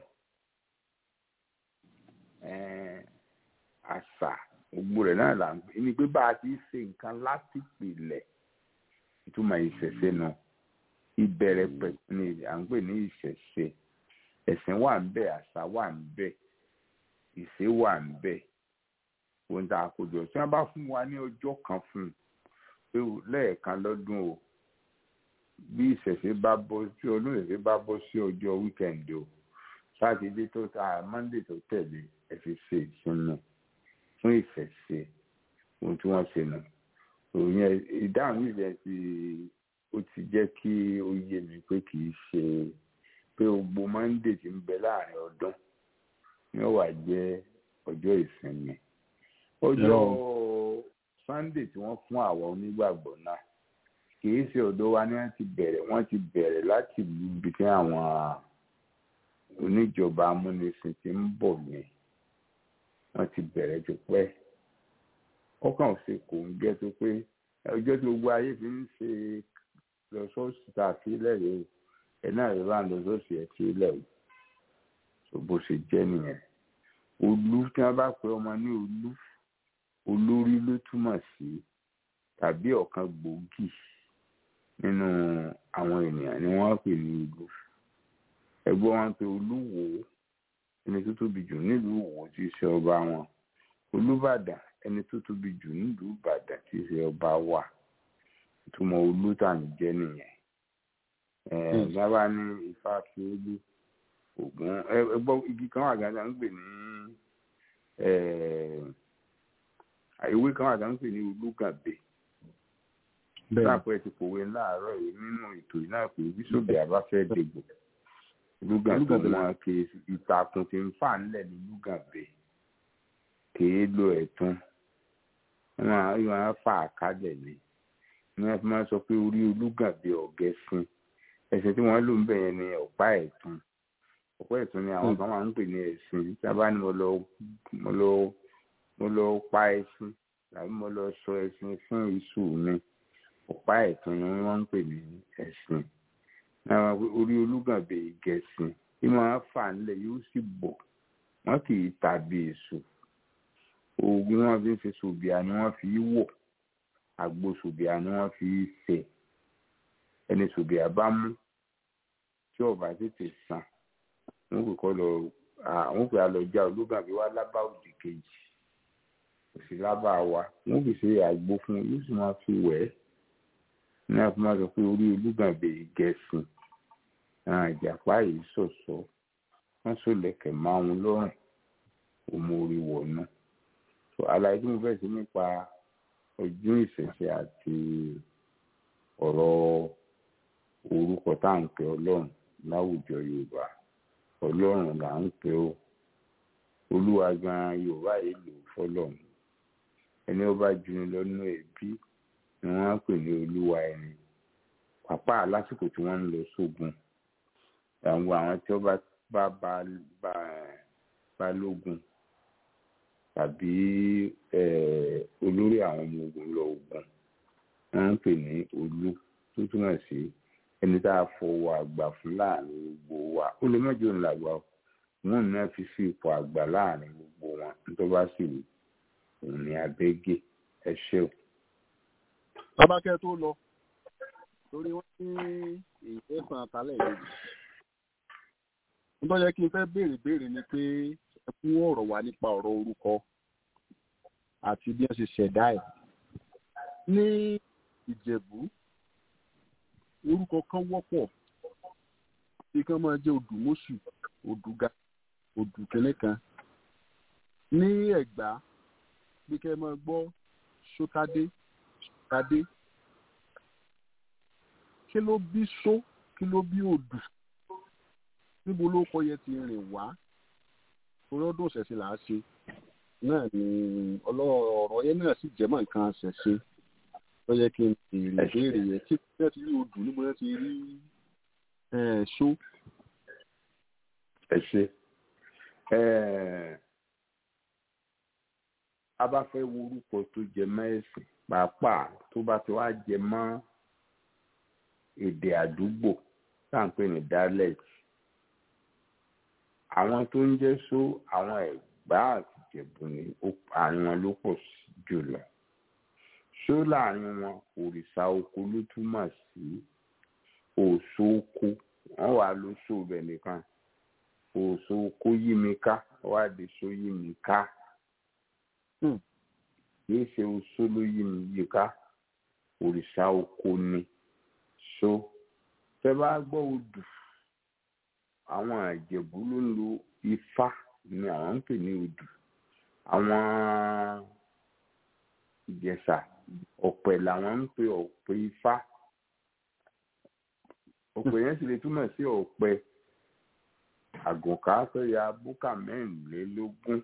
eh, àṣà gbogbo rẹ̀ náà là ń pè ní pé bá a ti ṣe nǹkan láti pìlẹ̀ ìtumọ̀ ìṣẹ̀ṣe nu ìbẹ̀rẹ̀ pẹ̀lú ni à ń pè ní ìṣẹ̀ṣe ẹ̀sìn wà ń bẹ̀ àṣà wà ń bẹ̀ ìṣe wà ń bẹ̀ ohun tá a kó jọ tí wọ́n bá fún wa ní ọjọ́ kan fún un pé lẹ́ẹ̀kan lọ́dún o bí ìṣẹ̀ṣe bá bọ́ tí ọdún ìṣẹ̀ṣe bá bọ́ sí ọjọ́ wíkẹ̀ndì o sátidé tó ta mọ́ndé tó tẹ̀lé ẹ fi ṣe ìsinmi fún ìṣẹ̀ṣe ohun tí wọ́n ṣe nù òyìn ìdáhùn yìí rẹ̀ ti ó ti jẹ́ kí ó yé mi pé kì í ṣe pé gbogbo mọ́ndé ti ń bẹ láàrin ọdún ni ó wà jẹ́ ọjọ́ ìsinmi ọjọ́ sunday tí wọ́n fún àwọn onígbàgbọ́ náà kìí ṣe ọ̀dọ̀ wa ni wọ́n ti bẹ̀rẹ̀ wọ́n ti bẹ̀rẹ̀ láti ìlú ibi tí àwọn oníjọba amúnisìn ti ń bọ̀ ní wọ́n ti bẹ̀rẹ̀ tó pẹ́ ọkàn ò ṣe kò ń gẹ́ tó pé ọjọ́ tí gbogbo ayé fi ń ṣe lọ́sọ̀ọ̀sì tá a fi lẹ́rìí o ẹ̀ náà ló bá ń lọ́sọ̀ọ̀sì ẹ̀ fi lẹ́rìí tó bó ṣe jẹ́ nìyẹn olú tí wọ́n bá pe ọmọ ní olú olórí ló túmọ̀ sí tàbí ọ̀kan gbòógì nínú àwọn ènìyàn ni wọ́n pè ní ìlú ẹgbẹ́ wọn pé olúwo ẹni tó tóbi jù nílùú Ìwó tí í ṣe ọba wọn olúbàdàn ẹni tó tóbi jù nílùú Ìbàdàn tí í ṣe ọba wa ìtumọ̀ olútàní jẹ́ nìyẹn ẹ̀ẹ́dàbà ní ifá fi olú ògùn ẹgbọ́ igi kan wà gàdá ń pè ní ìwé kan wà gàdá ń pè ní olúgàbè láàpọ̀ ẹ̀ ti pòwe láàárọ̀ yìí nínú ètò yìí náà pé bíṣọ̀bì àbáfẹ́ dègbò olúgàbè wọn kì í ìtàkùn tí ń fà ńlẹ̀ ní olúgàbè kì í lo ẹ̀tún wọn máa fà á kálẹ̀ ni ni wọ́n fi máa sọ pé orí olúgàbè ọ̀gẹ́sìn ẹ̀sìn tí wọ́n lò ń bẹ̀ yẹn ni ọ̀pá ẹ̀tún ọ̀pọ̀ ẹ̀tún ni àwọn kan máa ń pè ní ẹ̀sìn tí a bá ní mo lọ mo lọ mo lọ pa ẹṣin tàbí mo lọ sọ ẹṣin fún iṣu mi ọ̀pá ẹ̀tún ni wọ́n ń pè ní ẹ̀sìn náà orí olúgànbè gẹ̀ẹ́sìn tí wọ́n fà nílẹ̀ yóò sì bọ̀ wọ́n kì í tàbí èso oògùn wọn fi ń ṣe sòbìà ni wọ́n fi wọ̀ àgbo sòbìà ni wọ́n fi ṣe ẹni sòbìà bá mú tí ọba tètè sàn wọn kò kọ lọ àwọn kò lọ já olúgàbí wá lábá òdì kejì kò sí lábá wa wọn kò ṣe àgbo fún un yóò sì máa fi wẹ̀ ẹ́ ní àfi máa sọ pé orí olúgàbí gẹ̀ẹ́sìn àjàpá yìí ṣọ̀ṣọ́ wọ́n sọ̀lẹ̀kẹ̀ máa ń lọ́rùn òmò orí wọ̀nà àlàyé tí mo fẹ́ sí nípa ọdún ìṣẹ̀ṣe àti ọ̀rọ̀ orúkọ tá à ń pè ọlọ́run láwùjọ yorùbá ọlọ́run là ń pè ó olúwa gan yorùbá yìí lò fọlọ́run ẹni ó bá juni lọ́nà ẹbí ni wọ́n á pè ní olúwa ẹni pàpà lásìkò tí wọ́n ń lọ sógun àwọn àwọn tí wọ́n bá bá bá lógun tàbí olórí àwọn ọmọ ogun lọ ogun wọ́n ń pè ní olú tó túmọ̀ sí ẹni tá a fọwọ́ àgbà fún láàrin gbogbo wa ó lè mẹ́jọ ń làgbà wọn ní wọn fi sí ipò àgbà láàrin gbogbo wọn nítorí wá sí òun ní abẹ́gẹ́ ẹ ṣé o. babakẹ́ tó lọ torí wọ́n ní èyí san àtàlẹ̀ lójú nítorí yẹ kí n fẹ́ béèrè béèrè ni pé ẹ fún ọ̀rọ̀ wa nípa ọ̀rọ̀ orúkọ àti bí wọ́n ṣe ṣẹ̀dá ẹ̀ ní ìjẹ̀bú orúkọ kan wọ́pọ̀ bí kan máa jẹ́ odùmọ̀ṣù odùga odùkẹ́lẹ́ kan ní ẹ̀gbá bí kẹ́ máa gbọ́ sótádé sótádé kí ló bí só kí ló bí odù níbo ló kọ yẹ ti rìn wá torí ọdún ṣẹ̀ṣẹ̀ là á ṣe náà ni ọ̀rọ̀ yẹn náà sì jẹ́ mọ́ nǹkan ṣẹ̀ṣẹ̀ tó yẹ kí n béèrè béèrè yẹn tí wọ́n ti rí odù níbo wọ́n ti rí ṣó. ẹ ṣe a bá fẹ́ wo orúkọ tó jẹ mọ́ ẹ̀sìn pàápàá tó bá ti wá jẹ mọ́ èdè àdúgbò tá à ń pè ní dialect àwọn tó ń jẹ́ só àwọn ẹ̀gbá àti ìjẹ̀bú ni àárín wọn ló pọ̀ jùlọ só láàrin wọn òrìṣà oko ló túmọ̀ sí òṣó oko wọ́n wà ló só bẹ̀ nìkan òṣó oko yí mi ká wá di só yí mi ká kìí ṣe oṣó ló yí mi yí ká òrìṣà oko ni só tẹ́ bá gbọ́ odù àwọn àjẹ̀bú ló ń lo ifá ni àwọn ń pè ní odù àwọn ìjẹ̀ṣà ọ̀pẹ làwọn ń pè ọ̀pẹ ifá ọ̀pẹ yẹn sì lè túmọ̀ sí ọ̀pẹ àgùnkà tó ya búkà mẹ́rìnlélógún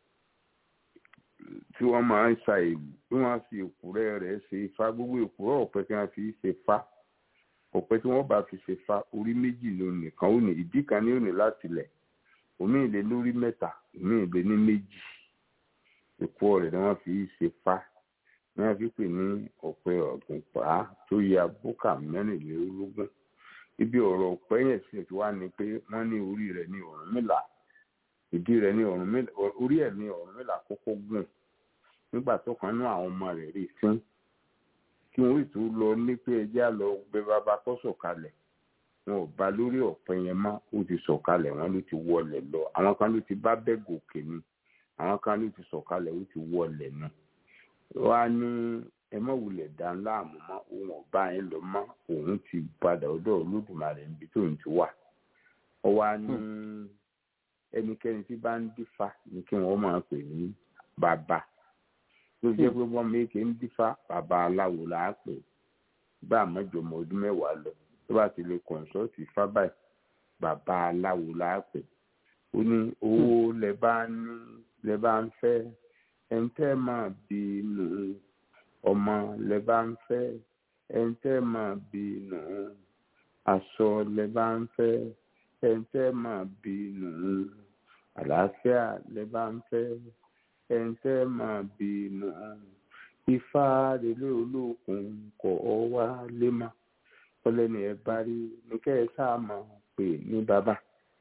tí wọ́n máa ń sa èlù tí wọ́n fi èkúrẹ́ rẹ̀ ṣe ifá gbogbo èkúrọ́ ọ̀pẹ tí wọ́n fi ṣe fá ọ̀pẹ tí wọ́n bá fi ṣe fa orí méjì ló nìkan ó ní ìdí kan ní òní láti lẹ̀ omi ìlé lórí mẹ́ta omi ìlé ní méjì èkó rẹ̀ ni wọ́n fi ṣe fa ni wọ́n fi pè ní ọ̀pẹ ọ̀gùnpá tó ya búkà mẹ́rìnlélógún ibi ọ̀rọ̀ ọ̀pẹ yẹn sì ti wá ni pé wọ́n ní orí rẹ̀ ní Ọ̀rúnmìlà ìdí rẹ̀ ní Ọ̀rúnmìlà orí ẹ̀ ní Ọ̀rúnmìlà kọ́kọ́ gùn nígbà tó kan ní àwọn ọmọ rẹ̀ rí fún kí wọ́n tó lọ ní pé ẹjẹ́ lọ gbé bàbá kó sọ̀kalẹ̀ wọn ò bá lórí ọ̀pẹ yẹn mọ́ ó ti sọ̀kalẹ̀ wọn ló ti wọlé lọ àwọn kan ló ti bá bẹ́ẹ̀ gòkè ni àwọn kan ló ti sọ̀kalẹ̀ ó ti wọlé ni wọ́n á ní ẹ mọ̀ wulẹ̀ dá láàmú mọ́ òun ọ̀bá yẹn lọ mọ́ òun ti padà ọ̀dọ̀ olódùmarè níbi tó ń ti wà ọ wá ní ẹnikẹ́ni tí bá ń dífá ni kí wọ́n máa pè ní bàbá tó jẹ́ pé wọ́n méje ń dífá bàbá aláwo là á pè bá àmọ́jọmọ ọdún mẹ́wàá lọ tó bá ti lè kọ̀ǹsọ́ọ̀tì fábàì bàbá aláwo là á pè ó ní owó lẹ bá ní lẹ bá ń fẹ́ ẹ̀ńtẹ́ máa bí nù ọmọ lẹ bá ń fẹ́ ẹ̀ńtẹ́ máa bí nù aṣọ lẹ bá ń fẹ́ ẹ̀ńtẹ́ máa bí nù àlàáfíà lẹ bá ń fẹ́ ẹ̀ńtẹ́ máa bínú ifá relé olókun kọ̀ ọ́ wá lé má ọlẹ́ni ẹ̀ bá rí ní kẹ́ ẹ sáà máa pè ní bàbá.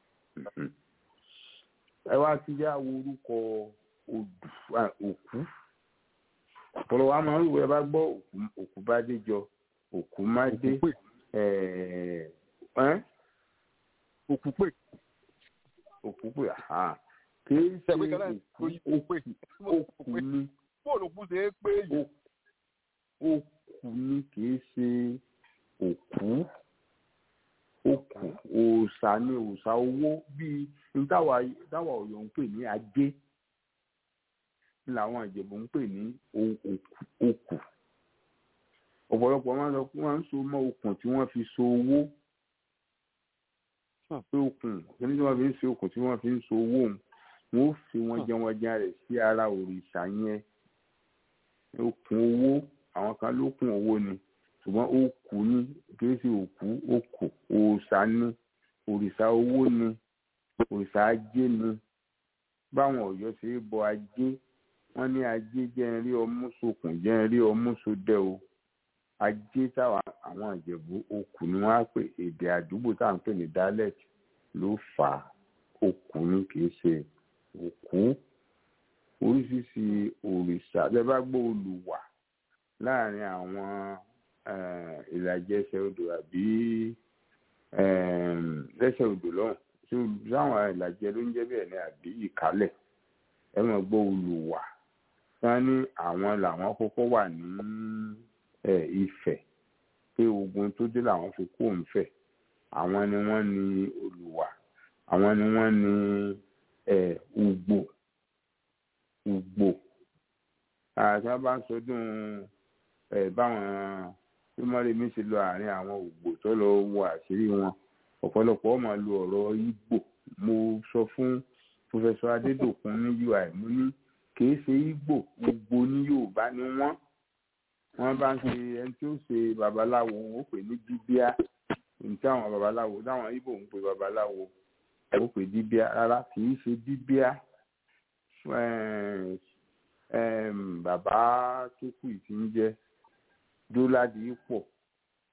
ẹ wá ti yá orúkọ òkú ọ̀pọ̀lọpọ̀ wa máa ń wọ ẹ bá gbọ́ òkú bá dé jọ òkú má dé òkú pè òkú pè kìí ṣe òkú ni bóòlù kú ṣe é pé yìí. òkú ni kìí ṣe òkú òkú òòṣà ni òòṣà owó bíi táwa Ọ̀yọ́ ń pè ní ajé làwọn Ìjẹ̀bú ń pè ní òkú ọ̀pọ̀lọpọ̀ máa ń sọ pé wọ́n ń so mọ́ okùn tí wọ́n fi so owó pé okùn kíní tí wọ́n fi ń so okùn tí wọ́n fi ń so owó òun wọn ó fi wọn jẹ wọn jẹ rẹ sí ara òrìṣà yẹn okùn owó àwọn kan lókùn owó ni ṣùgbọ́n ó kù ní kìí ṣe òkú ó kù òòṣà ni òrìṣà owó ni òrìṣà ajé ni báwọn Ọ̀yọ́ ṣe é bọ ajé wọ́n ní ajé jẹ́ ń rí ọmú sokùn jẹ́ ń rí ọmú sodẹ o ajé táwọn àwọn Ìjẹ̀bú okùn ni wọ́n á pè èdè àdúgbò táwọn ń pè ní dialect ló fà á okùn ni kìí ṣe òkú oríṣiríṣi òrìṣà bẹ́ẹ̀ bá gbọ́ olùwà láàrin àwọn ìlàjẹsẹ̀ odò àbí lẹ́sẹ̀ odò lọ́hùn tí olùsáwọn ìlàjẹ ló ń jẹ́ bẹ́ẹ̀ ni àbí ìkálẹ̀ ẹ mọ̀ gbọ́ olùwà wọ́n ní àwọn làwọn kọ́kọ́ wà ní Ifẹ̀ pé ogun tó dé làwọn fi kó Ifẹ̀ àwọn ni wọ́n ní olùwà àwọn ni wọ́n ní ùgbò ùgbò àti wọn bá ń sọdún báwọn tí mọ́rẹ́mí ṣe lọ àárín àwọn ùgbò tó lọ wọ àṣírí wọn ọ̀pọ̀lọpọ̀ ọmọ lu ọ̀rọ̀ Ìgbò mo sọ fún pòfẹsọ Adédòkun ní UI mo ní kìí ṣe Ìgbò gbogbo ní Yorùbá ni wọ́n wọ́n bá ń ṣe ẹni tí ó ṣe babaláwo ó pè ní díbíà ní táwọn babaláwo táwọn Ìgbò ń pè babaláwo ó pè díbíà rárá kìí ṣe díbíà bàbá tó kù tí ń jẹ́ dóládì pọ̀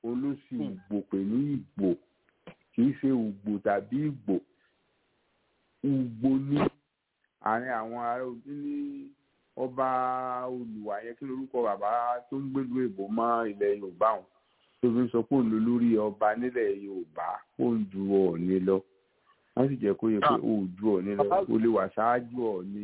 olóṣì ìgbò pè ní ìgbò kìí ṣe ìgbò tàbí ìgbò ugbo ní àárín àwọn ará ojú ní ọba olùwà yẹn kí lorúkọ bàbá tó ń gbèlú èbó mọ́ ilẹ̀ yorùbá wọn tó fi ń sọ pé òun ló lórí ọba nílẹ̀ yorùbá ó ń ju ọ̀ọ́ni lọ wọ́n sì jẹ́ kó yẹ pé ó ju ọ̀ọ́ni lọ ó lè wà ṣáájú ọ̀ọ́ni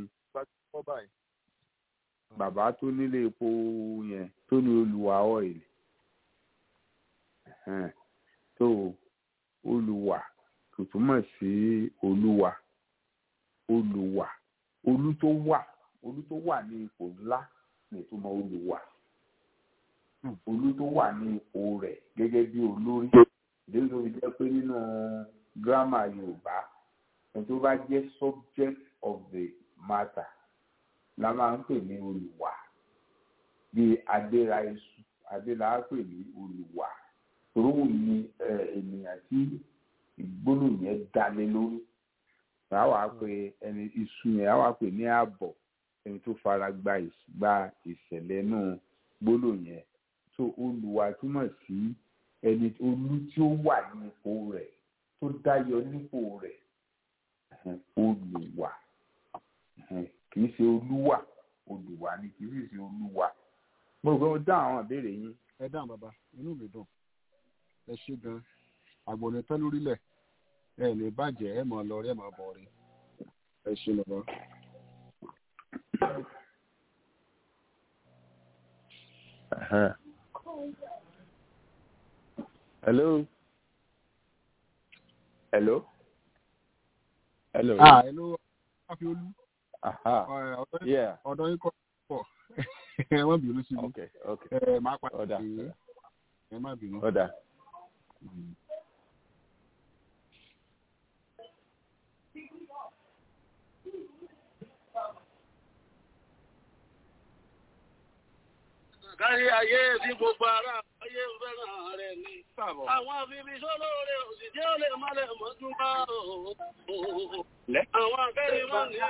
bàbá tó nílé epo yẹn tó ní olùwà oil ẹ̀hẹ́n, tó olùwà kò túmọ̀ sí olúwa olùwà olú tó wà olú tó wà ní ipò ńlá ní ìtumọ̀ olùwà olú tó wà ní ipò rẹ̀ gẹ́gẹ́ bí olórí ìdílé tó fi jẹ́ pé nínú gírámà yorùbá ẹni tó bá jẹ́ subject of the matter la máa ń pè ní olùwà bíi adéra iṣu adéra á pè ní olùwà tòrówù ní ènìyàn tí ìgbónú yẹn dalé lórí a wá pè ẹni iṣu yẹn a wá pè ní ààbọ̀ ẹni tó fara gba ìs- gba ìṣẹ̀lẹ̀ náà gbólò yẹn tó olùwà túmọ̀ sí ẹni olú tí ó wà ní ipò rẹ̀ tó dáyọ nípò rẹ̀ ẹ̀hẹ̀n, olùwà ẹ̀hẹ̀n, kì í ṣe olúwà olùwà ni kì í sì ṣe olúwa mo rò pé mo dá àwọn ìbéèrè yín ẹ dáhùn bàbá inú mi dùn ẹ ṣe gan àgbọ̀nẹ tán lórílẹ̀ ẹ lè bàjẹ́ ẹ mọ̀ lọ rí ẹ mọ̀ bọ̀ rí ẹ ṣe bàbá. Uh-huh. Hello. hello Hello. ah ẹ ló wá fi olú Aha. ẹ, ọ̀dọ̀ yín- Yeah. ọ̀dọ̀ yín kọ́ pọ̀ ẹ má bínú sí mi Okay. Okay. ẹ máa padà Ọ̀dà. sí i ẹ má bínú. Ọ̀dà. kárí ayé tí gbogbo ara ayé ń fẹ́ràn rẹ̀ ni. Àwọn àfihàn sólóore òsì tí ó lè má lè mọ́ tún bá òòó. Àwọn akẹ́rin máa ní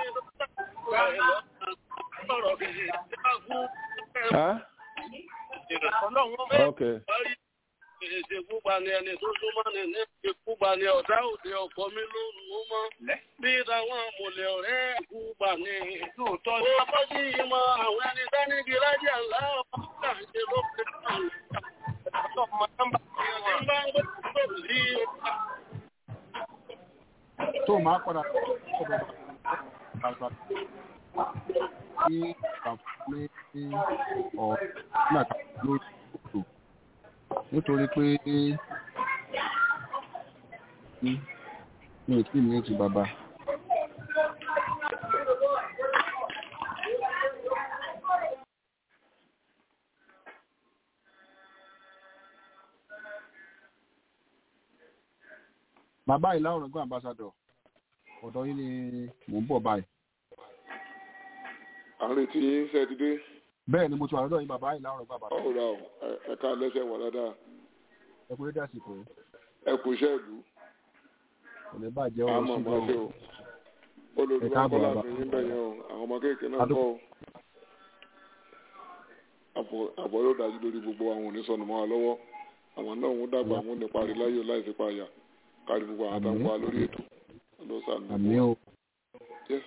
lọ́rọ̀ kìí ṣáàkú. Huh? Ọlọ́run Okay. parí èdè púpà ni ẹni tó súnmọ́ ni ní èdè púpà ni ọ̀dá òde ọkọ mi ló ń mú mọ́. Bí táwọn àmọ̀lẹ̀ ọ̀rẹ́ púpà ni. Lóòótọ́ ni. Ó bọ́ sí ìmọ̀ àwọn ẹni sẹ́nìkì lájà ńlá ọ̀pá ṣe ló fi kàn. Ọmọ nọ́mbà tí wọ́n bá ń gbé tó sí tó máa padà sọ̀rọ̀ bàbá ní àǹfààní ọ̀ nígbà tá a lórí òtò nítorí pé mi ò tí ì ní ti bàbá. bàbá ìlà ọ̀rọ̀gbọ́n ambassador ọ̀dọ̀ yín ni mò ń bọ̀ báyìí. à ń retí yín ṣe ti dé bẹ́ẹ̀ ni mo ti wà lọ́dọ̀ yín bàbá ìlà ọ̀rọ̀gbọ́n ambassador ọ̀rọ̀ ẹ̀ka lẹ́sẹ̀ wà dáadáa ẹ kú dédé àsìkò yìí. ẹ kú iṣẹ́ ìlú kò ní bàjẹ́ ọ̀rọ̀ àmọ́ sí máa ṣe o olùdókòwò Ẹ káàbọ̀, kọ́lá bàbá. fi yín bẹ̀yẹn o àwọn ọmọ kéèké náà Adó- kọ́ o àbọ̀ àbọ̀ yóò dájú lórí gbogbo àwọn onísọ̀nù mọ́ wa lọ́wọ́ àwọn náà ń dàgbà àwọn ní parí láyé láì sí payà kárí gbogbo àwọn àtàwọn wa lórí ètò ló sàmì àmì o. Yes.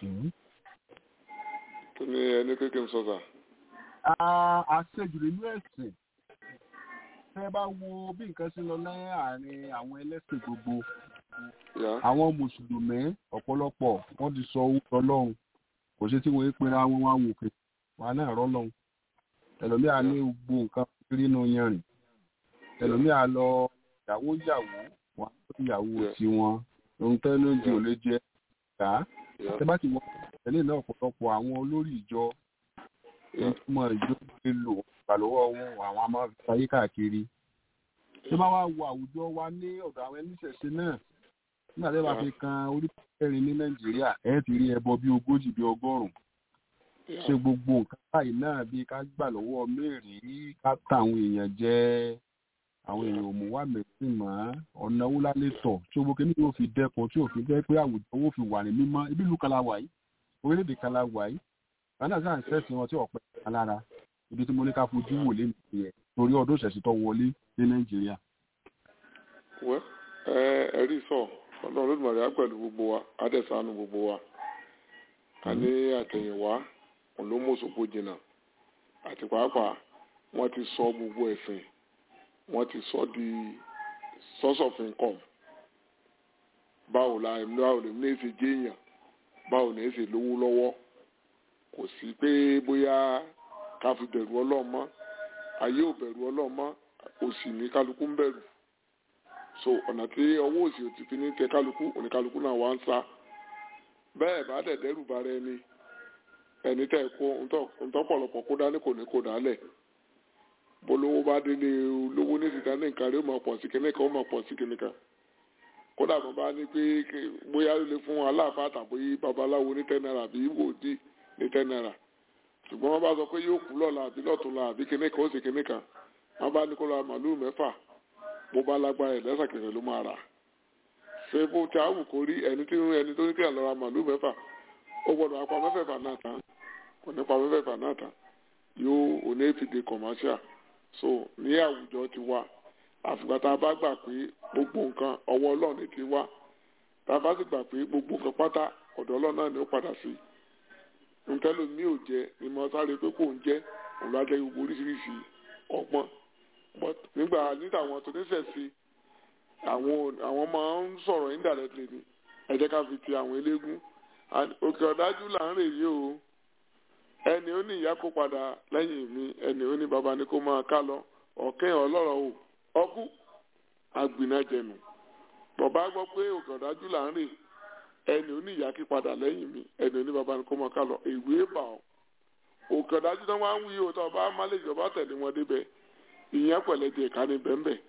kí ni ẹni kéèké ń sọ sà Ah, àṣejù nínú ẹ̀sìn tẹ́ bá wo bí nǹkan ṣe lọ láàárín àwọn ẹlẹ́sìn gbogbo yá àwọn mùsùlùmí ọ̀pọ̀lọpọ̀ wọ́n ti sọ orúkọ ọlọ́run kò sí tí wọ́n ń pera wọn wá wò pé wà náà rọ́lọ́run ẹlòmíà ní gbogbo nǹkan rí inú yanrìn ẹlòmíà lọ ìyàwó ìyàwó wọn á tó ìyàwó Yeah. tiwọn ohun tẹ́lẹ̀ oúnjẹ ò lè jẹ ká yá tẹ́ bá ti wọ tẹ́lẹ̀ náà ọ̀pọ̀lọpọ̀ àwọn olórí ìjọ yá ìtumọ̀ ìjókòó lò ìgbàlówó wọn àwọn a máa fi ayé káàkiri tí wọ́n wá wo àwùjọ wa ní ọ̀dọ̀ àwọn ẹlẹ́sẹ̀ṣẹ̀ náà nígbà tí wọ́n bá fi kan orí kẹrin ní nàìjíríà ẹ̀ ti rí ẹbọ bí ogójì bí ọgọ́rùn-ún yá ṣe gbogbo nǹkan báyìí náà bí ká gbà lọ́wọ́ mẹ́rin ká ta àwọn èèyàn jẹ àwọn èèyàn ò mú wá mẹ́sìn mọ́ ọ̀nà owó lálẹ́ tọ̀ tí owó kìíní yóò fi dẹ́kun tí òfin jẹ́ pé àwùjọ owó fi wà ní mímọ́ ibi ìlú kan la wà yìí orílẹ̀-èdè kan la wà yìí wọn náà sáà ń sẹ́sìn wọn tí ọ̀pẹ kan lára ibi tí mo ní ká fojú wò lé mi yẹn torí ọdún ìṣẹ̀sìn tó wọlé ní nàìjíríà. wẹ́ ẹ ẹ̀rí sọ ọlọ́run lódìmọ̀rẹ́ á pẹ̀lú gbogbo wa adẹ́sánú gbogbo wa a ní àtẹ̀yìnwá òun ló mú òṣogbo jìnnà àti pàápàá wọ́n ti sọ gbogbo ẹ̀sìn wọ́n ti sọ di source of income báwo la báwo lè ní èsì jéèyàn báwo ní èsì lówó lọ́wọ́ kò sí pé bóyá ká fi bẹ̀rù ọlọ́run mọ́ ayé ò bẹ̀rù ọlọ́run mọ́ òsì ní kálukú ń bẹ̀rù so ọ̀nà tí ọwọ́ òsì ò ti fi ní tẹ kálukú oníkálukú náà wá ń sá bẹ́ẹ̀ bá dẹ̀ dẹ́rù bara ẹni ẹni tẹ́ kó ntọ́pọ̀lọpọ̀ kó dání kò ní kó dálẹ̀ bolówó bá délé olówó ní ìsìta ní nǹkan rí ó máa pọ̀ sí kíní kan ó máa pọ̀ sí kíní kan kódà bó bá ní pé bóyá ó lè fún aláàfáà tàbí babaláwo ní ten naira àbí wòdì ní ten naira ṣùgbọ́n wọ́n bá sọ pé yóò kú lọ́la àbí lọ́túnla àbí kíní kan ó sì kíní kan wọ́n bá ní kó ra màlúù mẹ́fà bó bá lágbára ẹ̀ lẹ́sàkẹsẹ̀ ló máa rà ṣé bó ti àwù kó rí ẹni tí ẹni tó ní kí àlọ́ ra màlúù mẹ́fà ó gbọ́dọ̀ apá mẹ́fẹ̀ẹ̀fà náà tán kò ní pa mẹ́fẹ̀ẹ̀fà náà tán yóò òní èfìdè commercial so ní àwùjọ ti wá àfìgbà tá a bá gbà pé gbogbo nǹkan ọwọ́ ọlọ́run ti wá tá a bá sì gbà pé gbogbo nǹkan pátá ọ̀dọ̀ ọlọ́run náà ni ó padà sí nǹkan lómi ò jẹ ni mo sáré pé kò ń jẹ òun ló á jẹ gbogbo oríṣiríṣi ọgbọ́n but nígbà nígbà àwọn tó níṣẹ̀ sí àwọn àwọn máa ń sọ̀rọ̀ indirectly ni ẹ jẹ́ ká fi ti àwọn eléégún òkè ọ̀dájú là ń rè yí o ẹni ó ní ìyá kó padà lẹ́yìn mi ẹni ó ní baba ní kó máa ká lọ ọ̀kẹ́ ọlọ́rọ̀ o ọkú agbìnàjẹnu bàbá gbọ́ pé òkè ọ̀dájú là ń rè ẹni ó ní ìyá kí padà lẹ́yìn mi ẹni ó ní baba ní kó máa ká lọ ìwé bà ọ́ òkè ọ̀dájú náà wá ń wí o tó ọba má lè jọba tẹ̀lé wọn débẹ̀ ìyẹn pẹ̀lẹ́ di ẹ̀ka ní bẹ́ẹ̀nbẹ́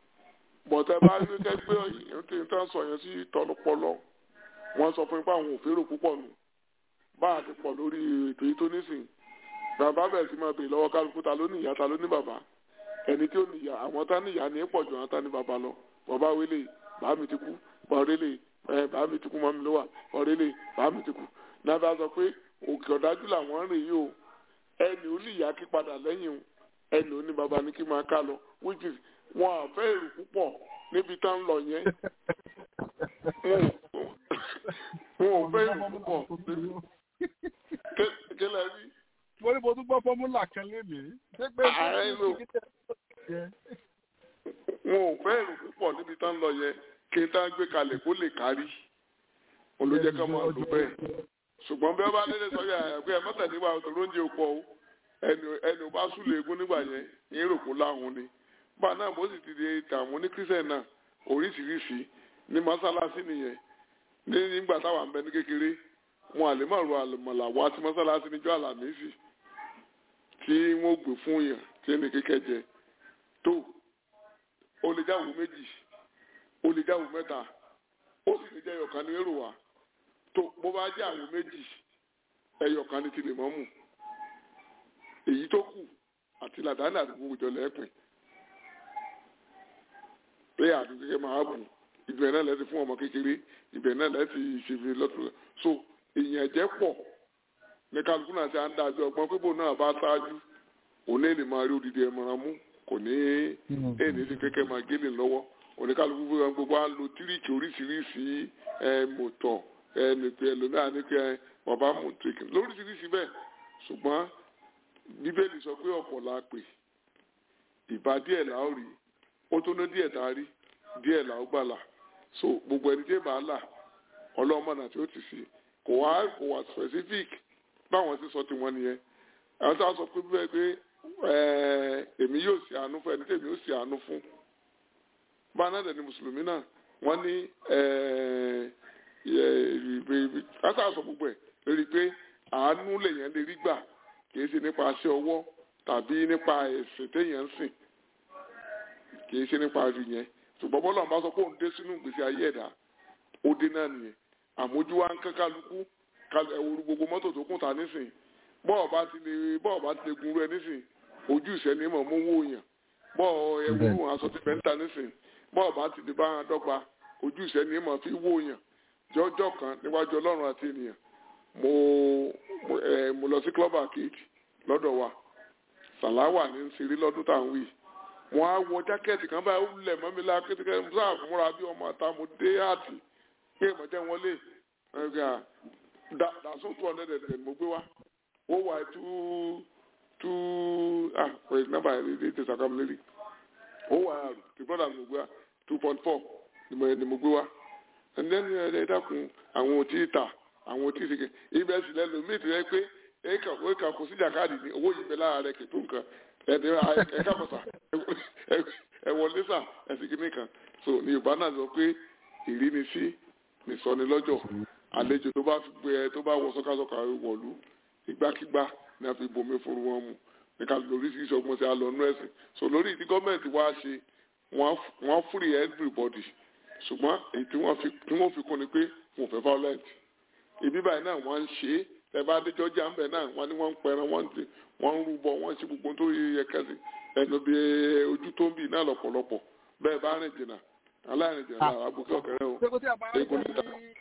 bọ̀tẹ́ bá rí kẹ́gbẹ́ ìyẹn tí ń tán sọ yẹn sí tọlọpọlọ wọ́n sọ fún ipá àwọn òférò púpọ̀ nù bá a ti pọ̀ lórí ètò yìí tó nísìn bàbá bẹ̀rẹ̀ sí máa bèèrè lọ́wọ́ kálukú ta ló ní ìyá ta ló ní bàbá ẹni tí ó ní ìyá àwọn tá ní ìyá ní pọ̀ jù àwọn tá ní bàbá lọ bàbá wélé bàá mi ti kú bọ̀rẹ́lẹ̀ ẹ bàá mi ti kú mọ́ mi ló wà bọ̀rẹ́lẹ̀ bàá mi ti kú náà bá sọ pé òkè ọ̀dájú làwọn rìn yìí o ẹni ó ní ìyá kí padà lẹ́yìn o ẹni ò ní baba ní kí máa ká lọ which is wọn à fẹ́ èrò púpọ̀ níbi tá ń lọ yẹn wọn ò fẹ́ èrò púpọ̀ kílẹ̀ rí. mo ní mo tún gbọ́ fọ́múlà kan lénìí. ààrẹ lò wọn ò fẹ́ èrò púpọ̀ níbi tá ń lọ yẹn kí n tá gbé kalẹ̀ kó lè kárí olójẹ́ ká máa lò bẹ́ẹ̀ ṣùgbọ́n bí wọ́n bá lé sọ yà pé ẹ mọ́tàdé wa tó lóúnjẹ òpó o ẹni ẹni ò bá súlẹ̀ egun nígbà yẹn ní èròkó láwọn ni bá náà bó sì ti di tàwọn ní kírísẹ̀ náà oríṣiríṣi ní mọ́sálásí nìyẹn ní nígbà táwa ń bẹ ní kékeré wọn àlè máa ro àlùmọ̀là wá sí mọ́sálásí níjọ́ àlàmísì tí wọ́n gbé fún yàn tí ẹnì kékeré jẹ tó ó lè jáwó méjì ó lè jáwó mẹ́ta ó sì lè jẹ́ ẹyọ̀kan ní èrò wa tó bó bá jẹ́ àwọn méjì ẹyọ̀kan ní tilẹ̀ mọ́mù èyí tó kù àti làdáni àti gbogbo ìjọ lẹ́ẹ̀pìn pé àdúgbò kékeré máa bù ibẹ̀ náà lẹ́ti fún ọmọ kékeré ibẹ̀ náà lẹ́ti ṣèfì lọ́tún so èèyàn ẹ̀jẹ̀ pọ̀ ní kálukú náà ti à ń dájú ọgbọ́n pípò náà bá ṣáájú òun lè máa rí odidi ẹ̀mọ̀ràn mú kò ní èèní sí kékeré máa gélé lọ́wọ́ oníkálukú fún wọn gbogbo à ń lo tíríkì oríṣiríṣi mọ̀tọ̀ ẹnìpẹ́ ẹlòmíà ní pé bàbá mọ̀tìrìkì lóríṣiríṣi bẹ́ẹ̀ ṣùgbọ́n bíbélì sọ pé ọ̀pọ̀ la pè ìbá díẹ̀ là ó rí ó tó ná díẹ̀ tá a rí díẹ̀ là ó gbàlà so gbogbo ẹni tí ì bá là ọlọ́mọ náà tí ó ti sí kò wá kò wá specific báwọn ti sọ tiwọn nìyẹn àwọn tí a sọ pé bẹ́ẹ̀ pé èmi yóò ṣe àánú fún ẹni tí èmi yóò ṣe àánú fún báńdà dẹ̀ ni mùsùlùmí náà wọ́n ní kásá sọ gbogbo ẹ̀ lórí pé àánú lèèyàn lè rí gbà kìí ṣe nípa aṣẹ ọwọ́ tàbí nípa ẹ̀sìn téèyàn ń sìn kìí ṣe nípa rí yẹn ṣùgbọ́n bọ́lá ọ̀n bá sọ pé òun dé sínú ìgbésí ayé ẹ̀dá ó dé náà nìyẹn àmójú wa ń kán kálukú ẹ̀wòrú gbogbo mọ́tò tó kùn ta nísìn bọ́ọ̀ bá ti lè bọ́ọ̀ bá ti lè gun rẹ nísìn ojú ìṣẹ́ni mọ̀ mú owó yàn bọ́ọ̀ ẹ̀wòrú aṣọ ti fẹ́ǹtà nísìn bọ́ọ̀ bá ti lè bá wọn dọ́gba ojú ìṣẹ́ni mọ̀ fi wó yàn jọ́jọ́ kan níwájú ọlọ́run àti ènìyàn mo ẹ mo lọ sí club arcade lọ́dọ̀ wa sàláwà ní ń ṣeré lọ́dún tá à ń wí wọ́n á wọ jákẹ́ẹ̀tì kan báyìí ó lẹ̀ mọ́ mi lá kékeré sáà múra bí ọmọ àta mo dé àtì pé ìmọ̀jẹ́ wọn lé ẹ̀ka dàsó two hundred and ten mo gbé wá ó wà two two ah wait number ẹ̀ ti sàkàmù lérí ó wà the brother mo gbé wá two point four ni mo gbé wá and then ẹ dákun àwọn òtí ta àwọn òtí sèké ibẹ̀ sì lẹ́nu mí ti rẹ pé ẹ̀ka ẹ̀ka kò sí jàkáàdì ní owó yìí bẹ lára rẹ kìtó nǹkan ẹ̀dẹ̀ ẹ̀ka bọ̀sà ẹ̀wọ̀n lẹ́sà ẹ̀sìn kìíní kan so ní yorùbá náà sọ pé ìrínisí nìsọni lọ́jọ́ àlejò tó bá fi gbé ẹ tó bá wọ sọ́kàsọ́kà wọ̀lú ìgbàkigbà ní a fi bomi fún wọn mu ní ká lóríṣiríṣi ọgbọ́n sí alọ́nú ẹ̀sìn so lórí ìdí gọ́ọ̀mẹ̀ntì wá ṣe wọ́n free everybody ṣùgbọ́n èyí tí wọ́n fi kún ni pé wọn ò fẹ́ violent ibi báyìí náà wọ́n ń ṣe é ẹ bá dé jọjá ń bẹ náà wọ́n ní wọ́n ń pẹran wọ́n ń wọ́n ń rúbọ wọ́n ń ṣe gbogbo tó yẹ kẹ́sì ẹnu bí ojú tó ń bì náà lọ́pọ̀lọpọ̀ bẹ́ẹ̀ bá rìn jìnnà aláìrìn jìnnà náà àbùkù ọ̀kẹ́rẹ́ o eégún níta.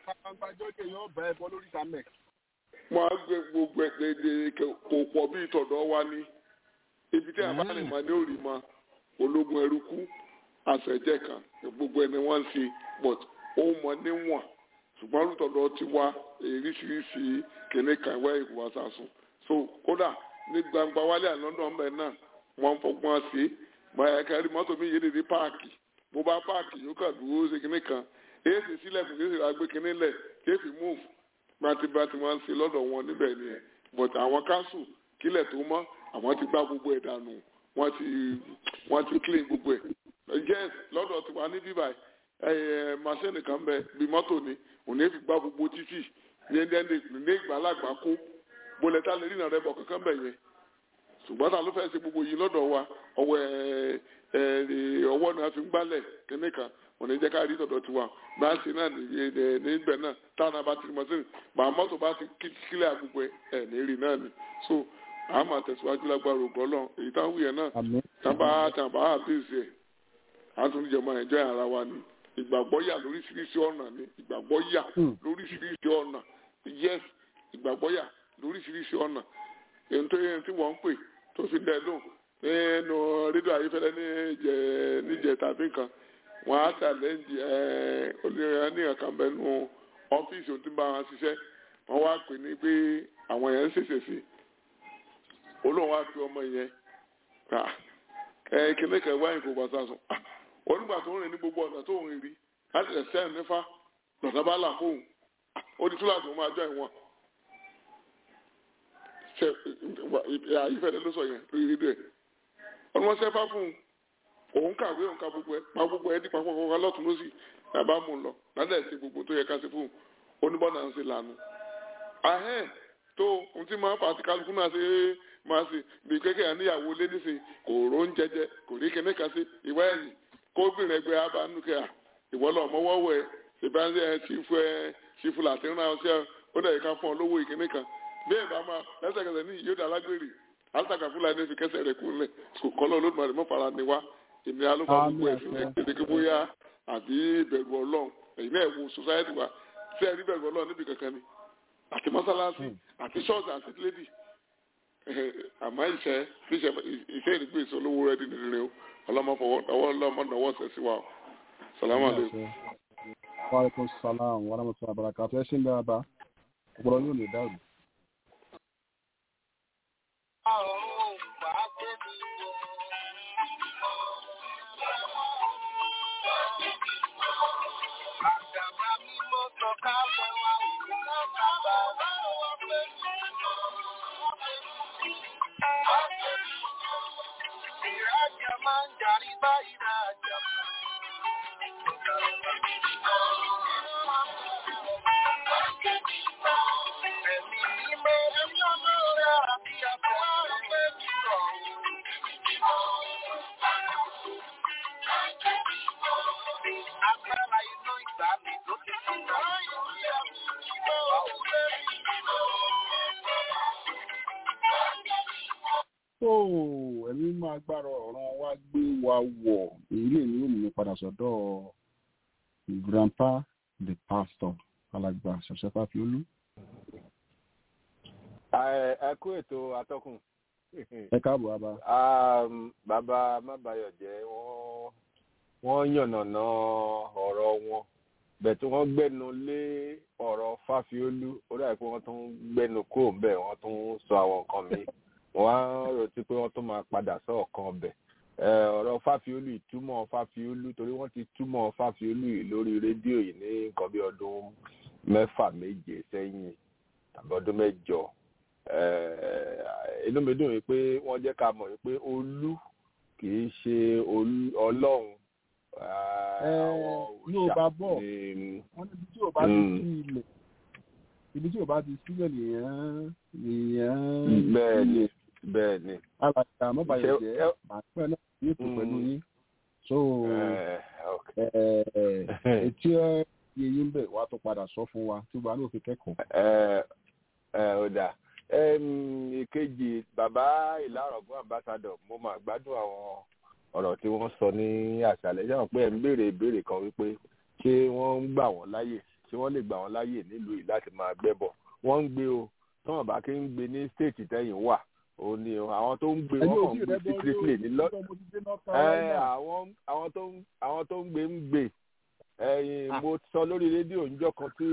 wọ́n á gbé gbogbo ẹ̀dẹ̀ kò pọ̀ bí ìtọ̀dọ̀ wa ní ibi tí àbá rìn máa ní òrì ma ológun ẹrú kú àṣẹjẹ kan gbogbo ẹni wọ́n ń ṣe but ó mọ níwọ̀n ṣùgbọ́n lùtọ̀dọ̀ ti wá èríṣiríṣi kìnní kan ìwé ìwà sàsùn so kódà ní gbangba wálé àlọ́dọ̀ ọ̀bẹ náà wọ́n ń fọgbọ́n ṣe é báyà kẹrí mọ́tò mi yé dédé páàkì bó bá páàkì yóò kà dúró ṣe kìnní kan èyí sì sílẹ̀ fún kéṣì rà gbé kìnní lẹ̀ kéfì move bátibátì wọ́n ń ṣe lọ́dọ̀ wọn níbẹ̀ nìyẹn but àwọn káńsù kílẹ̀ tó mọ́ àwọn ti gbá gbogbo ẹ̀ dànù wọ́n ti wọ́n ti clean gbogbo ẹ̀ yes lọ́dọ̀ tiwa ní bíbáyìí ẹ̀ màṣẹ́nì kan bẹ bí mọ́tò ni òní fi gbá gbogbo títì ní ẹni ní ìgbàlagbà kó bólẹ́tà lè rí ìrìnàrẹ́ bọ̀ kankan bẹ̀ yẹn ṣùgbọ́n ta ló fẹ́ ṣe gbogbo yìí lọ́dọ̀ wa ọwọ́ ẹ̀ ẹ̀ ọwọ́ ni a fi ń gbálẹ̀ kínní kan òní jẹ́ ká rí tọ̀dọ̀ tiwa bá a ṣe náà níbẹ̀ náà táwọn bá ti mọ̀ sí bá mọ́tò bá ti kílẹ̀ àgbègbè ẹ̀ ní rí náà ni so a máa tẹ̀síwájú lágbára ògbọ́ lọ èyí táwọn wúyẹn náà tábà tábà àbíyèsí ẹ̀ a tún níjọba ẹ̀jọ́ ara wa ni ìgbàgbọ́ yà lóríṣiríṣi ọ̀nà ni ìgbàgbọ́ yà lóríṣiríṣi ọ̀nà yes ìgbàgbọ́ yà lóríṣiríṣi ọ̀nà èyí tó yẹn tí wọ́n ń pè tó fi dẹ́ lóhùn nínú rédíò ayéfẹ́lẹ́ níjẹ níjẹ tàbí nǹkan wọ́n á ṣàlẹ́ǹjì olóyè ní ọ̀kan bẹ́nu ọ́fíìsì tó ń bá wọn ṣiṣẹ́ wọ́n wá pè ní pé àwọn yẹn ń ṣèṣe sí olóhùn wá fi ọmọ yẹn kìnnìkan wáyé kò bá sá sùn onígbà tó ń rìn ní gbogbo ọ̀nà tó ń rí láti lè sẹ́yìn nífa lọ́sà bá là fóun ó di túláàsì òun máa jọ ìwọ̀n ṣe àyífẹ́lẹ́ ló sọ yẹn lórí rédíò ẹ̀ ọ̀nà wọn sẹ́fà fún un òun kàwé òun ka gbogbo ẹ̀ pa gbogbo ẹ̀ dípa pọ̀ kan lọ́tún lọ́sì nàbà mú un lọ ládàá ṣe gbogbo tó yẹ ká ṣe fún un oníbọ̀nà ń ṣe lànà ahẹ́n tó ohun tí máa fà á ti kálukú náà ṣe máa ṣe bí kékeré níyàwó lé níṣe kò ró ń jẹjẹ kò rí kíní kan ṣe ìwá ẹ̀yìn kóbìnrin ẹgbẹ́ abánúkẹ́ à ìwọ́lọ̀ ọmọwọ́wọ́ ẹ ṣèbáṣẹ́ ẹ ṣífù ẹ ṣífù láti rán ọṣẹ́ ó dẹ̀ ká fún ọ lówó ìkíní kan bí ẹ̀bá máa lẹ́sẹ̀kẹsẹ̀ ní ìyóòdà alágbèrè alátàkà fúlàní fi kẹsẹ̀ rẹ̀ kú lẹ̀ kọ́lọ́ olódùmarè mọ́ fara ni wá ìnira ló fa gbogbo ẹ̀sìn ẹ̀ kéde bóyá àbí ìbẹ̀rù ọlọ́run ẹ̀yin náà wo society wa ṣé ẹ rí bẹ̀rù ọlọ́run níbi kankan ni àti mọ́sálásí àti ṣọ́ọ̀ṣì àti lédì àmọ́ ìṣẹ́ ìṣẹ́ ìdígbò ìṣolówó rẹ̀ dín nìrìn o ọlọ́mọ fọwọ́ ọwọ́ ọlọ́mọ náwó ṣẹ̀ sí wa o salamu aleykum. wa aleykum salaam wa rahmatulah barakatu ẹ ṣe ń dára ọpọlọ yóò lè dàrú. tó ẹ̀mí máa gbára ọ̀ràn wa gbé wa wọ̀ èyí lè ní òmìnira padà sọ́dọ̀ grandpa the pastor alàgbà ṣẹ̀ṣẹ̀fà fiolú. ẹ kú ètò atọ́kùn. ẹ káàbọ̀ bàbá. bàbá mábàyọ̀jẹ́ wọ́n wọ́n yànnàná ọ̀rọ̀ wọn bẹ́ẹ̀ tí wọ́n gbẹ́nu lé ọ̀rọ̀ fáfiólú ó dàbí pé wọ́n tún gbẹ́nu kúrò ń bẹ̀ wọ́n tún sọ àwọn nǹkan mi wọ́n á ròtí pé wọ́n tún máa padà sọ ọ̀kan ọbẹ̀ ọ̀rọ̀ fáfiólú ìtumọ̀ fáfiólú torí wọ́n ti túmọ̀ fáfiólú yìí lórí rédíò yìí ní nǹkan bí ọdún mẹ́fà méje sẹ́yìn tàbí ọdún mẹ́jọ inú mi dùn yìí pé wọ́n jẹ́ ká mọ̀ yìí pé olú kì í ṣe ọlọ́run yóò bá bọ̀ wọ́n níbi tí ò bá ti sí ilẹ̀ ibi tí ò bá ti sílẹ̀ nìyẹn nìyẹn. bẹ́ẹ̀ni bẹ́ẹ̀ni. alàgbà àmọ́bàyọ̀ jẹ́ àpẹ náà yóò tó pẹ̀lú yín so etí yẹyí ń bẹ̀ wá tó padà sọ fún wa tí wàá náà fi kẹ́kọ̀ọ́. ẹ ẹ ó dáa ìkejì bàbá ìlàrọ̀gbọ́n ambassadọ̀ mo máa gbádùn àwọn ọ̀rọ̀ tí wọ́n sọ ní àṣàlẹ̀ yàrá pé ẹ̀ ń béèrè ìbéèrè kan wípé ṣé wọ́n ń gbà wọ́n láyè ṣé wọ́n lè gbà wọ́n láyè nílùú yìí láti máa gbẹ́bọ̀ wọ́n ń gbé o tọ́wọ́n bá kí ń gbé ní stéètì tẹ́yìn wà ó ní o àwọn tó ń gbé wọ́n kàn ń gbé secretly ní lọ àwọn tó ń gbé ń gbé ẹ̀yìn mo sọ lórí rédíò níjọ́ kan tí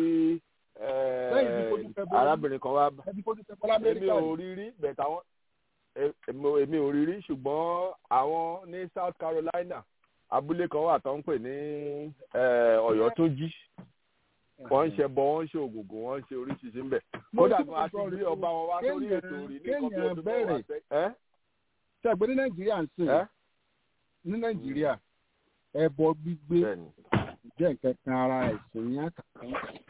arábìnrin kan wá èmi ò rí rí bẹ̀ẹ̀ táwọn èmi ò rí rí ṣùgbọ́n àwọn ní South Carolina abúlé kan wà tó ń pè ní Ọ̀yọ́ tó jí wọ́n ń ṣe bọ wọ́n ń ṣe ògùngùn wọ́n ń ṣe oríṣiríṣi ń bẹ̀ kódà gan a ti rí ọba wọn wá sórí ètò rí ní kọ́bí ọdún mẹ́wàá sẹ́yìn. ṣe àgbẹ̀ ní Nàìjíríà ń sìn ní Nàìjíríà ẹbọ gbígbé jẹ́ nǹkan kan ara ẹ̀sìn ní àkàkọ́.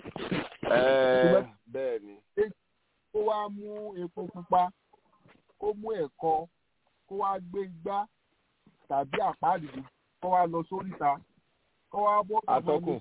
bẹ́ẹ̀ ni. kó wá mú epo pupa kó mú ẹ̀kọ kó wá gbé igbá tàbí àpáàdìdì kó wá lọ sóríta kó wá bọ́ atọ́kùn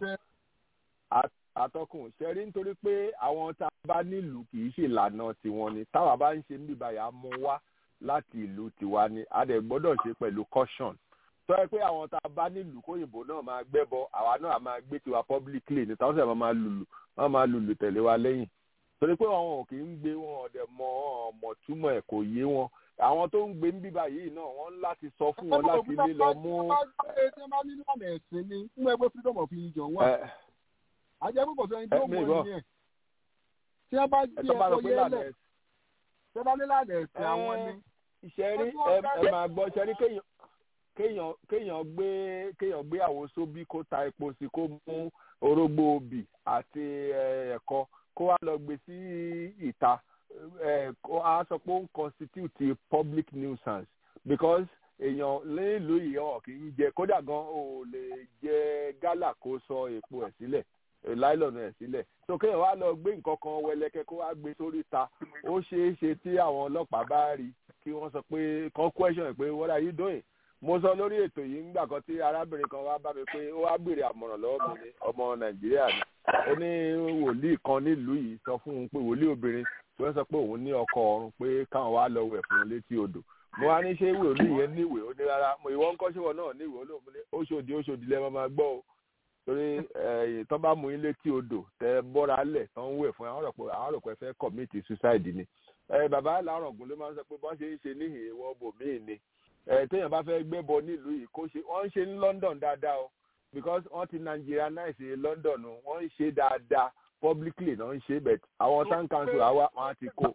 atọ́kùn ṣẹ́rí nítorí pé àwọn tá a bá nílùú kì í ṣe ìlànà tiwọn ni táwa bá ń ṣe ń bíbáyà mú wá láti ìlú tiwa ni a dẹ̀ gbọ́dọ̀ ṣe pẹ̀lú caution tọ́ ẹ pé àwọn tá a bá nílùú kóyìnbó náà máa gbẹ́bọ àwa náà máa gbé tiwa publicly ní táwọn sọ̀rọ̀ máa lùlù wọ́n máa lùlù tẹ̀lé wa lẹ́yìn torí pé àwọn ò kì í gbé wọn ọ̀dẹ̀ mọ ọmọ túmọ̀ ẹ̀ kò yé wọn àwọn tó ń gbé ń bíbá yìí náà wọ́n ń láti sọ fún wọn láti lè lọ mú. ṣé bá ní lànà ẹ̀sìn ni fún ẹgbẹ́ freedom of religion wà ajẹ́ púpọ̀ sẹ́yìn tó mọ̀ ní ẹ̀ tí wọ́n bá jí ẹ̀kọ́ yẹ́lẹ̀ ṣé bá ní lànà ẹ̀sìn àwọn ni. ìṣẹ́rí ẹ máa gbọ́ ìṣẹ́rí kéèyàn kéèyàn kéèyàn gbé kéèyàn gbé àwo sóbí kó ta epo sí kó mú orógbó obì àti ẹ̀kọ kó wá lọ gbé sí ìta kó a sọ pé ó ń constitute public nuisance because èèyàn nílùú ìyọ̀ kì í jẹ kódà gan ò lè jẹ gálà kó sọ epo ẹ̀ sílẹ̀ láìlọ́nù ẹ̀ sílẹ̀ so kéèyàn wá lọ gbé nǹkan kan wẹlẹ́kẹ́ kó wá gbé sórí ta ó ṣeé ṣe tí àwọn ọlọ́pàá bá rí kí wọ́n sọ pé kan question pé what are you doing mo sọ lórí ètò yìí ńgbà kan tí arábìnrin kan wá bá mi pé ó wá béèrè àmọ̀ràn lọ́wọ́ mi ní ọmọ nàìjíríà ni ó ní wòlíì kan nílùú yìí sọ fún un pé wòlíì obìnrin tí wọ́n sọ pé òun ní ọkọ ọ̀run pé káwọn wá lọ wẹ̀ fún un létí odò mo wá ní ṣé wòlíì yẹn níwèé ó ní rárá mo ìwọ ń kọ́ ṣéwọ náà níwèé ó lóun ní oṣòdì oṣòdì lẹ́ẹ̀ máa gbọ́ o torí tó bá mú yín létí odò tẹ bọ́ra lẹ̀ tó ń wẹ̀ fún àwọn rò pé fẹ́ commit suicide ni bàbá làárọ̀ ògùn ló máa ń sọ pé bọ́n ṣe ń ṣe níhìn ìwọ bòmíì ni téèyàn bá fẹ́ gbébọ nílùú yìí kó ṣe wọ́n ń ṣe ní London dáadáa o because wọ́n ti Nigerianize London wọ́n ń ṣe dáadáa publicly náà ń ṣe but àwọn town council àwa wọn á ti kó.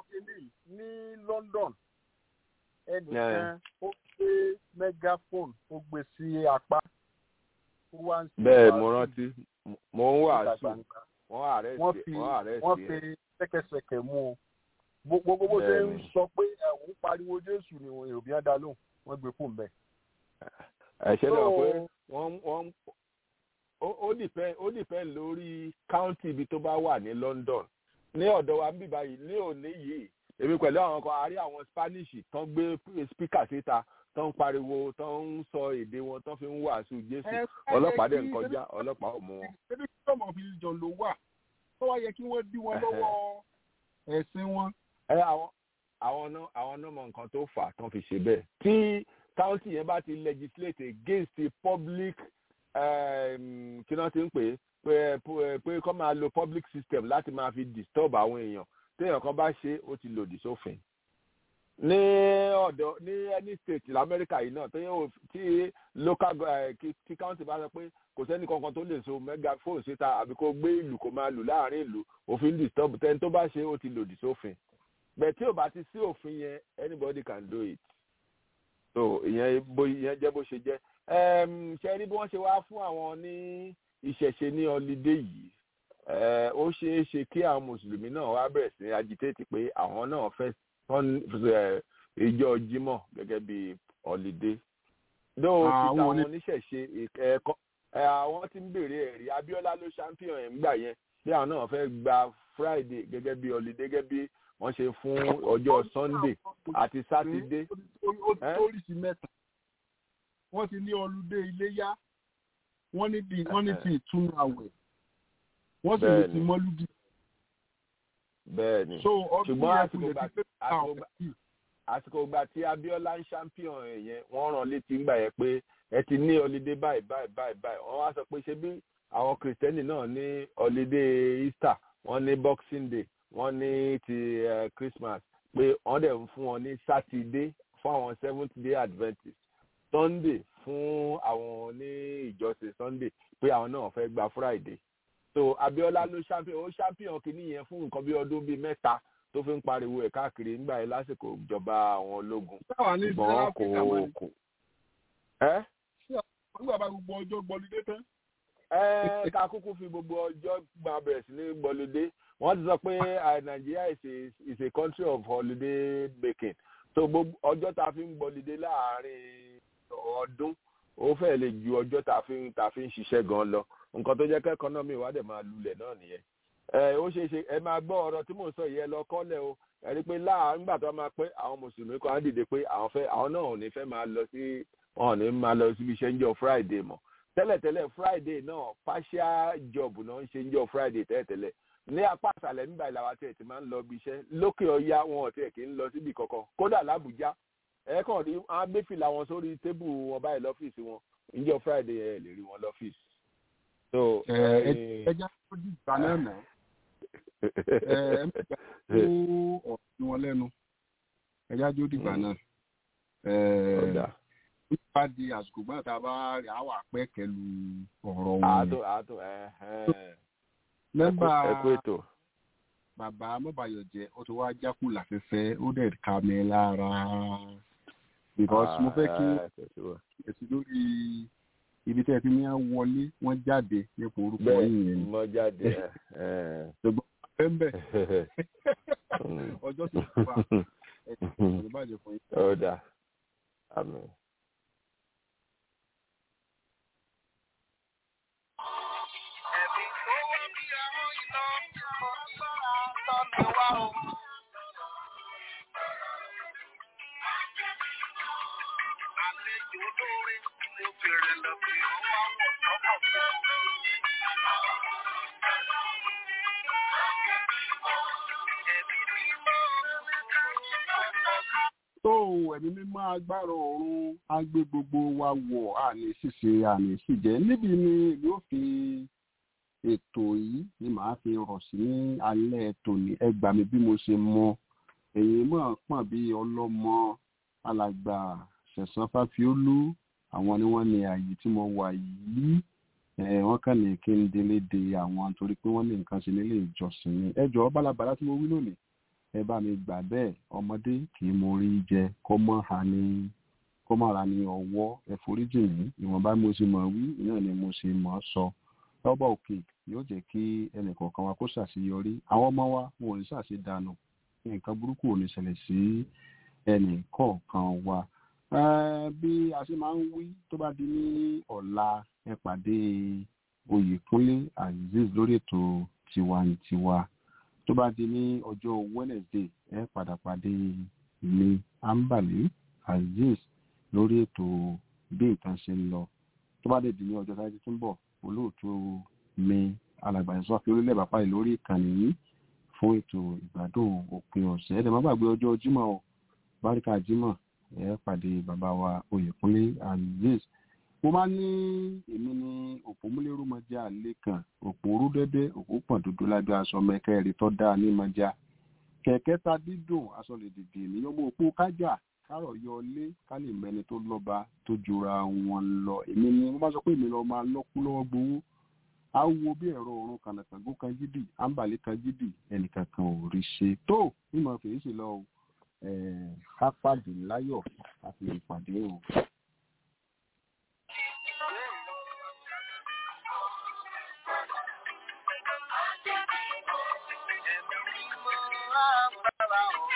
ní London ẹnìkan ó gbé megaphone ó gbé sí apá ó wá ń ṣe bẹ́ẹ̀ mo rántí mo ń wàásù wọ́n àrẹ́sì wọ́n àrẹ́sì wọ́n fi ṣẹ́kẹ́ṣẹkẹ̀ mú o gbogbo bó ṣe ń sọ pé ẹ̀hún pariwo jésù ni èrò bí wọ́n dá lóhùn wọ́n gbé fún bẹ́ẹ̀. ẹ̀ṣẹ̀ náà pé wọ́n wọ́n ó dìpẹ́ ó dìpẹ́ lórí county ibi tó bá wà ní London ní ọ̀dọ̀ wa ń bì báyìí ní òní yìí èmi pẹ̀lú àwọn kan àárí àwọn Spanish tó ń gbé speaker síta tó ń pariwo tó ń sọ èdè wọn tó fi ń wàásù jésù ọlọ́pàá dẹ̀ ń kọjá ọlọ́pàá ò mú wọn. ebi tí ọmọ fi jọ ló wà tó wá yẹ kí wọ́n dí wọn lọ́wọ́ ẹ̀sìn wọn ẹ àwọn àwọn náà àwọn náà mọ nǹkan tó fà tán fi ṣe bẹ́ẹ̀ tí county yẹn bá ti legislate against the public kí náà ti ń pè é pé kọ́ máa lo public system láti máa fi disturb àwọn èèyàn téèyàn kan bá ṣe ó ti lòdì sófin ní ọ̀dọ̀ ní any state lamẹ́ríkà yìí náà tóyẹ tí local tí county bá sọ pé kò sẹ́ni kankan tó lè so megaphone síta àbí kó gbé ìlú kó máa lù láàrin ìlú òfin disturb tẹni tó bá ṣe ó ti lòdì sófin bẹ́ẹ̀ tí ò bá ti sí òfin yẹn anybody can do it so ìyẹn bó ìyẹn jẹ́ bó ṣe jẹ́ ṣe rí bí wọ́n ṣe wá fún àwọn ní ìṣẹ̀ṣe ní ọlídé yìí ó ṣeé ṣe kí àwọn mùsùlùmí náà wá bẹ̀rẹ̀ sí agitate pé àwọn náà fẹ́ ìjọ jímọ̀ gẹ́gẹ́ bí ọlídé lóò ti táwọn oníṣẹ̀ṣe ẹ̀kọ́ àwọn tí ń béèrè ẹ̀rí Abíọ́lá ló champion ẹ̀ ń gbà yẹn bí àwọn náà fẹ́ gba Friday gẹ́gẹ́ bí ọlídé gẹ́gẹ́ bí wọ́n ṣe fún ọjọ́ Sunday àti Saturday. oríṣi mẹ́ta wọ́n ti ní ọlùdé iléyá wọ́n ní ti wọ́n ní ti ìtúnu àwẹ̀ wọ́n sì ní ti mọ́lúdì. bẹ́ẹ̀ni ṣùgbọ́n àsìkò ìgbà tí Abíọ́lá ń champion yẹn wọ́n rán létí ńgbà yẹn pé ẹ ti ní ọlídé báyìí báyìí báyìí báyìí wọ́n wá sọ pé ṣé bí àwọn kìrìsìtẹ́nì náà ní ọlídé Easter wọ́n ní Boxing Day wọ́n ní ti uh, Christmas pé wọ́n dẹ̀ ń fún wọn ní Saturday fún àwọn Seventh Day Adventist Sunday fún àwọn ní ìjọsìn Sunday pé àwọn náà fẹ́ gba Friday so Abíọ́lá ló champion ó champion kìíní yẹn fún nǹkan bí ọdún bíi mẹ́ta tó fi ń pariwo ẹ̀ káàkiri nígbà yẹn lásìkò ìjọba àwọn ológun ṣùgbọ́n kò kò ẹ́. nígbà bá gbogbo ọjọ́ gbọ́lidé tán. ẹ ká kúkú fi gbogbo ọjọ́ gba bẹ̀rẹ̀ sí ní gbọ́lidé wọ́n ti sọ pé Nigeria is a is a country of holiday making so gbogbo ọjọ́ tá a fi ń gbọ́lidé láàárín ọdún ó fẹ́ lè ju ọjọ́ tá a fi ń tá a fi ń ṣiṣẹ́ gan lọ nǹkan tó jẹ́ kẹ́ ẹkọ́nọ́mì wa dẹ̀ máa lulẹ̀ náà nìyẹn ẹ ó ṣeé ṣe ẹ máa gbọ́ ọ̀rọ̀ tí mò ń sọ yìí ẹ lọ kọ́lẹ̀ o ẹ rí i pé láàárín nígbà tó máa pẹ́ àwọn mùsùlùmí kan á dìde pé àwọn fẹ́ àwọn náà ò ní fẹ́ máa lọ sí wọn ò ní máa lọ síbi iṣẹ́ ń jọ Friday mọ́ tẹ́lẹ̀tẹ́lẹ̀ Friday náà partial job náà ń ṣe ń jọ Friday tẹ́lẹ̀tẹ́lẹ̀ ní apá àṣàlẹ̀ nígbà ìlàwà tí ẹ̀ ti máa ń lọ ibi iṣẹ́ lókè ọya wọn ò tiẹ̀ kì í lọ síbi kankan kódà l'Àbújá ẹ kàn rí wọn á gbé fìlà wọn sórí tébù wọn báyìí lọ́fíìsì wọn níjọ́ Friday ẹ lè rí wọn lọ́fíìsì. ẹ jẹ́ kó di ìgbà náà mọ́ ẹ ẹ mẹ́ta kó ọ̀sìn wọn lẹ́nu ẹ jẹ́ kó di ìgbà náà nípa di àsìkò gbọ́dọ̀ tá a bá rí àwọn àpẹ́ kẹlu ọ̀rọ̀ wọn. àátó àátó mẹ́mbà ẹ̀kú ètò. bàbá mọ́bàyọ̀jẹ́ ó ti wá jákù láfẹ́fẹ́ ó dẹ̀ ká mi lára because mo fẹ́ kí èsì lórí ibi tẹ́ ẹ ti ní á wọlé wọ́n jáde nípa orúkọ yìí yẹn. mọ jáde. ṣùgbọ́n bẹ́ẹ̀ ọjọ́ tó kú wa ẹ̀sìn ìbàjẹ́ fún yín. ó dáa àmín. tó ẹ̀mí mímọ́ agbára ọ̀run á gbé gbogbo wa wọ̀ àní ṣíṣe àní ṣìjẹ́ níbi ni èmi ò fi ètò yìí ni màá fi rọ̀ sí ní alẹ́ tòní ẹ gbà mí bí mo ṣe mọ èyí mọ̀ pọ̀n bí ọlọ́mọ alàgbà ṣẹ̀sán fáfiólú àwọn ni wọ́n ní ààyè tí mo wà yìí wọ́n kàn ní kí n délé de àwọn torí pé wọ́n ní nǹkan ṣe nílé ìjọsìn ni ẹ jọ̀ọ́ bálabàlá tí mo wí lónìí ẹ bá mi gbà bẹ́ẹ̀ ọmọdé kì í mo rí jẹ kó mọ́ ha ní kó mọ́ ra ní ọwọ́ ẹ foríjì mí ìwọ̀nba mo ṣe mọ̀ wí náà ni mo ṣe mọ̀ sọ lọ́bọ̀ òkè yóò jẹ́ kí ẹnìkọ̀ọ̀kan wa kó ṣàṣeyọrí àwọn ọmọ wa wọn ò ní ṣàṣedànù nǹkan burúkú ò ní ṣẹlẹ̀ sí ẹnì kọ̀ọ̀kan wa bí a ṣe máa ń wí tó bá di ní ọ̀la ẹ pàdé Oyèkúnlé Azeez lórí ètò tiwantiwa tó bá di ní ọjọ́ Wednesday ẹ padà pàdé mi Ambali Azeez lórí ètò bí nǹkan ṣe ń lọ tó bá dé di ní ọjọ́ sáyé tó ń bọ̀ olóòtú mi alàgbà ìṣọ́ fi orílẹ̀ bàbá yìí lórí ìkànnì yìí fún ètò ìgbádùn òpin ọ̀sẹ̀ ẹ̀dẹ̀ má gbàgbé ọjọ́ Jímọ̀ o báríkà Jímọ̀ ẹ pàdé bàbá wa Oyèkúnlé Azeez mo máa ní èmi ní òpómúlérú mọjá lẹ́kàn òpó orú dẹ́dẹ́ òpó pọ̀n dúdú lábẹ́ aṣọ mẹ́kẹ́rì tó dáa ní mọjá kẹ̀kẹ́ ta dídùn aṣọ lè dìde ènìyàn mú opó kájà kárọ̀ yọ ilé ká lè mẹni tó lọ́ba tó jura wọn lọ èmi ni wọ́n bá sọ pé èmi lọ́ọ́ máa lọ́kú lọ́wọ́ gbowó á wo bí ẹ̀rọ òrun kànàkàngó kan jídì ámbàlẹ́ kan jídì ẹnìkan kan ò rí ṣe tó mímọ fèé ṣe lọ o ká pàdé láyọ̀ ká fi ìpàdé o. Bye.